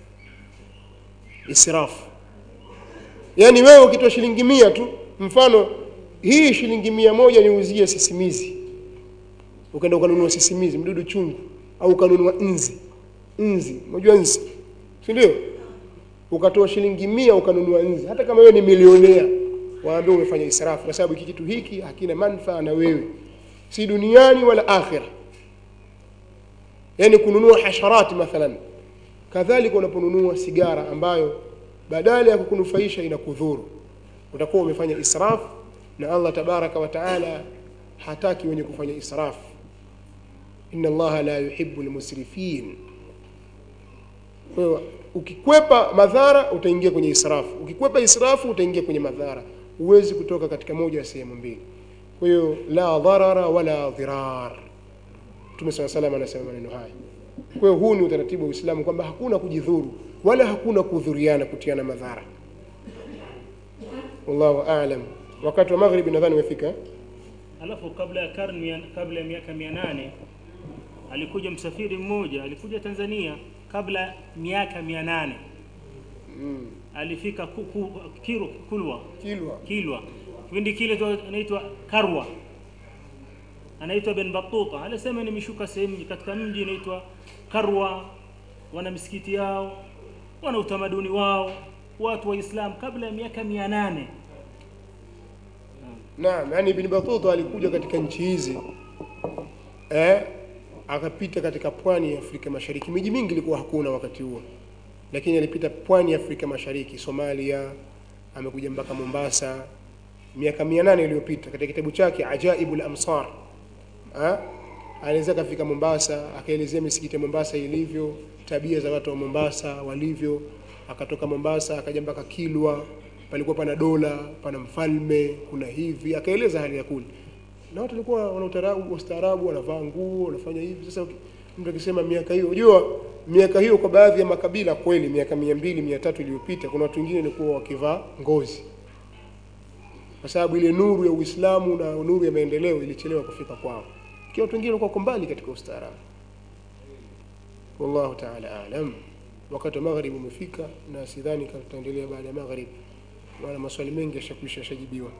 Israfu yaani wewe ukitoa shilingi mia tu, mfano hii shilingi mia moja niuzie sisimizi, ukaenda ukanunua sisimizi, mdudu chungu au ukanunua nzi nzi unajua nzi si ndio ukatoa shilingi mia ukanunua nzi hata kama wewe ni milionea waambie umefanya israfu kwa sababu hiki kitu hiki hakina manufaa na wewe si duniani wala akhira yaani kununua hasharati mathalan kadhalika unaponunua sigara ambayo badala ya kukunufaisha inakudhuru utakuwa umefanya israf na Allah tabaraka wa taala hataki wenye kufanya israf inna allaha la yuhibbu almusrifin kwa hiyo ukikwepa madhara utaingia kwenye israfu ukikwepa israfu utaingia kwenye madhara huwezi kutoka katika moja ya sehemu mbili kwa hiyo la dharara wala dhirar mtume saa salam anasema maneno haya kwa hiyo huu ni utaratibu wa uislamu kwamba hakuna kujidhuru wala hakuna kudhuriana kutiana madhara wallahu alam wakati wa maghribi nadhani umefika alafu kabla ya karne kabla ya miaka mia nane alikuja msafiri mmoja alikuja Tanzania kabla miaka mia nane mm. alifika ku, ku, kiru, kulwa kilwa kilwa kipindi kile tu anaitwa karwa anaitwa Ben Battuta alisema nimeshuka sehemu katika mji inaitwa Karwa wana misikiti yao wana utamaduni wao watu wa Islam kabla ya miaka mia nane Naam, yani Ibn Battuta alikuja katika nchi hizi eh, akapita katika pwani ya Afrika Mashariki. Miji mingi ilikuwa hakuna wakati huo, lakini alipita pwani ya Afrika Mashariki, Somalia, amekuja mpaka Mombasa miaka mia nane iliyopita. Katika kitabu chake Ajaibul Amsar eh, anaweza akafika Mombasa, akaelezea misikiti ya Mombasa ilivyo, tabia za watu wa Mombasa walivyo. Akatoka Mombasa akaja mpaka Kilwa, palikuwa pana dola, pana mfalme, kuna hivi, akaeleza hali ya kule na watu walikuwa wana utarabu ustaarabu, wanavaa nguo, wanafanya hivi. Sasa mtu akisema miaka hiyo, unajua miaka hiyo kwa baadhi ya makabila kweli, miaka mia mbili mia tatu iliyopita, kuna watu wengine walikuwa wakivaa ngozi, kwa sababu ile nuru ya Uislamu na nuru ya maendeleo ilichelewa kufika kwao, ikiwa watu wengine walikuwa mbali katika ustaarabu. Wallahu taala alam. Wakati wa maghrib umefika, na sidhani kama tutaendelea baada ya maghrib, maana maswali mengi yashakwisha yashajibiwa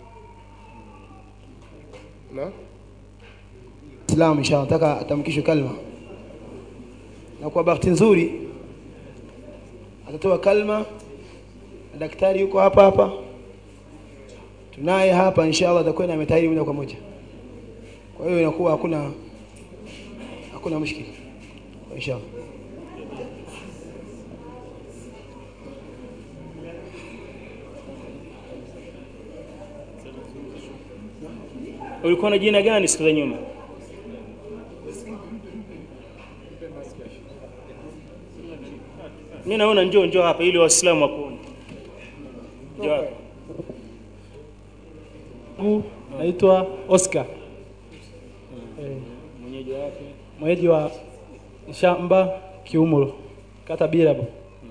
na Islam inshallah nataka atamkishwe kalma, na kwa bahati nzuri atatoa kalma na daktari yuko hapa hapa, tunaye hapa inshallah, atakwenda ametahiri moja kwa moja. Kwa hiyo inakuwa hakuna hakuna mushkili inshallah. ulikuwa na jina gani siku za nyuma mi naona njoo njoo hapa ili waislamu wakuone njoo hapa Mungu naitwa Oscar. Eh, mwenyeji wa wapi mwenyeji wa shamba Kiumulo, kata Birabu.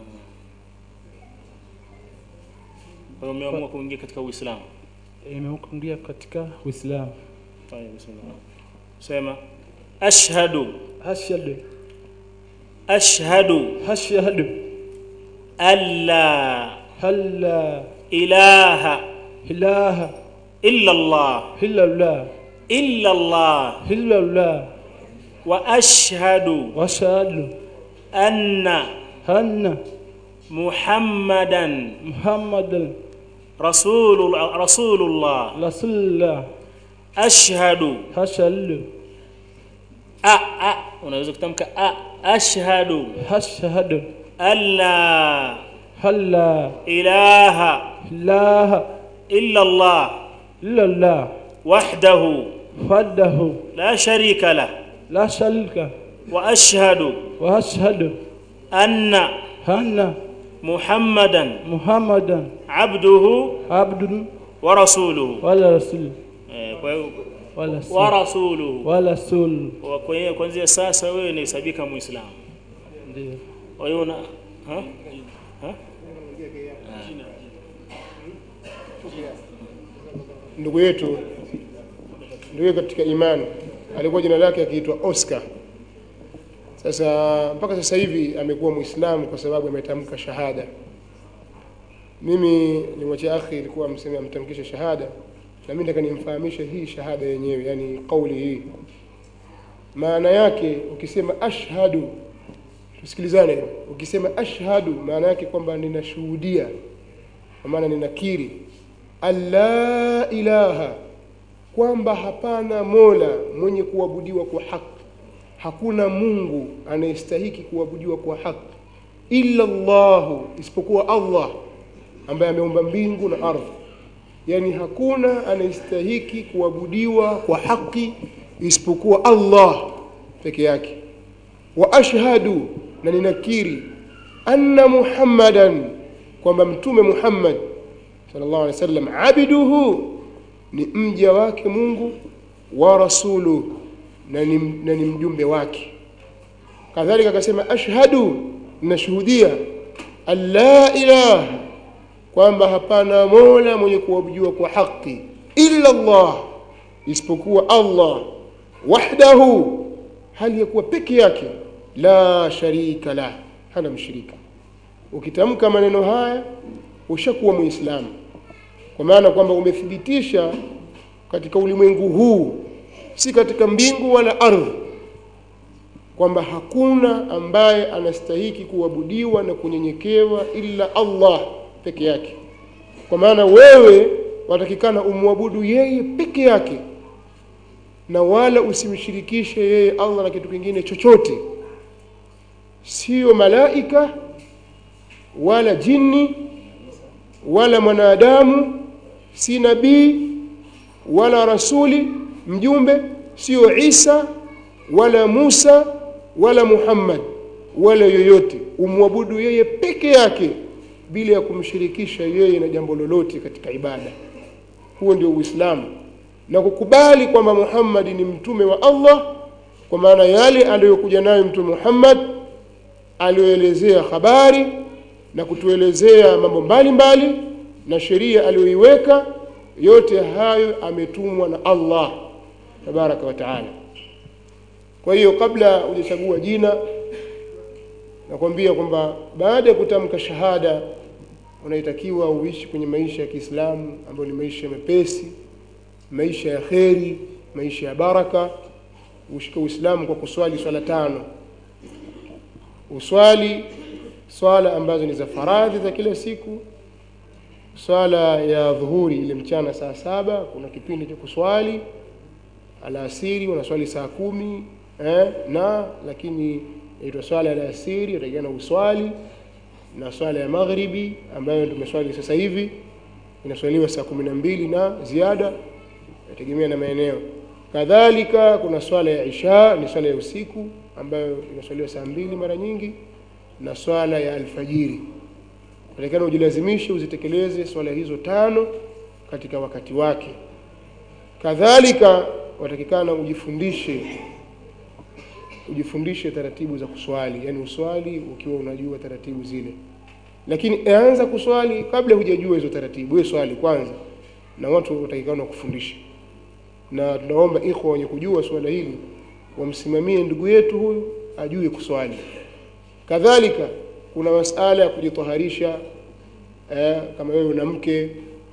Kwa hiyo umeamua kuingia katika uislamu Eh, Nimekuingia katika Uislamu. Tayeb, bismillah. sema ashhadu Ashhadu ashhadu ashhadu alla alla ilaha ilaha illa allah illa Allah illa allah illa Allah wa ashhadu wa ashhadu anna anna muhammadan Muhammadan rasulul rasulullah rasulullah ashhadu ashhadu a a unaweza kutamka a ashhadu ashhadu alla alla ilaha ilaha illa allah illa Allah wahdahu wahdahu la sharika lah la sharika wa ashhadu wa ashhadu anna anna muhammadan Muhammadan abduhu abdun wa rasuluhu wala rasul Eh, kwa hiyo wala wa rasul rasuluhu wala rasul Kwa- kwa hiyo kuanzia sasa wewe ni sabika muislamu ndio kwa hiyo una ha? Ha? ndugu yetu ndugu yetu katika imani alikuwa jina lake akiitwa Oscar. Sasa mpaka sasa hivi amekuwa Muislamu kwa sababu ametamka shahada. Mimi nimwachia akhi ilikuwa amseme amtamkishe shahada, na mimi nataka nimfahamishe hii shahada yenyewe, yani kauli hii maana yake. Ukisema ashhadu, tusikilizane, ukisema ashhadu maana yake kwamba ninashuhudia, kwa maana ninakiri alla ilaha kwamba hapana mola mwenye kuabudiwa kwa haki hakuna mungu anayestahiki kuabudiwa kwa haki illa llahu isipokuwa allah ambaye ameumba mbingu na ardhi yani hakuna anayestahiki kuabudiwa kwa haki isipokuwa allah peke yake wa ashhadu na ninakiri anna muhammadan kwamba mtume muhammad sallallahu alaihi wasallam abduhu ni mja wake mungu wa rasuluhu na ni, na ni mjumbe wake kadhalika akasema ashhadu nashuhudia an la ilaha kwamba hapana mola mwenye kuabudiwa kwa haki illa allah isipokuwa allah wahdahu hali ya kuwa peke yake la sharika lah hana mshirika ukitamka maneno haya ushakuwa muislamu kwa maana kwamba umethibitisha katika ulimwengu huu si katika mbingu wala ardhi kwamba hakuna ambaye anastahiki kuabudiwa na kunyenyekewa ila allah peke yake kwa maana wewe watakikana umwabudu yeye peke yake na wala usimshirikishe yeye allah na kitu kingine chochote sio malaika wala jini wala mwanadamu si nabii wala rasuli mjumbe sio isa wala musa wala muhammad wala yoyote umwabudu yeye peke yake bila ya kumshirikisha yeye na jambo lolote katika ibada huo ndio uislamu na kukubali kwamba muhammadi ni mtume wa allah kwa maana yale aliyokuja nayo mtume muhammad aliyoelezea habari na kutuelezea mambo mbalimbali na sheria aliyoiweka yote hayo ametumwa na allah tabaraka wa taala kwa hiyo kabla hujachagua jina nakwambia kwamba baada ya kutamka shahada unaitakiwa uishi kwenye maisha ya kiislamu ambayo ni maisha mepesi maisha ya kheri maisha ya baraka ushike uislamu kwa kuswali swala tano uswali swala ambazo ni za faradhi za kila siku swala ya dhuhuri ile mchana saa saba kuna kipindi cha kuswali alasiri unaswali saa kumi eh, na lakini inaitwa swala ya alasiri utakiana uswali na swala ya maghribi ambayo tumeswali sasa hivi inaswaliwa saa kumi na mbili na ziada inategemea na maeneo kadhalika kuna swala ya isha ni swala ya usiku ambayo inaswaliwa saa mbili mara nyingi na swala ya alfajiri natakana ujilazimishe uzitekeleze swala hizo tano katika wakati wake kadhalika watakikana ujifundishe ujifundishe taratibu za kuswali yani uswali ukiwa unajua taratibu zile lakini anza kuswali kabla hujajua hizo taratibu wewe swali kwanza na watu watakikana kufundisha na tunaomba ikhwa wenye kujua swala hili wamsimamie ndugu yetu huyu ajue kuswali kadhalika kuna masala ya kujitaharisha eh, kama wewe una mke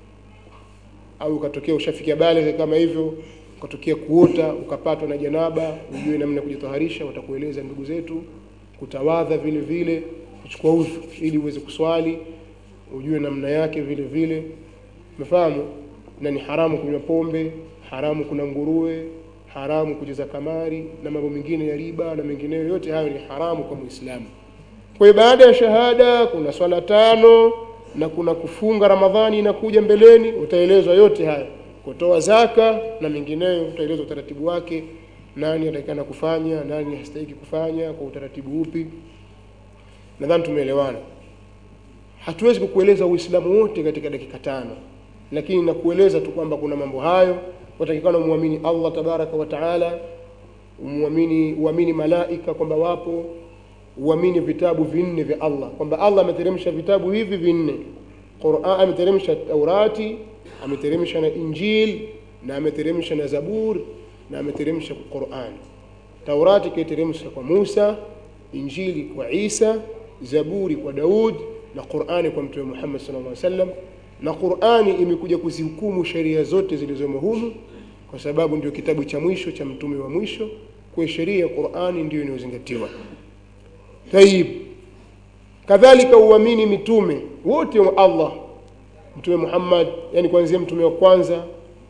au ukatokea ushafikia baligh kama hivyo ukatokea kuota ukapatwa na janaba ujue namna ya kujitaharisha watakueleza ndugu zetu kutawadha vile vile kuchukua udhu ili uweze kuswali ujue namna yake vile vile umefahamu na ni haramu kunywa pombe haramu kuna nguruwe haramu kucheza kamari na mambo mengine ya riba na mengineyo yote hayo ni haramu kwa muislamu kwa hiyo baada ya shahada kuna swala tano na kuna kufunga ramadhani inakuja mbeleni utaelezwa yote haya kutoa zaka na mengineyo utaelezwa utaratibu wake nani atakikana kufanya nani hastahiki kufanya kwa utaratibu upi nadhani tumeelewana hatuwezi kukueleza uislamu wote katika dakika tano lakini nakueleza tu kwamba kuna mambo hayo watakikana umwamini allah tabaraka wa taala umwamini uamini malaika kwamba wapo uamini vitabu vinne vya allah kwamba allah ameteremsha vitabu hivi vinne quran ameteremsha taurati ameteremsha na injil na ameteremsha na zabur na ameteremsha quran taurati kaiteremsha kwa musa injili kwa isa zaburi kwa daud na qurani kwa mtume muhammad sallallahu alaihi wasallam na qurani imekuja kuzihukumu sheria zote zilizomo humu kwa sababu ndio kitabu cha mwisho cha mtume wa mwisho kwa sheria ya qurani ndio inayozingatiwa tayib kadhalika uamini mitume wote wa allah mtume muhammad yani kuanzia mtume wa kwanza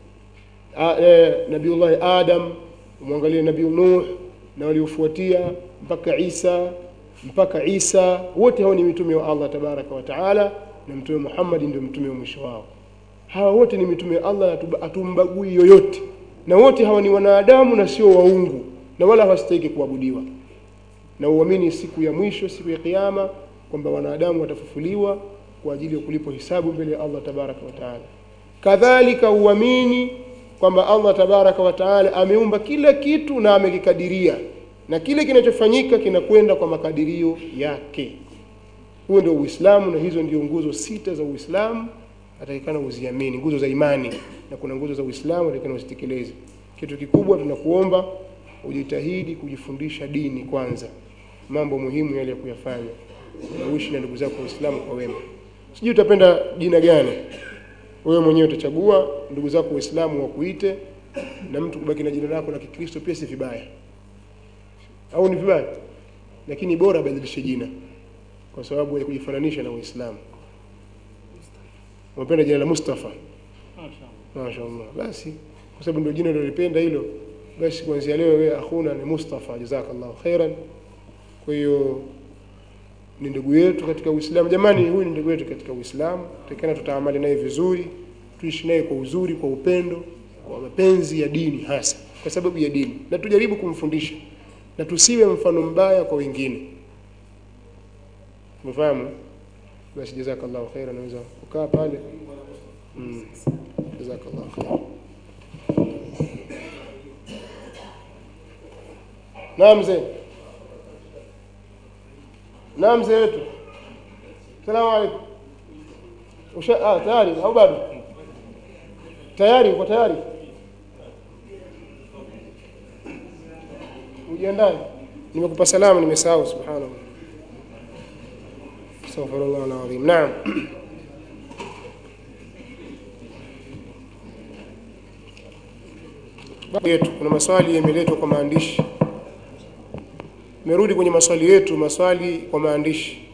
e, nabiullahi adam umwangalie nabii nuh na waliofuatia mpaka isa mpaka Isa, wote hao ni mitume wa Allah tabaraka wa taala, na mtume Muhammad ndio mtume wa mwisho wao. Hawa wote ni mitume wa Allah, hatu- hatumbagui yoyote, na wote hawa ni wanadamu na sio waungu, na wala hawastahiki kuabudiwa. Na uamini siku ya mwisho, siku ya Kiyama, kwamba wanadamu watafufuliwa kwa ajili ya kulipwa hisabu mbele ya Allah tabaraka wa taala. Kadhalika uamini kwamba Allah tabaraka wa taala ameumba kila kitu na amekikadiria, na kile kinachofanyika kinakwenda kwa makadirio yake. Huo ndio Uislamu, na hizo ndio nguzo sita za Uislamu atakikana uziamini, nguzo za imani, na kuna nguzo za Uislamu atakikana uzitekeleze. Kitu kikubwa tunakuomba ujitahidi kujifundisha dini kwanza, mambo muhimu yale ya kuyafanya, na uishi na ndugu zako Waislamu kwa wema. Sijui utapenda jina gani, wewe mwenyewe utachagua. Ndugu zako Waislamu wakuite, na mtu kubaki na jina lako la Kikristo pia si vibaya, au ni vibaya? Lakini bora badilishe jina kwa sababu ya kujifananisha na Uislamu. Unapenda jina la Mustafa? Mashaallah. Basi kwa sababu ndio jina nilolipenda hilo, basi kuanzia leo wewe akhuna ni Mustafa, jazakallahu khairan. Kwa hiyo ni ndugu yetu katika Uislamu. Jamani, huyu ni ndugu yetu katika Uislamu, takana tutaamali naye vizuri, tuishi naye kwa uzuri, kwa upendo, kwa mapenzi ya dini, hasa kwa sababu ya dini, na tujaribu kumfundisha na tusiwe mfano mbaya kwa wengine. Umefahamu? Basi jazakallahu khairan, naweza kukaa pale. Mm. Jazakallahu khairan. Naam mzee. Naam mzee wetu. Salamu alaykum. Usha ah, tayari au bado? Tayari, uko tayari? Ujiandae. Nimekupa salamu nimesahau subhanallah. Astaghfirullah alazim. Naam. Babu yetu kuna maswali yameletwa kwa maandishi. Merudi kwenye maswali yetu, maswali kwa maandishi.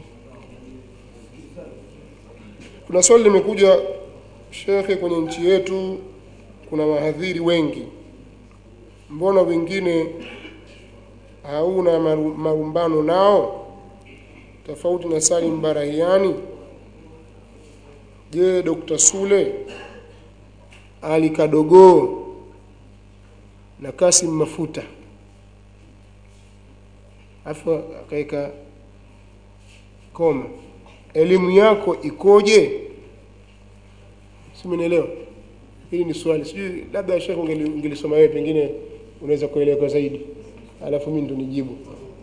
Kuna swali limekuja shekhe, kwenye nchi yetu kuna wahadhiri wengi, mbona wengine hauna maru- marumbano nao tofauti na Salim Barahiani? Je, Dr. Sule Ali Kadogo na Kasim Mafuta afu akaweka koma, elimu yako ikoje? Si umenielewa? Hili ni swali, sijui labda shekhe ungeli- ungelisoma wewe, pengine unaweza kueleweka zaidi, alafu mimi ndo nijibu.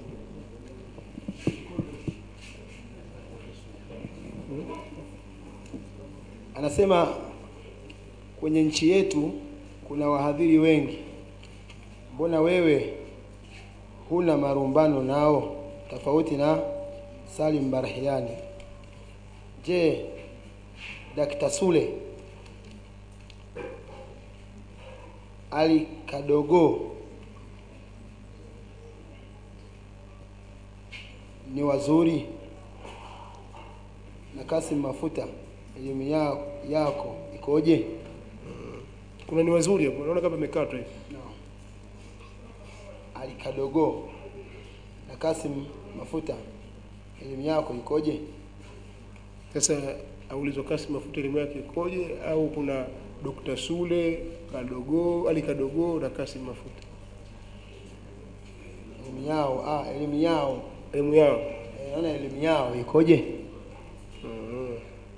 Anasema kwenye nchi yetu kuna wahadhiri wengi, mbona wewe huna marumbano nao tofauti na Salim Barahiani? Je, Dakta Sule Ali Kadogo ni wazuri na Kasim Mafuta elimu yao yako ikoje? Kuna ni wazuri hapo, naona kama imekatwa hivi. Ali Kadogo na Kasim Mafuta elimu yako ikoje? Sasa aulizwa Kasim Mafuta elimu yake ikoje, au kuna Dr. Sule Kadogo Ali Kadogo na Kasim Mafuta Elimu yao ah, elimu yao elimu yao eh, naona elimu yao ikoje? Mm.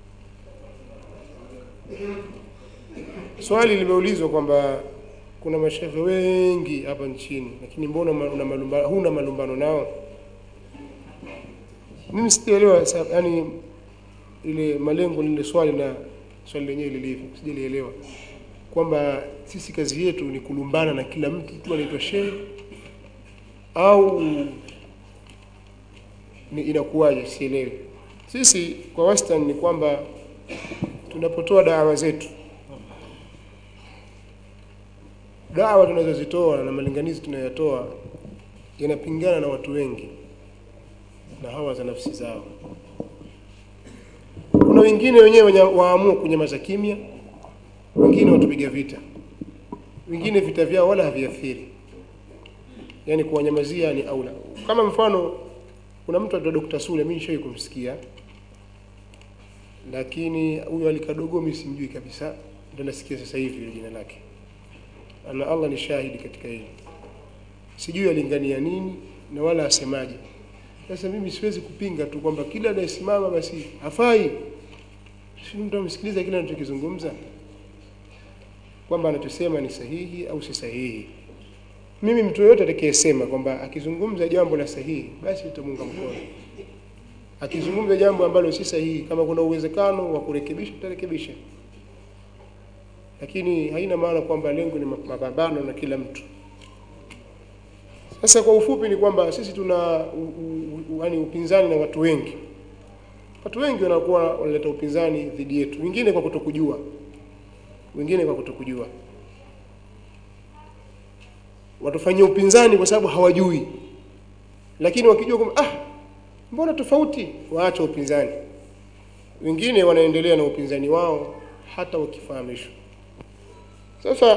Swali limeulizwa kwamba kuna mashehe wengi hapa nchini, lakini mbona ma- una malumba, huna malumbano nao? Mimi sijaelewa, sa- yani ile malengo lile swali na swali lenyewe lilivyo, sijalielewa kwamba sisi kazi yetu ni kulumbana na kila mtu tu anaitwa shehe au ni inakuwaje? Sielewi. Sisi kwa wastani ni kwamba tunapotoa dawa zetu, dawa tunazozitoa na malinganizi tunayotoa yanapingana na watu wengi na hawa za nafsi zao. Kuna wengine wenyewe wenye waamua kunyamaza kimya, wengine watupiga vita, wengine vita vyao wala haviathiri, yaani kuwanyamazia ni aula. Kama mfano kuna mtu anaitwa Dr. Sule mimi nishawahi kumsikia lakini huyo alikadogo mimi simjui kabisa ndio nasikia sasa hivi ile jina lake ana Allah ni shahidi katika hili sijui alingania nini na wala asemaje sasa mimi siwezi kupinga tu kwamba kila anayesimama basi hafai si mtu amsikiliza kile anachokizungumza kwamba anachosema ni sahihi au si sahihi mimi mtu yoyote atakayesema kwamba akizungumza jambo la sahihi basi tutamunga mkono akizungumza jambo ambalo si sahihi kama kuna uwezekano wa kurekebisha tutarekebisha lakini haina maana kwamba lengo ni mapambano na kila mtu sasa kwa ufupi ni kwamba sisi tuna u, u, u, yani upinzani na watu wengi watu wengi wanakuwa wanaleta upinzani dhidi yetu wengine kwa kutokujua wengine kwa kutokujua watufanyia upinzani kwa sababu hawajui lakini wakijua kwamba ah mbona tofauti waacha upinzani wengine wanaendelea na upinzani wao hata wakifahamishwa sasa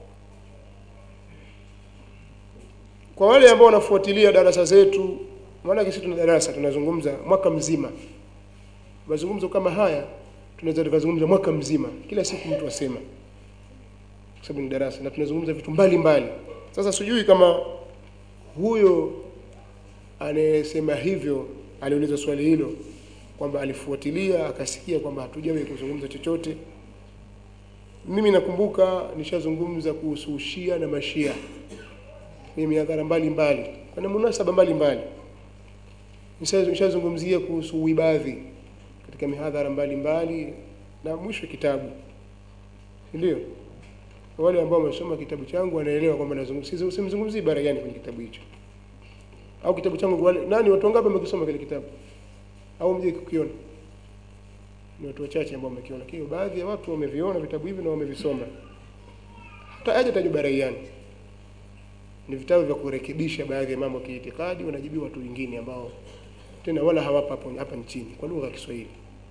kwa wale ambao wanafuatilia darasa zetu maana sisi tuna darasa tunazungumza mwaka mzima mazungumzo kama haya tunaweza tukazungumza mwaka mzima kila siku mtu asema kwa sababu ni darasa na tunazungumza vitu mbalimbali mbali. sasa sijui kama huyo anayesema hivyo aliuliza swali hilo kwamba alifuatilia akasikia kwamba hatujawahi kuzungumza chochote mimi nakumbuka nishazungumza kuhusu ushia na mashia ni mihadhara mbalimbali kuna munasaba mbalimbali nishazungumzia kuhusu uibadhi katika mihadhara mbalimbali na mwisho kitabu ndio wale ambao wamesoma kitabu changu wanaelewa kwamba nazungumzia simzungumzii ibara gani kwenye kitabu hicho au kitabu changu wale nani watu wangapi wamekisoma kile kitabu au mje kukiona ni watu wachache ambao wamekiona kile baadhi ya watu wameviona vitabu hivi na wamevisoma hata aje tajwa baraiani ni vitabu vya kurekebisha baadhi ya mambo ya kiitikadi wanajibiwa watu wengine ambao tena wala hawapa hapo hapa nchini kwa lugha ya Kiswahili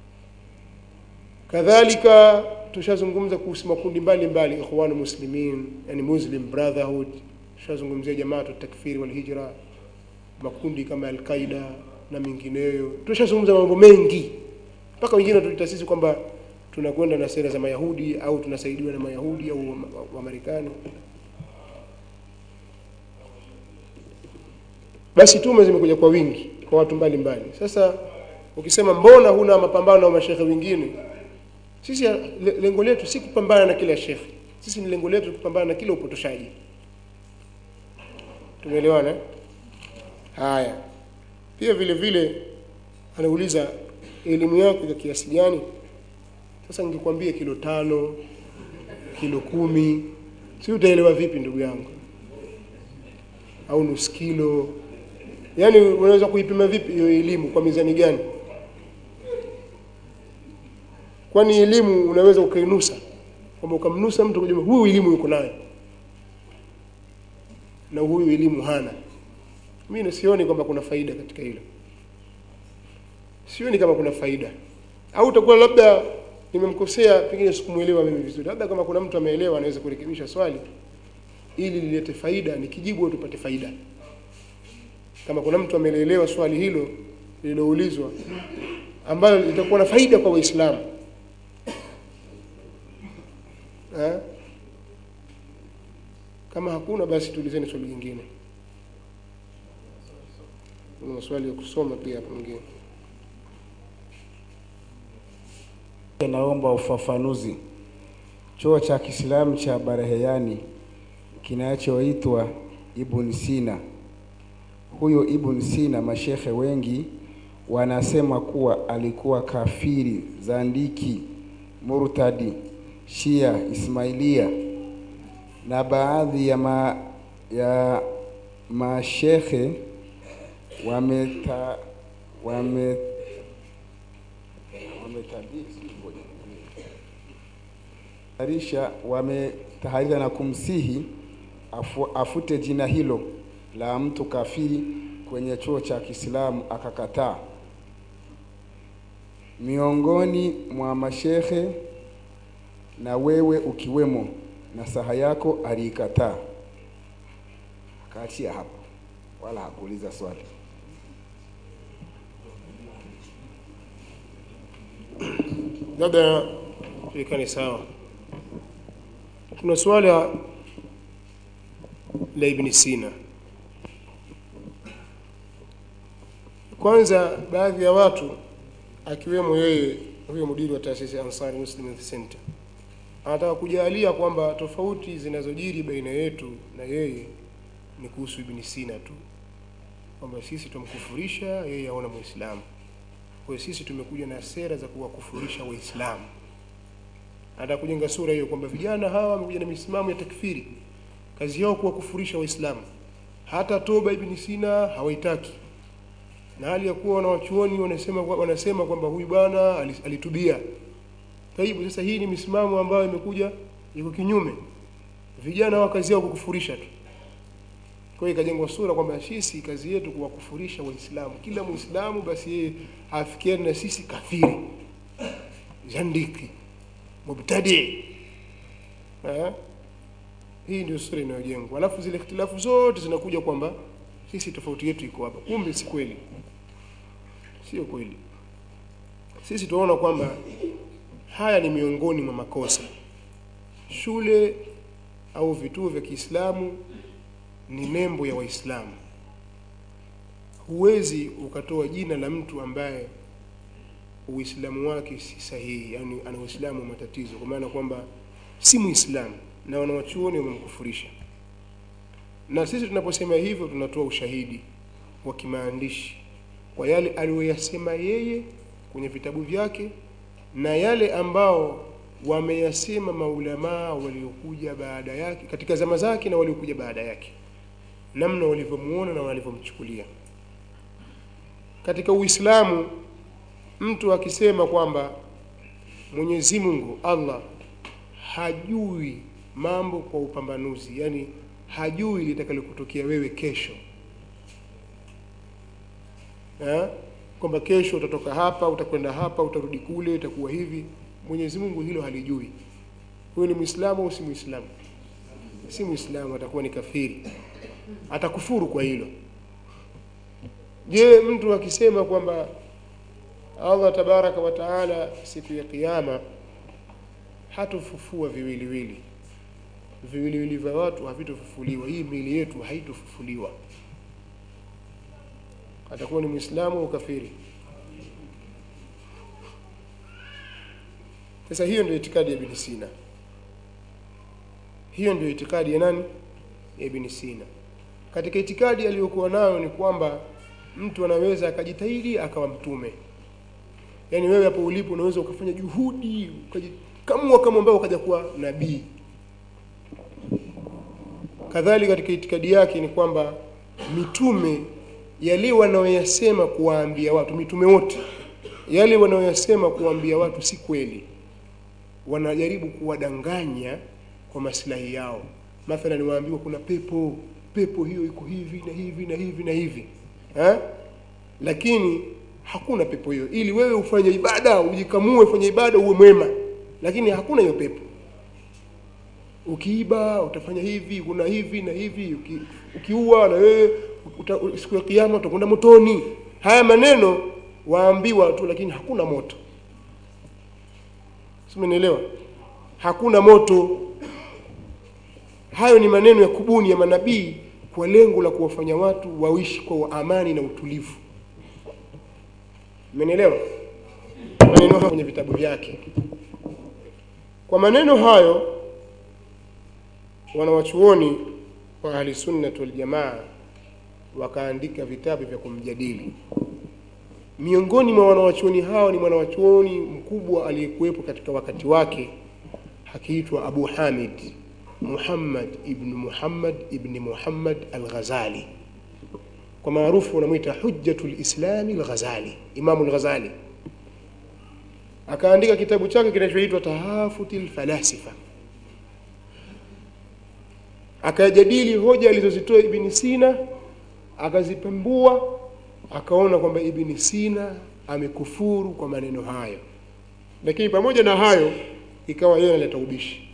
kadhalika tushazungumza kuhusu makundi mbalimbali ikhwanu muslimin yani muslim brotherhood tushazungumzia jamaa takfiri wal hijra makundi kama al-Qaida na mengineyo tushazungumza mambo mengi mpaka wengine tulita sisi kwamba tunakwenda na sera za Mayahudi au tunasaidiwa na Mayahudi au wa Marekani basi tume zimekuja kwa wingi kwa watu mbalimbali mbali. sasa ukisema mbona huna mapambano na mashehe wengine sisi lengo letu si kupambana na kila shekhe sisi ni lengo letu kupambana na kila upotoshaji tumeelewana haya pia vile vile anauliza elimu yako ya kiasi gani sasa ningekwambia kilo tano kilo kumi si utaelewa vipi ndugu yangu au nusu kilo yaani unaweza kuipima vipi hiyo elimu kwa mizani gani kwani elimu unaweza ukainusa kwamba ukamnusa mtu kujua huyu elimu yuko nayo na huyu elimu hana mimi sioni kwamba kuna faida katika hilo sioni kama kuna faida au utakuwa labda nimemkosea pengine sikumuelewa mimi vizuri labda kama kuna mtu ameelewa anaweza kurekebisha swali ili lilete faida nikijibu tupate faida kama kuna mtu ameelewa swali hilo lililoulizwa ambalo litakuwa na faida kwa waislamu ha? kama hakuna basi tuulizeni swali jingine kuna maswali ya kusoma pia hapo mengine Naomba ufafanuzi. Chuo cha Kiislamu cha Bareheyani kinachoitwa Ibn Sina. Huyo Ibn Sina, mashehe wengi wanasema kuwa alikuwa kafiri, zandiki, murtadi, Shia, Ismailia na baadhi ya ma, ya mashehe wameta wame wametaharisha wametaharisha na kumsihi afu, afute jina hilo la mtu kafiri kwenye chuo cha Kiislamu akakataa. Miongoni mwa mashehe na wewe ukiwemo, na saha yako aliikataa, akaachia hapo, wala hakuuliza swali. labda tulikane sawa tuna swala la ibni sina kwanza baadhi ya watu akiwemo yeye huyo mudiri wa taasisi ya ansari muslim Youth center anataka kujalia kwamba tofauti zinazojiri baina yetu na yeye ni kuhusu ibni sina tu kwamba sisi tumkufurisha yeye aona muislamu kwa hiyo sisi tumekuja na sera za kuwakufurisha waislamu anataka kujenga sura hiyo kwamba vijana hawa wamekuja na misimamo ya takfiri kazi yao kuwakufurisha waislamu hata toba ibn sina hawaitaki na hali ya kuwa wanawachuoni wanasema wanasema kwamba huyu bwana ali- alitubia taibu sasa hii ni misimamo ambayo imekuja iko kinyume vijana wa kazi yao kukufurisha tu kwa hiyo ikajengwa sura kwamba sisi kazi yetu kuwakufurisha waislamu kila muislamu basi yeye afikiane na sisi kafiri zandiki mubtadi eh? hii ndio sura inayojengwa alafu zile ikhtilafu zote zinakuja kwamba sisi tofauti yetu iko hapa kumbe si kweli sio kweli sisi tunaona kwamba haya ni miongoni mwa makosa shule au vituo vya Kiislamu ni nembo ya Waislamu huwezi ukatoa jina la mtu ambaye uislamu wake si sahihi yani ana uislamu wa matatizo kwa maana kwamba si muislamu na wanawachuoni wamemkufurisha na sisi tunaposema hivyo tunatoa ushahidi wa kimaandishi kwa yale aliyoyasema yeye kwenye vitabu vyake na yale ambao wameyasema maulamaa waliokuja baada yake katika zama zake na waliokuja baada yake namna walivyomuona na walivyomchukulia katika uislamu mtu akisema kwamba mwenyezi mungu allah hajui mambo kwa upambanuzi yani hajui litakalokutokea wewe kesho eh? kwamba kesho utatoka hapa utakwenda hapa utarudi kule itakuwa hivi mwenyezi mungu hilo halijui huyo ni mwislamu au si mwislamu si mwislamu atakuwa ni kafiri atakufuru kwa hilo je mtu akisema kwamba allah tabaraka wa taala siku ya kiama hatofufua viwiliwili viwiliwili vya watu havitofufuliwa hii miili yetu haitofufuliwa atakuwa ni mwislamu au kafiri sasa hiyo ndio itikadi ya ibn sina hiyo ndio itikadi ya nani ya ibn sina katika itikadi aliyokuwa nayo ni kwamba mtu anaweza akajitahidi akawa mtume yaani wewe hapo ulipo unaweza ukafanya juhudi ukajikamua kama ambao ukaja kuwa nabii kadhalika katika itikadi yake ni kwamba mitume yale wanaoyasema kuwaambia watu mitume wote yale wanaoyasema kuwaambia watu si kweli wanajaribu kuwadanganya kwa maslahi yao mathalan waambiwa kuna pepo pepo hiyo iko hivi na hivi na hivi na hivi ha? lakini hakuna pepo hiyo ili wewe ufanye ibada ujikamue ufanye ibada uwe mwema lakini hakuna hiyo pepo ukiiba utafanya hivi kuna hivi na hivi uki, ukiua na wewe uta, siku ya kiyama utakwenda motoni haya maneno waambiwa tu lakini hakuna moto simenielewa hakuna moto hayo ni maneno ya kubuni ya manabii kwa lengo la kuwafanya watu waishi kwa amani na utulivu mmenielewa maneno hayo kwenye vitabu vyake kwa maneno hayo wanawachuoni wa ahli sunnat wal jamaa wakaandika vitabu vya kumjadili miongoni mwa wanawachuoni hao ni mwanawachuoni mkubwa aliyekuwepo katika wakati wake akiitwa abu hamid muhammad ibn muhammad ibn muhammad al-ghazali kwa maarufu wanamwita hujjatu lislami al-ghazali imamu al-ghazali akaandika kitabu chake kinachoitwa tahafuti lfalasifa akajadili hoja alizozitoa ibni sina akazipembua akaona kwamba ibni sina amekufuru kwa maneno hayo lakini pamoja na hayo ikawa yeye analeta ubishi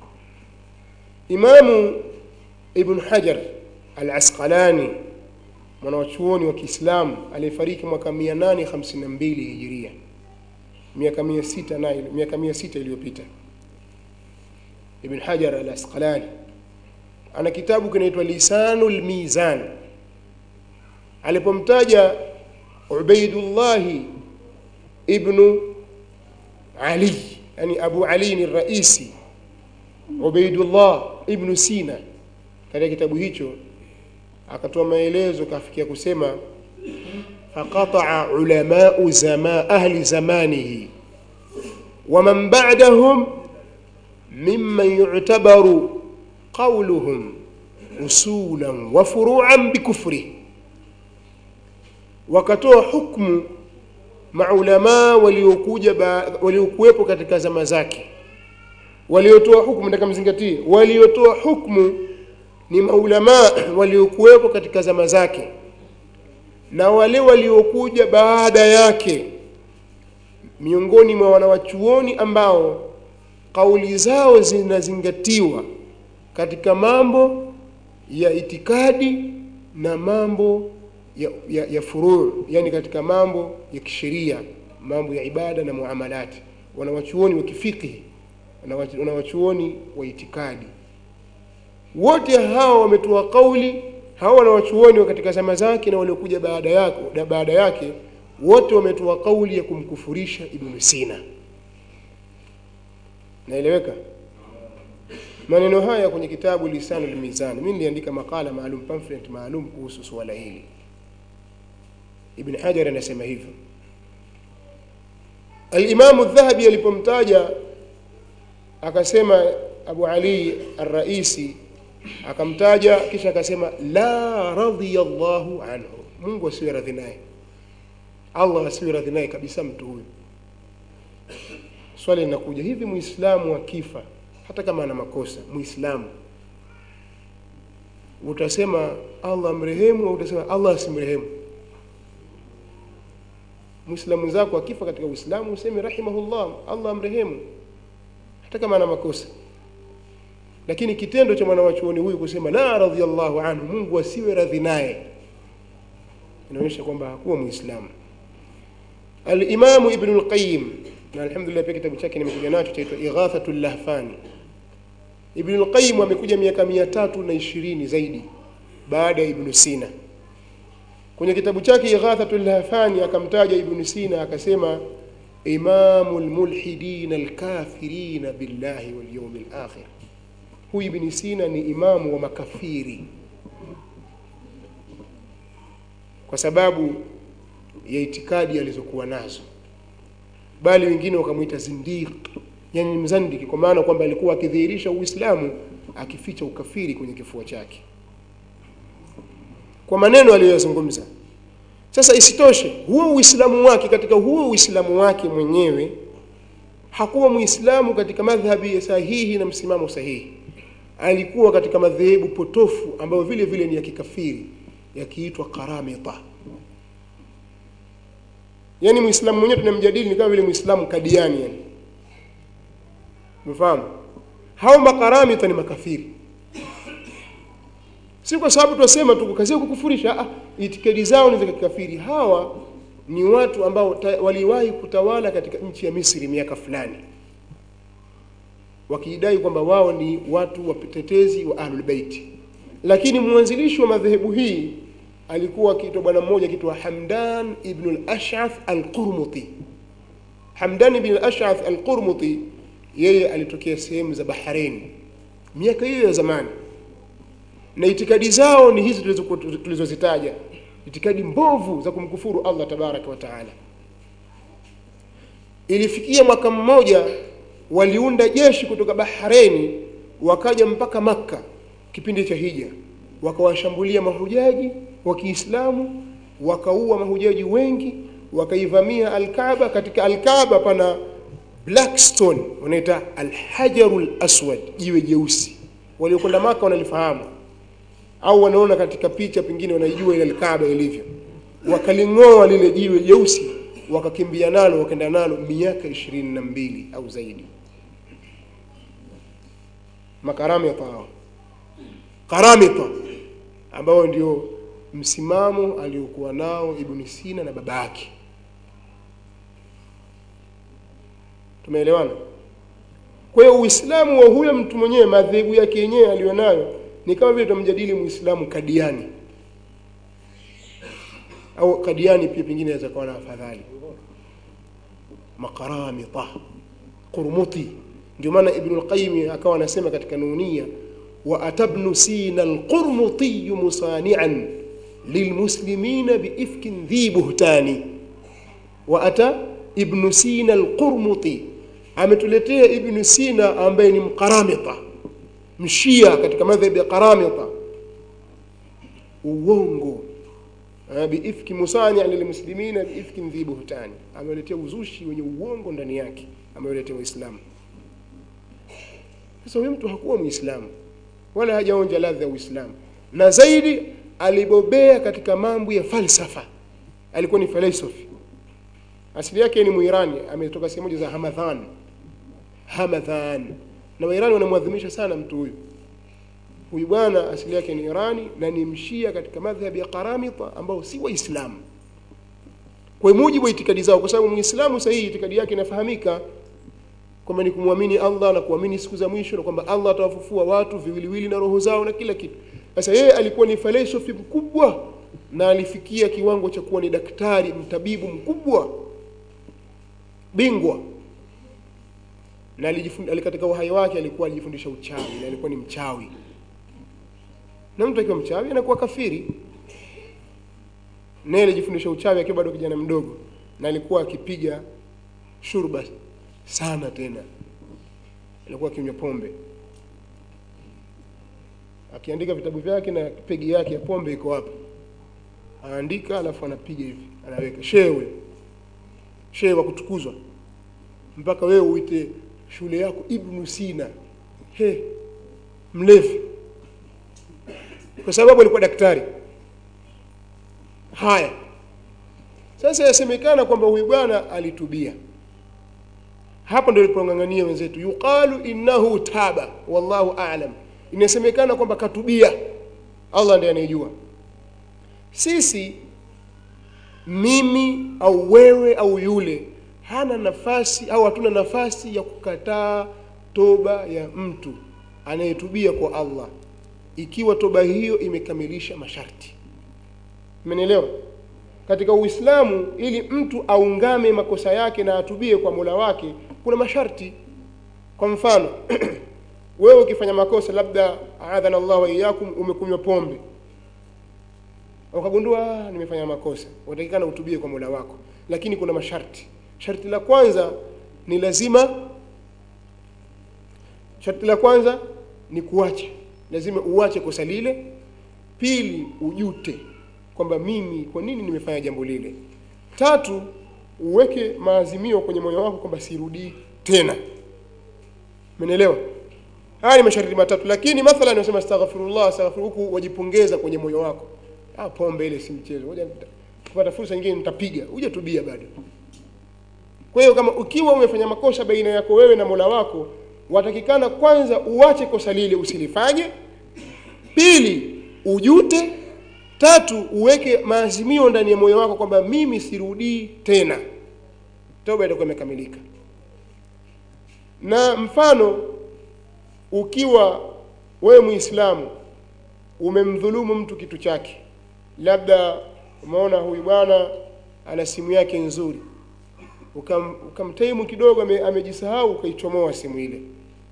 imamu ibn hajar al asqalani mwanawachuoni wa Kiislamu aliyefariki mwaka 852 hijiria, miaka 600 na miaka 600 iliyopita. Ibn Hajar al-Asqalani ana kitabu kinaitwa Lisanul Mizan. Alipomtaja Ubaidullah ibn Ali, yani Abu Ali ni raisi Ubaidullah ibn Sina, katika kitabu hicho akatoa maelezo kafikia kusema faqataa ulamau zama ahli zamanihi waman ba'dahum mimman yu'tabaru qawluhum usulan wa furu'an bikufri wakatoa hukmu maulamaa waliokuja waliokuwepo katika zama zake waliotoa hukmu nataka mzingatie waliotoa hukmu ni maulamaa waliokuwepo katika zama zake na wale waliokuja baada yake miongoni mwa wanawachuoni ambao kauli zao zinazingatiwa katika mambo ya itikadi na mambo ya, ya, ya furuu yani katika mambo ya kisheria mambo ya ibada na muamalati wanawachuoni wa kifikihi wanawachuoni wa itikadi wote hao wametoa kauli hao wanawachuoni wa katika zama zake na waliokuja baada yake baada yake wote wametoa kauli ya kumkufurisha Ibn Sina naeleweka maneno haya kwenye kitabu Lisanul Mizan mimi niliandika makala maalum pamphlet maalum kuhusu suala hili Ibn Hajar anasema hivyo Al-Imam Adh-Dhahabi alipomtaja akasema Abu Ali Ar-Raisi akamtaja kisha akasema la radhiyallahu anhu Mungu asiwe radhi naye Allah asiwe radhi naye kabisa mtu huyu swali linakuja hivi muislamu akifa hata kama ana makosa muislamu utasema Allah mrehemu au utasema Allah asimrehemu muislamu zako akifa katika uislamu useme rahimahullah Allah amrehemu hata kama ana makosa lakini kitendo cha mwanawachuoni huyu kusema la radhiyallahu anhu Mungu asiwe radhi naye inaonyesha kwamba hakuwa muislamu al-Imam Ibn al-Qayyim na alhamdulillah pia kitabu chake nimekuja nacho chaitwa Ighathatul Lahfani Ibn al-Qayyim amekuja miaka mia tatu na ishirini zaidi baada ya Ibn Sina kwenye kitabu chake Ighathatul Lahfani akamtaja Ibn Sina akasema imamul mulhidin alkafirin billahi wal yawmil akhir huyu Ibn Sina ni imamu wa makafiri kwa sababu ya itikadi alizokuwa nazo bali wengine wakamwita zindiq yani mzandiki kwa maana kwamba alikuwa akidhihirisha uislamu akificha ukafiri kwenye kifua chake kwa maneno aliyozungumza sasa isitoshe huo uislamu wake katika huo uislamu wake mwenyewe hakuwa muislamu katika madhhabi sahihi na msimamo sahihi alikuwa katika madhehebu potofu ambayo vile vile ni ya kikafiri yakiitwa karamita yani muislamu mwenyewe tunamjadili ni kama vile muislamu kadiani yani mfahamu hao makaramita ni makafiri si kwa sababu tunasema tu kazi kukufurisha ah itikadi zao ni za kikafiri hawa ni watu ambao waliwahi kutawala katika nchi ya Misri miaka fulani wakidai kwamba wao ni watu watetezi wa Ahlul Bait lakini mwanzilishi wa madhehebu hii alikuwa akiitwa bwana mmoja akiitwa Hamdan ibn al-Ash'ath al-Qurmuti Hamdan ibn al-Ash'ath al-Qurmuti yeye alitokea sehemu za Bahrain miaka hiyo ya zamani na itikadi zao ni hizi tulizozitaja itikadi mbovu za kumkufuru Allah tabaraka wa taala ilifikia mwaka mmoja waliunda jeshi kutoka Bahrain wakaja mpaka Makka kipindi cha hija wakawashambulia mahujaji wa Kiislamu wakaua mahujaji wengi wakaivamia Al-Kaaba katika Al-Kaaba pana black stone wanaita Al-Hajarul Aswad jiwe jeusi waliokwenda Maka wanalifahamu au wanaona katika picha pengine wanaijua ile Al-Kaaba ilivyo wakaling'oa lile jiwe jeusi wakakimbia nalo wakaenda nalo miaka ishirini na mbili au zaidi makaramita hao karamita ambao ndio msimamo aliokuwa nao Ibn Sina na baba yake. Tumeelewana? Kwa hiyo Uislamu wa huyo mtu mwenyewe, madhehebu yake yenyewe aliyonayo ni kama vile tunamjadili Muislamu Kadiani au Kadiani pia pengine inaweza kuwa na afadhali, makaramita Qurmuti. Ndio maana Ibn al-Qayyim akawa anasema katika Nunia, wa atabnu sina al-Qurmuti musani'an lilmuslimina biifkin dhi buhtani. Wa ata Ibn Sina al-Qurmuti, ametuletea Ibn Sina ambaye ni mkaramita, mshia katika madhhabi ya karamita, uongo biifki musani lilmuslimina biifkin dhi buhtani, ameletea uzushi wenye uongo ndani yake, ameletea Uislamu. Sasa huyu mtu hakuwa Muislamu wala hajaonja ladha ya Uislamu, na zaidi alibobea katika mambo ya falsafa, alikuwa ni philosophy. Asili yake ni Muirani, ametoka sehemu moja za Hamadhan. Hamadhan, na Wairani wanamwadhimisha sana mtu huyu. Huyu bwana asili yake ni Irani na ni mshia katika madhhabi ya Karamita ambao si Waislamu kwa mujibu wa itikadi zao, kwa sababu Muislamu sahihi itikadi yake inafahamika kwamba ni kumwamini Allah na kuamini siku za mwisho na kwamba Allah atawafufua watu viwiliwili na roho zao na kila kitu. Sasa yeye alikuwa ni philosophy mkubwa na alifikia kiwango cha kuwa ni daktari mtabibu mkubwa bingwa na alijifund, katika uhai wake alikuwa alijifundisha uchawi na alikuwa ni mchawi na mtu akiwa mchawi anakuwa kafiri naye alijifundisha uchawi akiwa bado kijana mdogo na alikuwa akipiga shurba sana tena alikuwa akinywa pombe akiandika vitabu vyake na pegi yake ya pombe iko hapa anaandika alafu anapiga hivi anaweka shewe shewe wa kutukuzwa mpaka wewe uite shule yako ibnu sina he mlevi kwa sababu alikuwa daktari haya sasa yasemekana kwamba huyu bwana alitubia hapo ndio ilipong'ang'ania wenzetu yuqalu innahu taba wallahu a'lam inasemekana kwamba katubia allah ndiye anayejua sisi mimi au wewe au yule hana nafasi au hatuna nafasi ya kukataa toba ya mtu anayetubia kwa allah ikiwa toba hiyo imekamilisha masharti mmenielewa katika uislamu ili mtu aungame makosa yake na atubie kwa mola wake kuna masharti kwa mfano wewe ukifanya makosa labda adhana allah waiyakum umekunywa pombe ukagundua nimefanya makosa unatakikana utubie kwa mola wako lakini kuna masharti sharti la kwanza ni lazima sharti la kwanza ni kuacha lazima uache kosa lile pili ujute kwamba mimi kwa nini nimefanya jambo lile tatu uweke maazimio kwenye moyo wako kwamba sirudii tena umenielewa haya ni masharti matatu lakini mathalan unasema astaghfirullah astaghfir huku wajipongeza kwenye moyo wako ah pombe ile si mchezo ngoja kupata fursa nyingine nitapiga hujatubia bado kwa hiyo kama ukiwa umefanya makosa baina yako wewe na Mola wako watakikana kwanza uache kosa lile usilifanye pili ujute tatu uweke maazimio ndani ya moyo wako kwamba mimi sirudii tena toba itakuwa imekamilika na mfano ukiwa wewe muislamu umemdhulumu mtu kitu chake labda umeona huyu bwana ana simu yake nzuri ukam, ukamtaimu kidogo ame, amejisahau ukaichomoa simu ile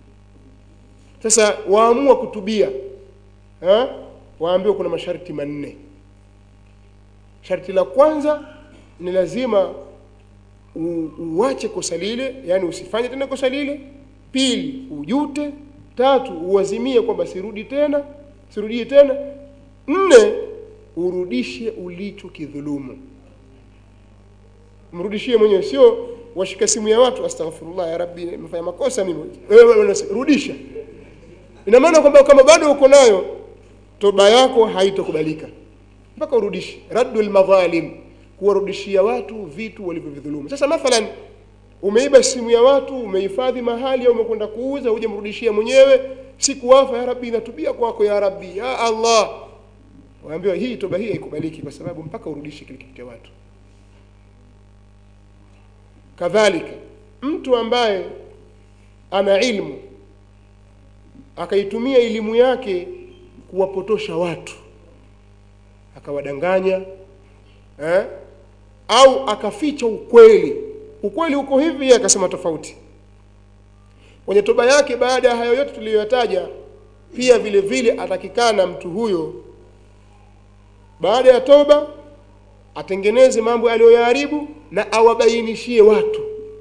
sasa waamua kutubia ha? waambiwa kuna masharti manne sharti la kwanza ni lazima u, uache kosa lile yani usifanye tena kosa lile pili ujute tatu uazimie kwamba sirudi tena sirudie tena nne urudishe ulicho kidhulumu mrudishie mwenyewe sio washika simu ya watu astaghfirullah ya rabbi nimefanya makosa mimi wewe rudisha ina maana kwamba kama bado uko nayo toba yako haitakubalika mpaka urudishe raddul madhalim kuwarudishia watu vitu walivyovidhulumu sasa mathalan umeiba simu ya watu umehifadhi mahali au umekwenda kuuza uje mrudishia mwenyewe siku wafa ya rabbi natubia kwako ya rabbi ya allah waambiwa hii toba hii haikubaliki kwa sababu mpaka urudishe kile kitu cha watu kadhalika mtu ambaye ana ilmu akaitumia elimu yake kuwapotosha watu akawadanganya eh? au akaficha ukweli ukweli uko hivi yeye akasema tofauti kwenye toba yake baada ya hayo yote tuliyoyataja pia vile vile atakikana mtu huyo baada ya toba atengeneze mambo aliyoyaharibu na awabainishie watu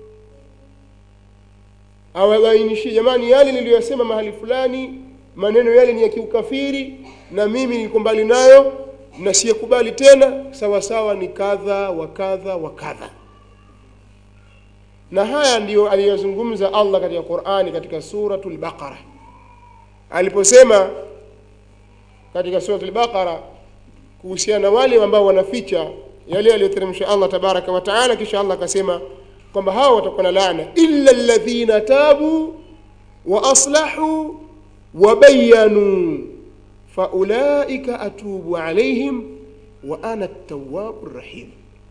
awabainishie jamani yale niliyosema mahali fulani maneno yale ni ya kiukafiri na mimi niko mbali nayo na siyakubali tena sawa sawa ni kadha wa kadha wa kadha na haya ndiyo aliyozungumza Allah katika Qur'ani katika suratul Baqara aliposema katika suratul Baqara kuhusiana na wale ambao wanaficha yale aliyoteremsha Allah tabaraka wa taala kisha Allah akasema kwamba hao watakuwa na laana illa alladhina tabu wa aslahu wa bayanu faulaika atubu alaihim wa ana at-tawwabur rahim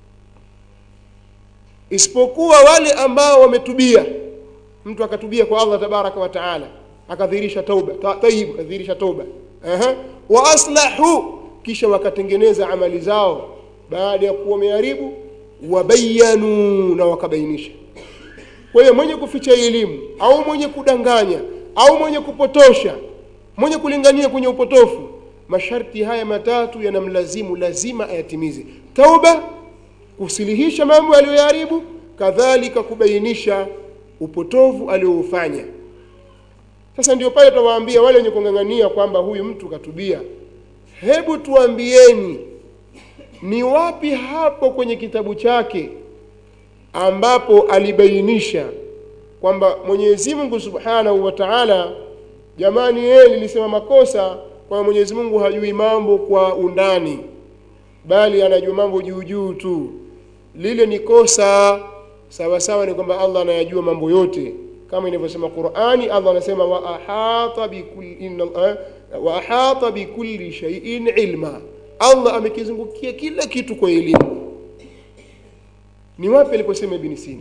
isipokuwa wale ambao wametubia mtu akatubia kwa Allah tabaraka wa taala akadhihirisha tauba Ta- tayyib akadhihirisha tauba Aha. wa aslahu kisha wakatengeneza amali zao baada ya kuwa wameharibu wabayanu na wakabainisha kwa hiyo mwenye kuficha elimu au mwenye kudanganya au mwenye kupotosha mwenye kulingania kwenye upotofu masharti haya matatu yanamlazimu lazima ayatimize tauba kusilihisha mambo aliyoyaharibu kadhalika kubainisha upotovu alioufanya sasa ndio pale tawaambia wale wenye kung'ang'ania kwamba huyu mtu katubia hebu tuambieni ni wapi hapo kwenye kitabu chake ambapo alibainisha kwamba Mwenyezi Mungu Subhanahu wa Ta'ala jamani yeye nilisema makosa kwa Mwenyezi Mungu hajui mambo kwa undani bali anajua mambo juu juu tu lile ni kosa sawa sawa ni kwamba Allah anayajua mambo yote kama inavyosema Qur'ani Allah anasema wa ahata bikulli inna eh, wa ahata bikulli shay'in ilma Allah amekizungukia kila kitu kwa elimu ni wapi aliposema Ibn Sina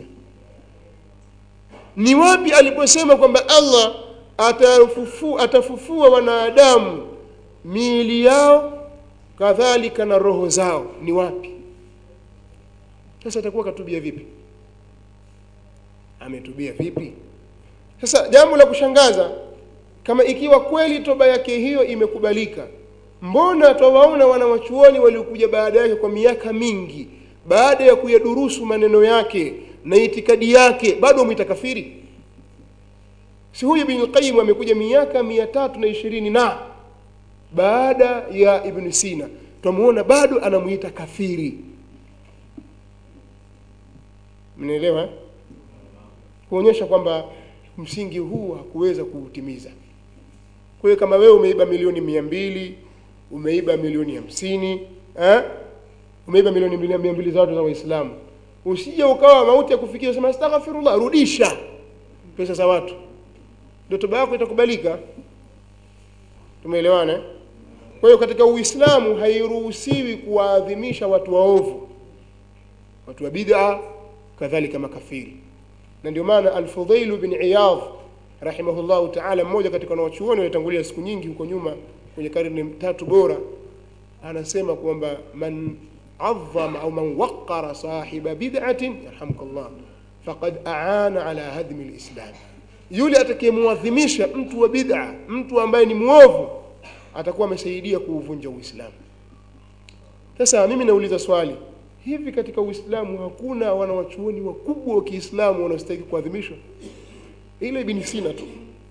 ni wapi aliposema kwamba Allah atafufu, atafufua wanadamu miili yao kadhalika na roho zao ni wapi sasa atakuwa katubia vipi ametubia vipi sasa jambo la kushangaza kama ikiwa kweli toba yake hiyo imekubalika mbona twawaona wanawachuoni waliokuja baada yake kwa miaka mingi baada ya kuyadurusu maneno yake na itikadi yake bado wamwita kafiri si huyu ibn qayyim amekuja miaka mia tatu na ishirini na baada ya ibn sina twamuona bado anamuita kafiri mnaelewa eh? kuonyesha kwamba msingi huu hakuweza kuutimiza kwa hiyo kama wewe umeiba milioni mia mbili umeiba milioni hamsini eh? umeiba milioni mbili- mia mbili za watu za waislamu usije ukawa mauti ya kufikia usema astaghfirullah rudisha pesa za watu ndio toba yako itakubalika tumeelewana eh? kwa hiyo katika uislamu hairuhusiwi kuwaadhimisha watu waovu watu wa bid'a kadhalika makafiri na ndio maana al-Fudhail bin Iyadh rahimahullahu ta'ala mmoja katika wanawachuoni waliotangulia siku nyingi huko nyuma kwenye karne tatu bora anasema kwamba man adhama au man waqqara sahiba bid'atin yarhamukallah faqad aana ala hadmi al-islam yule atakayemuadhimisha mtu wa bid'a mtu ambaye ni muovu atakuwa amesaidia kuuvunja uislamu sasa mimi nauliza swali hivi katika uislamu hakuna wanawachuoni wakubwa wa kiislamu wanaostahili kuadhimishwa ile ibn sina tu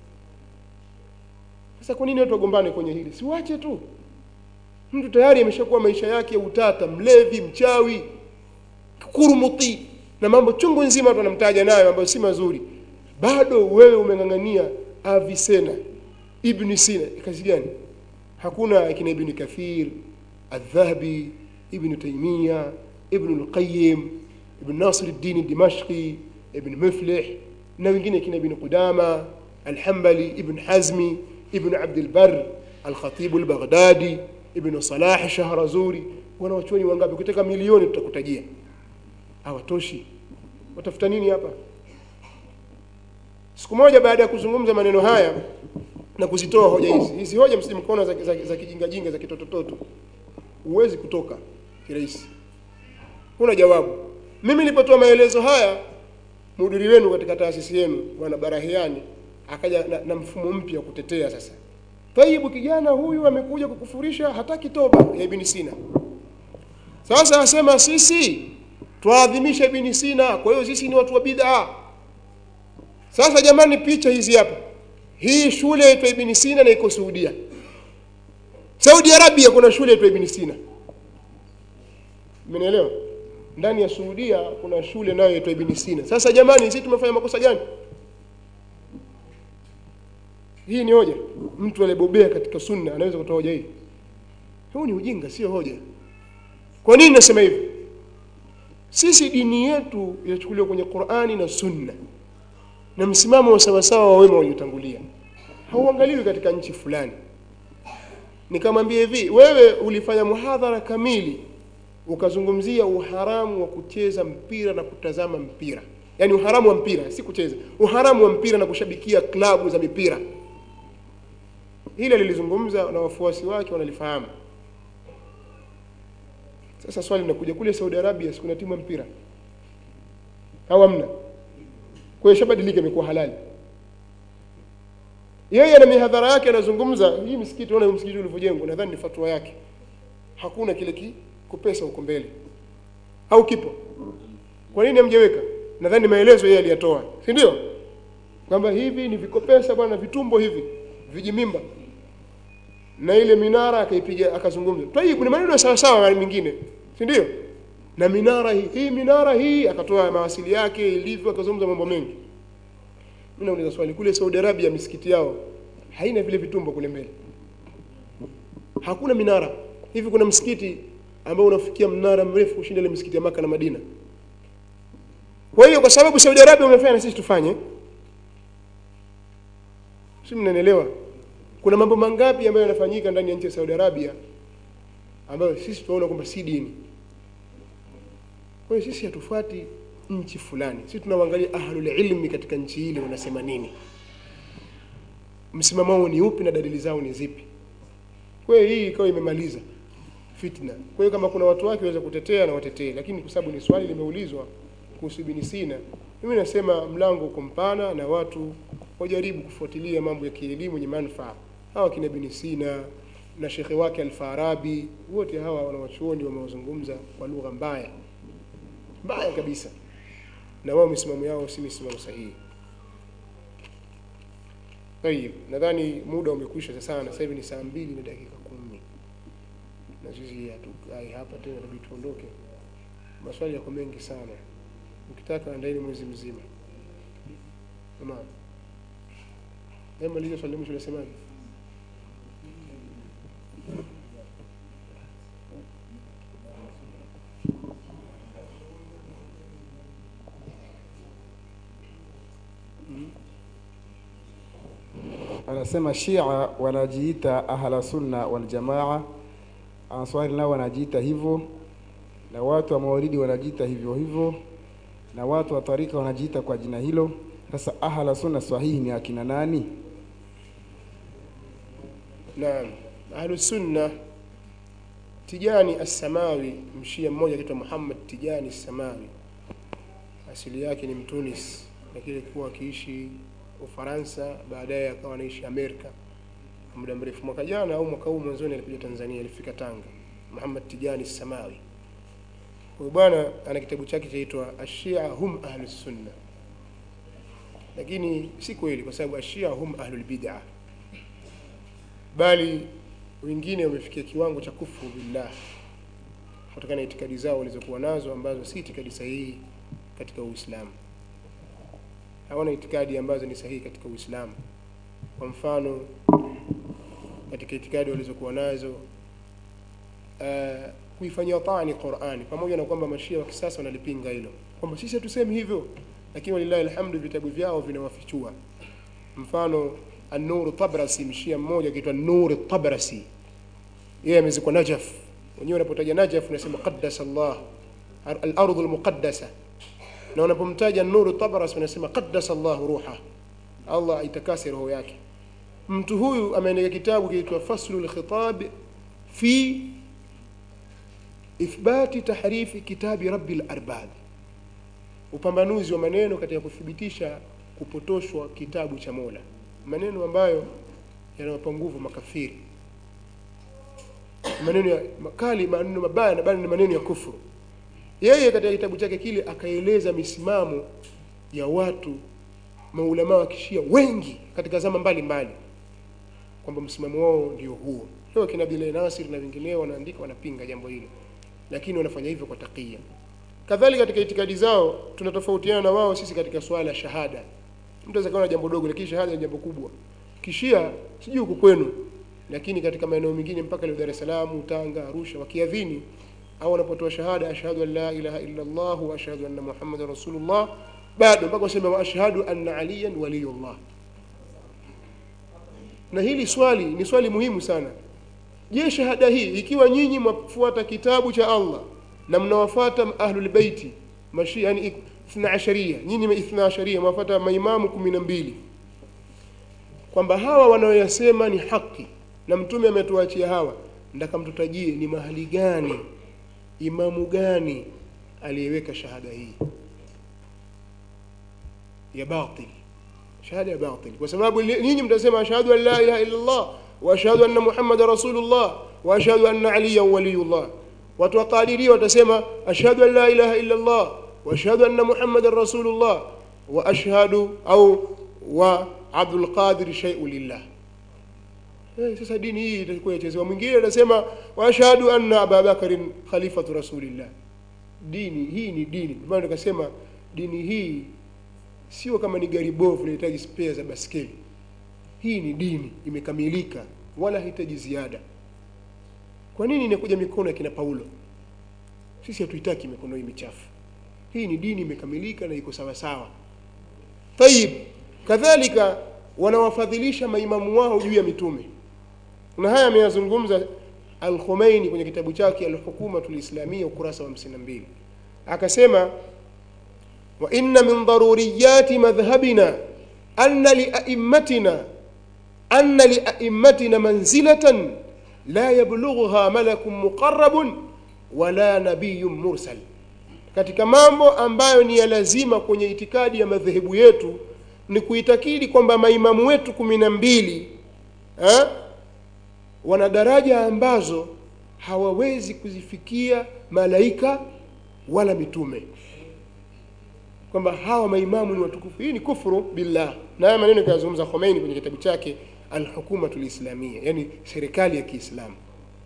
sasa kwa nini watu wagombane kwenye hili siwache tu mtu tayari ameshakuwa maisha yake ya utata mlevi mchawi kurumuti na mambo chungu nzima watu wanamtaja nayo ambayo si mazuri bado wewe umeng'ang'ania avisena ibn sina kazi gani hakuna akina ibn kathir الذهبي ابن تيمية ابن القيم ابن ناصر الدين الدمشقي ابن مفلح na wengine kina ibn Qudama Al-Hanbali ibn Hazmi ibn Abd al-Barr Al-Khatib al-Baghdadi ibn salah shahrazuri wanawachuoni wangapi ukitaka milioni tutakutajia hawatoshi watafuta nini hapa siku moja baada ya kuzungumza maneno haya na kuzitoa hoja hizi hizi hoja msimkono za, za, za kijingajinga za kitotototo huwezi kutoka kirahisi huna jawabu mimi nilipotoa maelezo haya mhudiri wenu katika taasisi yenu bwana barahiani akaja na, na mfumo mpya wa kutetea sasa taibu kijana huyu amekuja kukufurisha hataki toba ya ibn sina sasa asema sisi twaadhimisha ibn sina kwa hiyo sisi ni watu wa bid'a sasa jamani picha hizi hapa hii shule yaitwa ibn sina na iko saudia saudi arabia kuna shule yaitwa ibn sina mmenielewa ndani ya Saudia kuna shule nayo inaitwa Ibn Sina. Sasa jamani, sisi tumefanya makosa gani? Hii ni hoja. Mtu aliyebobea katika sunna anaweza kutoa hoja hii. Huu ni ujinga, sio hoja. Kwa nini nasema hivi? Sisi dini yetu inachukuliwa kwenye Qur'ani na Sunna na msimamo wa sawasawa wa wema waliotangulia, hauangaliwi katika nchi fulani. Nikamwambia hivi, wewe ulifanya muhadhara kamili ukazungumzia uharamu wa kucheza mpira na kutazama mpira yaani uharamu wa mpira si kucheza uharamu wa mpira na kushabikia klabu za mipira hili alilizungumza na wafuasi wake wanalifahamu sasa swali linakuja kule saudi arabia si kuna timu ya mpira au hamna kwa hiyo shabadilika imekuwa halali yeye na mihadhara yake anazungumza hii msikiti ona msikiti ulivyojengwa nadhani ni fatwa yake hakuna kile ki kupesa huko mbele au kipo kwa nini hamjaweka nadhani maelezo yeye aliyatoa si ndio kwamba hivi ni vikopesa bwana vitumbo hivi vijimimba na ile minara akaipiga akazungumza tayib kuna maneno sawa sawa na mingine si ndio na minara hii hii minara hii akatoa mawasili yake ilivyo akazungumza mambo mengi mimi nauliza swali kule Saudi Arabia misikiti yao haina vile vitumbo kule mbele hakuna minara hivi kuna msikiti ambao unafikia mnara mrefu kushinda ile misikiti ya Maka na Madina kwa hiyo kwa sababu Saudi Arabia wamefanya na sisi tufanye si mnanielewa kuna mambo mangapi ambayo yanafanyika ndani ya nchi ya Saudi Arabia ambayo sisi tunaona kwamba si dini kwa hiyo sisi hatufuati nchi fulani sisi tunawaangalia ahlul ilmi katika nchi ile wanasema nini msimamo wao ni upi na dalili zao ni zipi kwa hiyo hii ikawa imemaliza fitna kwa hiyo kama kuna watu wake waweza kutetea na watetee lakini kwa sababu ni swali limeulizwa kuhusu Ibn Sina mimi nasema mlango uko mpana na watu wajaribu kufuatilia mambo ya kielimu yenye manufaa hawa kina Ibn Sina na shekhe wake Al-Farabi wote hawa wanawachuoni wamewazungumza kwa lugha mbaya mbaya kabisa na wao misimamo yao si misimamo sahihi Tayib, nadhani muda umekwisha sana. Sasa hivi ni saa mbili na dakika kumi na sisi hatukai hapa tena, inabidi tuondoke. Maswali yako mengi sana, ukitaka andaeni mwezi mzima. Tamam, hebu maliza swali la mwisho, unasemaje? anasema Shia wanajiita ahla sunna wal jamaa, Answari nao wanajiita hivyo, na watu wa Maulidi wanajiita hivyo hivyo, na watu wa tarika wanajiita kwa jina hilo. Sasa ahla sunna sahihi ni akina nani? Naam, Ahlus Sunna Tijani As-Samawi, mshia mmoja anaitwa Muhammad Tijani As-Samawi, asili yake ni Mtunis, lakini alikuwa akiishi Ufaransa, baadaye akawa anaishi Amerika muda mrefu. Mwaka jana au mwaka huu mwanzoni alikuja Tanzania, alifika Tanga. Muhammad Tijani As-Samawi, huyu bwana ana kitabu chake chaitwa Ashia hum ahlus sunna, lakini si kweli, kwa sababu Ashia hum ahlul bid'ah bali wengine wamefikia kiwango cha kufuru billah kutokana na itikadi zao walizokuwa nazo ambazo si itikadi sahihi katika Uislamu. Hawana itikadi ambazo ni sahihi katika Uislamu. Kwa mfano, katika itikadi walizokuwa nazo uh, kuifanyia tani Qur'ani, pamoja na kwamba mashia wa kisasa wanalipinga hilo kwamba sisi hatusemi hivyo, lakini walillahi alhamdu, vitabu vyao vinawafichua. Mfano An-Nur Tabrasi, mshia mmoja akiitwa Nur Tabrasi yeye amezikwa Najaf wenyewe unapotaja Najaf unasema qaddasa Allah al-ardhu al-muqaddasa na unapomtaja Nuru Tabras unasema qaddasa Allah ruha Allah aitakase roho yake mtu huyu ameandika kitabu kinaitwa Faslul Khitab fi ithbati tahrifi kitabi Rabbil Arbab upambanuzi wa maneno katika kuthibitisha kupotoshwa kitabu cha Mola maneno ambayo yanawapa nguvu makafiri maneno ya makali maneno mabaya na bali ni maneno ya kufuru yeye katika kitabu chake kile akaeleza misimamo ya watu maulama wa kishia wengi katika zama mbalimbali kwamba msimamo wao ndio huo leo kina Bilal Nasir na wengineo wanaandika wanapinga jambo hilo lakini wanafanya hivyo kwa takia kadhalika katika itikadi zao tunatofautiana na wao sisi katika swala la shahada mtu anaweza kuona jambo dogo lakini shahada ni jambo kubwa kishia sijui huko kwenu lakini katika maeneo mengine mpaka leo Dar es Salaam, Tanga, Arusha wakiadhini au wanapotoa shahada ashhadu an la ilaha illa Allah wa ashhadu anna Muhammadar Rasulullah bado mpaka waseme wa ashhadu anna aliyan waliyullah na hili swali ni swali muhimu sana je shahada hii ikiwa nyinyi mwafuata kitabu cha Allah na mnawafuata ahlul baiti mashia yani ithna asharia nyinyi ithna asharia mwafuata maimamu kumi na mbili kwamba hawa wanaoyasema ni haki na mtume ametuachia hawa ndaka mtutajie ni mahali gani imamu gani aliyeweka shahada hii ya batil shahada ya batil kwa sababu nyinyi mtasema ashhadu an la ilaha illa Allah wa ashhadu anna muhammadar rasulullah wa ashhadu anna aliyan waliyullah watu wa qadiria watasema ashhadu an la ilaha illa Allah wa ashhadu anna muhammadar rasulullah wa ashhadu au wa abdul qadir shay'un lillah Eh, sasa dini hii itakuwa yachezewa. Mwingine anasema wa ashhadu anna Abubakarin khalifatu rasulillah. Dini hii ni dini. Ndio maana tukasema dini hii sio kama ni gari bovu linahitaji spare za baskeli. Hii ni dini imekamilika, wala hahitaji ziada. Kwa nini inakuja mikono ya kina Paulo? Sisi hatuitaki mikono hii michafu. Hii ni dini imekamilika na iko sawa sawa. Tayib, kadhalika wanawafadhilisha maimamu wao juu ya mitume na haya ameyazungumza Al-Khomeini kwenye kitabu chake Al-Hukumatul Islamia ukurasa wa 52 akasema wa inna min daruriyati madhhabina anna lia'immatina anna lia'immatina manzilatan la yablughuha malakun muqarrabun wala nabiyyun mursal katika mambo ambayo ni ya lazima kwenye itikadi ya madhehebu yetu ni kuitakidi kwamba maimamu wetu kumi na mbili eh, wana daraja ambazo hawawezi kuzifikia malaika wala mitume kwamba hawa maimamu ni watukufu hii ni kufuru billah na haya maneno kayazungumza Khomeini kwenye kitabu chake Al-Hukumatul Islamia yani serikali ya Kiislamu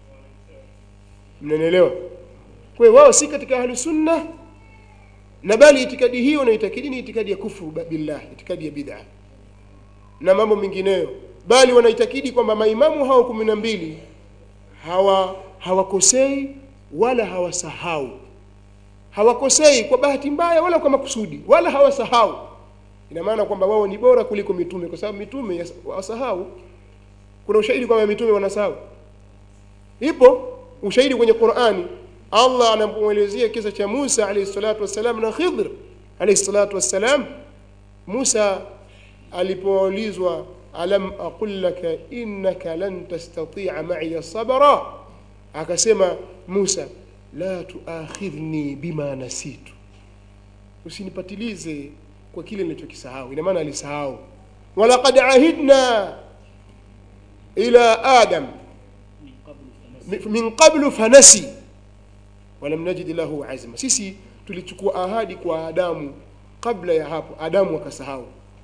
mnanielewa kwa hiyo wao si katika ahlu sunna na bali itikadi hiyo na itikadi ni itikadi ya kufuru billah itikadi ya bid'a na mambo mengineyo bali wanaitakidi kwamba maimamu hao kumi na mbili hawa hawakosei wala hawasahau hawakosei kwa bahati mbaya wala kwa makusudi wala hawasahau ina maana kwamba wao ni bora kuliko mitume kwa sababu mitume wasahau kuna ushahidi kwamba mitume wanasahau ipo ushahidi kwenye Qur'ani Allah anapomwelezea kisa cha Musa alayhi salatu wassalam na Khidr alayhi salatu wassalam Musa alipoulizwa alam aqul laka innaka lan tastati'a ma'iya sabra akasema Musa la tuakhidhni bima nasitu usinipatilize kwa kile nilichokisahau ina maana alisahau walaqad ahidna ila adam min qablu fanasi walam najid lahu azma sisi tulichukua ahadi kwa adamu kabla ya hapo adamu akasahau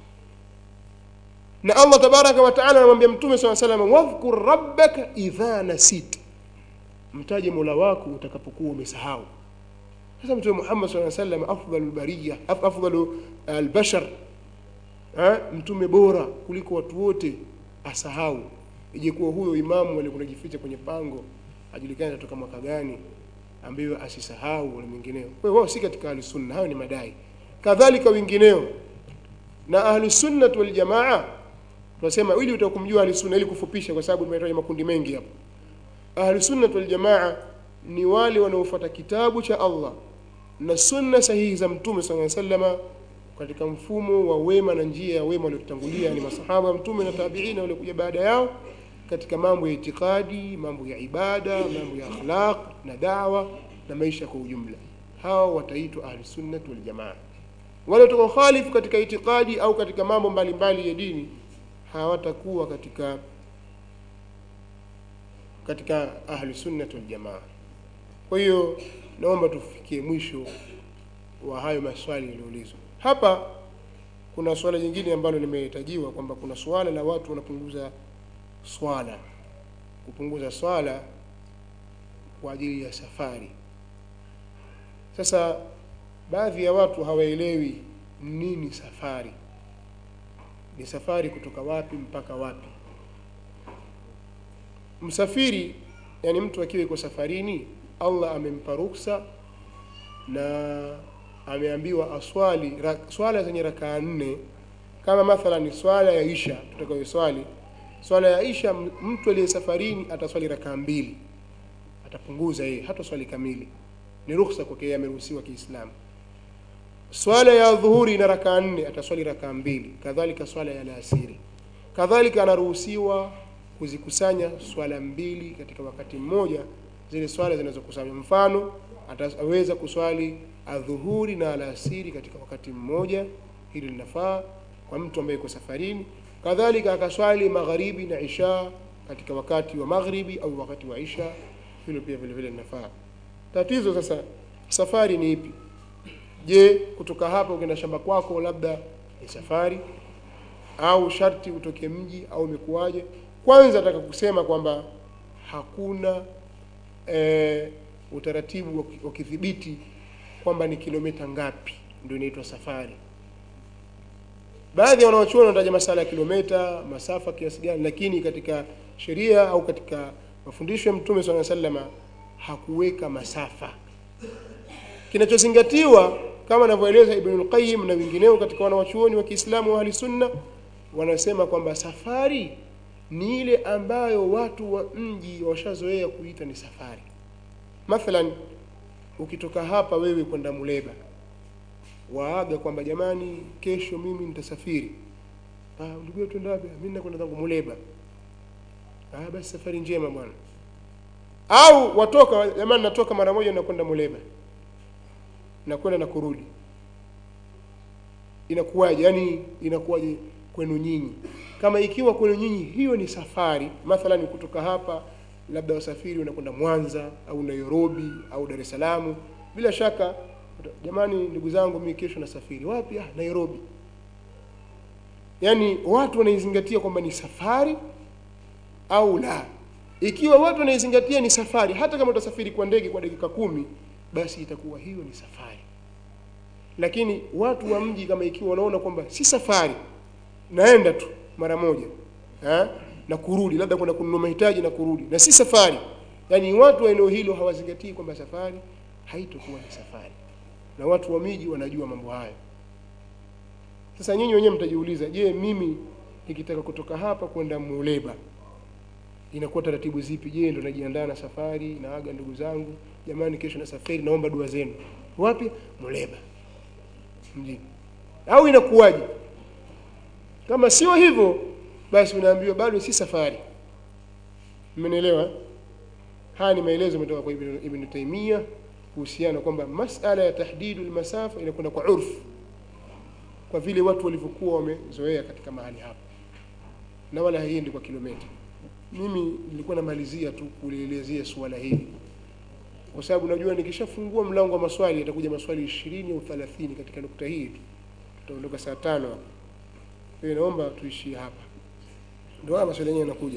na Allah tabaraka wa taala anamwambia mtume swalla salam wadhkur rabbaka idha nasit mtaje mola wako utakapokuwa umesahau sasa mtume Muhammad swalla salam afdalul bariya afdalu albashar mtume bora kuliko watu wote asahau ijekuwa huyo imamu alikuwa anajificha kwenye pango ajulikane atatoka mwaka gani ambayo asisahau na mwingineo kwa hiyo wao si katika ahli sunna hayo ni madai kadhalika wengineo na ahli sunna wal jamaa tunasema ili utakumjua ahli sunna ili kufupisha kwa sababu tumetaja makundi mengi hapo ahlusunnat waljamaa ni wale wanaofuata kitabu cha allah na sunna sahihi za mtume saa salama katika mfumo wa wema na njia ya wema waliotangulia ni masahaba wa mtume na tabiina waliokuja baada yao katika mambo ya itikadi mambo ya ibada mambo ya akhlaq na dawa na maisha kwa ujumla hao wataitwa ahlusunnat waljamaa wale watakaokhalifu katika itikadi au katika mambo mbalimbali ya dini hawatakuwa katika katika ahlusunnat waljamaa kwa hiyo naomba tufikie mwisho wa hayo maswali yaliyoulizwa hapa kuna swala jingine ambalo limehitajiwa kwamba kuna swala la watu wanapunguza swala kupunguza swala kwa ajili ya safari sasa baadhi ya watu hawaelewi nini safari ni safari kutoka wapi mpaka wapi msafiri yani mtu akiwa iko safarini allah amempa ruksa na ameambiwa aswali ra, swala zenye rakaa nne kama mathalan swala ya isha tutakayoswali swala ya isha m- mtu aliye safarini ataswali rakaa mbili atapunguza yeye hata swali kamili ni ruhusa kwake yeye ameruhusiwa kiislamu swala ya dhuhuri ina rakaa nne ataswali rakaa mbili kadhalika swala ya alasiri kadhalika anaruhusiwa kuzikusanya swala mbili katika wakati mmoja zile swala zinazokusanywa mfano ataweza kuswali adhuhuri na alasiri katika wakati mmoja hili linafaa kwa mtu ambaye yuko safarini kadhalika akaswali magharibi na isha katika wakati wa maghribi au wakati wa isha hilo pia vile vile linafaa tatizo sasa safari ni ipi je kutoka hapa ukienda shamba kwako labda ni safari au sharti utoke mji au imekuwaje kwanza nataka kusema kwamba hakuna e, utaratibu wa ki- wa kidhibiti kwamba ni kilomita ngapi ndio inaitwa safari baadhi ya wanaochuoni wanataja masala ya kilomita masafa kiasi gani lakini katika sheria au katika mafundisho ya mtume saa salama hakuweka masafa kinachozingatiwa kama anavyoeleza ibnul qayyim na wengineo katika wanawachuoni wa kiislamu wa ahli sunna wanasema kwamba safari ni ile ambayo watu wa mji washazoea kuita ni safari mathalan ukitoka hapa wewe kwenda muleba waaga kwamba jamani kesho mimi nitasafiri ah ndugu yetu twenda wapi mimi nakwenda zangu muleba ah basi safari njema bwana au watoka jamani natoka mara moja nakwenda muleba nakwenda na kurudi inakuwaje yani inakuwaje kwenu nyinyi kama ikiwa kwenu nyinyi hiyo ni safari mathalan kutoka hapa labda wasafiri unakwenda mwanza au nairobi au dar es salaam bila shaka jamani ndugu zangu mimi kesho nasafiri wapi ah nairobi yaani watu wanaizingatia kwamba ni safari au la ikiwa watu wanaizingatia ni safari hata kama utasafiri kwa ndege kwa dakika kumi basi itakuwa hiyo ni safari lakini watu wa mji kama ikiwa wanaona kwamba si safari naenda tu mara moja ha? na kurudi labda kwenda kununua mahitaji na kurudi na si safari yaani watu wa eneo hilo hawazingatii kwamba safari haitokuwa ni safari na watu wa miji wanajua mambo hayo sasa nyinyi wenyewe mtajiuliza je mimi nikitaka kutoka hapa kwenda muleba inakuwa taratibu zipi je ndo najiandaa na safari naaga ndugu zangu jamani kesho na safari naomba dua zenu wapi muleba mjini au inakuwaje kama sio hivyo basi unaambiwa bado si safari mmenielewa haya ni maelezo yametoka kwa ibn, ibn taimia kuhusiana kwamba masala ya tahdidu lmasafa inakwenda kwa urfu kwa vile watu walivyokuwa wamezoea katika mahali hapo na wala haiendi kwa kilomita mimi nilikuwa namalizia tu kulielezea suala hili kwa sababu najua nikishafungua mlango wa maswali yatakuja maswali ishirini au thelathini katika nukta hii tu tutaondoka saa tano hapa kwa hiyo naomba tuishie hapa ndio haya maswali yenyewe yanakuja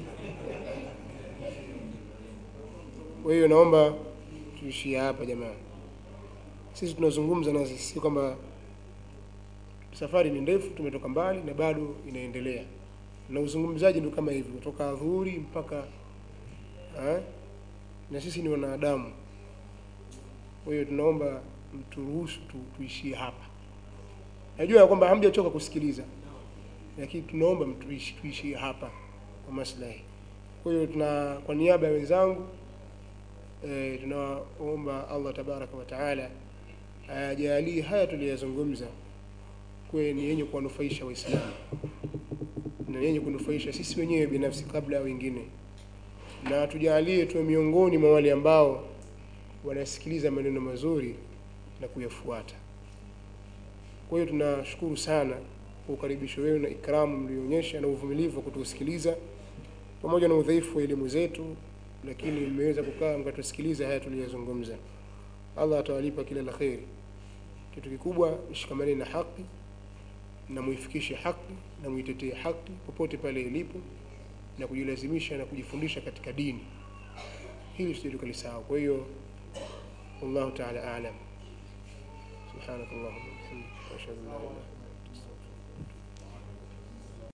kwa hiyo naomba tuishie hapa jamani sisi tunazungumza na si kwamba safari ni ndefu tumetoka mbali na bado inaendelea na uzungumzaji ndio kama hivyo kutoka adhuhuri mpaka ha? na sisi ni wanadamu kwa hiyo tunaomba mturuhusu tu, tuishie hapa najua ya kwamba hamjachoka kusikiliza lakini tunaomba mtuishi tuishie hapa kwa maslahi Kwa hiyo tuna kwa niaba ya wenzangu e, tunaomba Allah tabaraka wa taala ayajalie haya tuliyozungumza kuwe ni yenye kuwanufaisha Waislamu na yenye kunufaisha sisi wenyewe binafsi kabla ya wengine, na tujalie tuwe miongoni mwa wale ambao wanasikiliza maneno mazuri na kuyafuata. Kwa hiyo tunashukuru sana kwa ukaribisho wenu na ikramu mlioonyesha na uvumilivu wa kutusikiliza pamoja na udhaifu wa elimu zetu, lakini mmeweza kukaa mkatusikiliza haya tuliyozungumza. Allah atawalipa kila la kheri. Kitu kikubwa, mshikamane na haki na muifikishe haki na muitetee haki popote pale ilipo, na kujilazimisha na kujifundisha katika dini. Hili tusije tukalisahau. Kwa hiyo wallahu taala aalam. Subhanakallahumma wa bihamdika ashhadu an la ilaha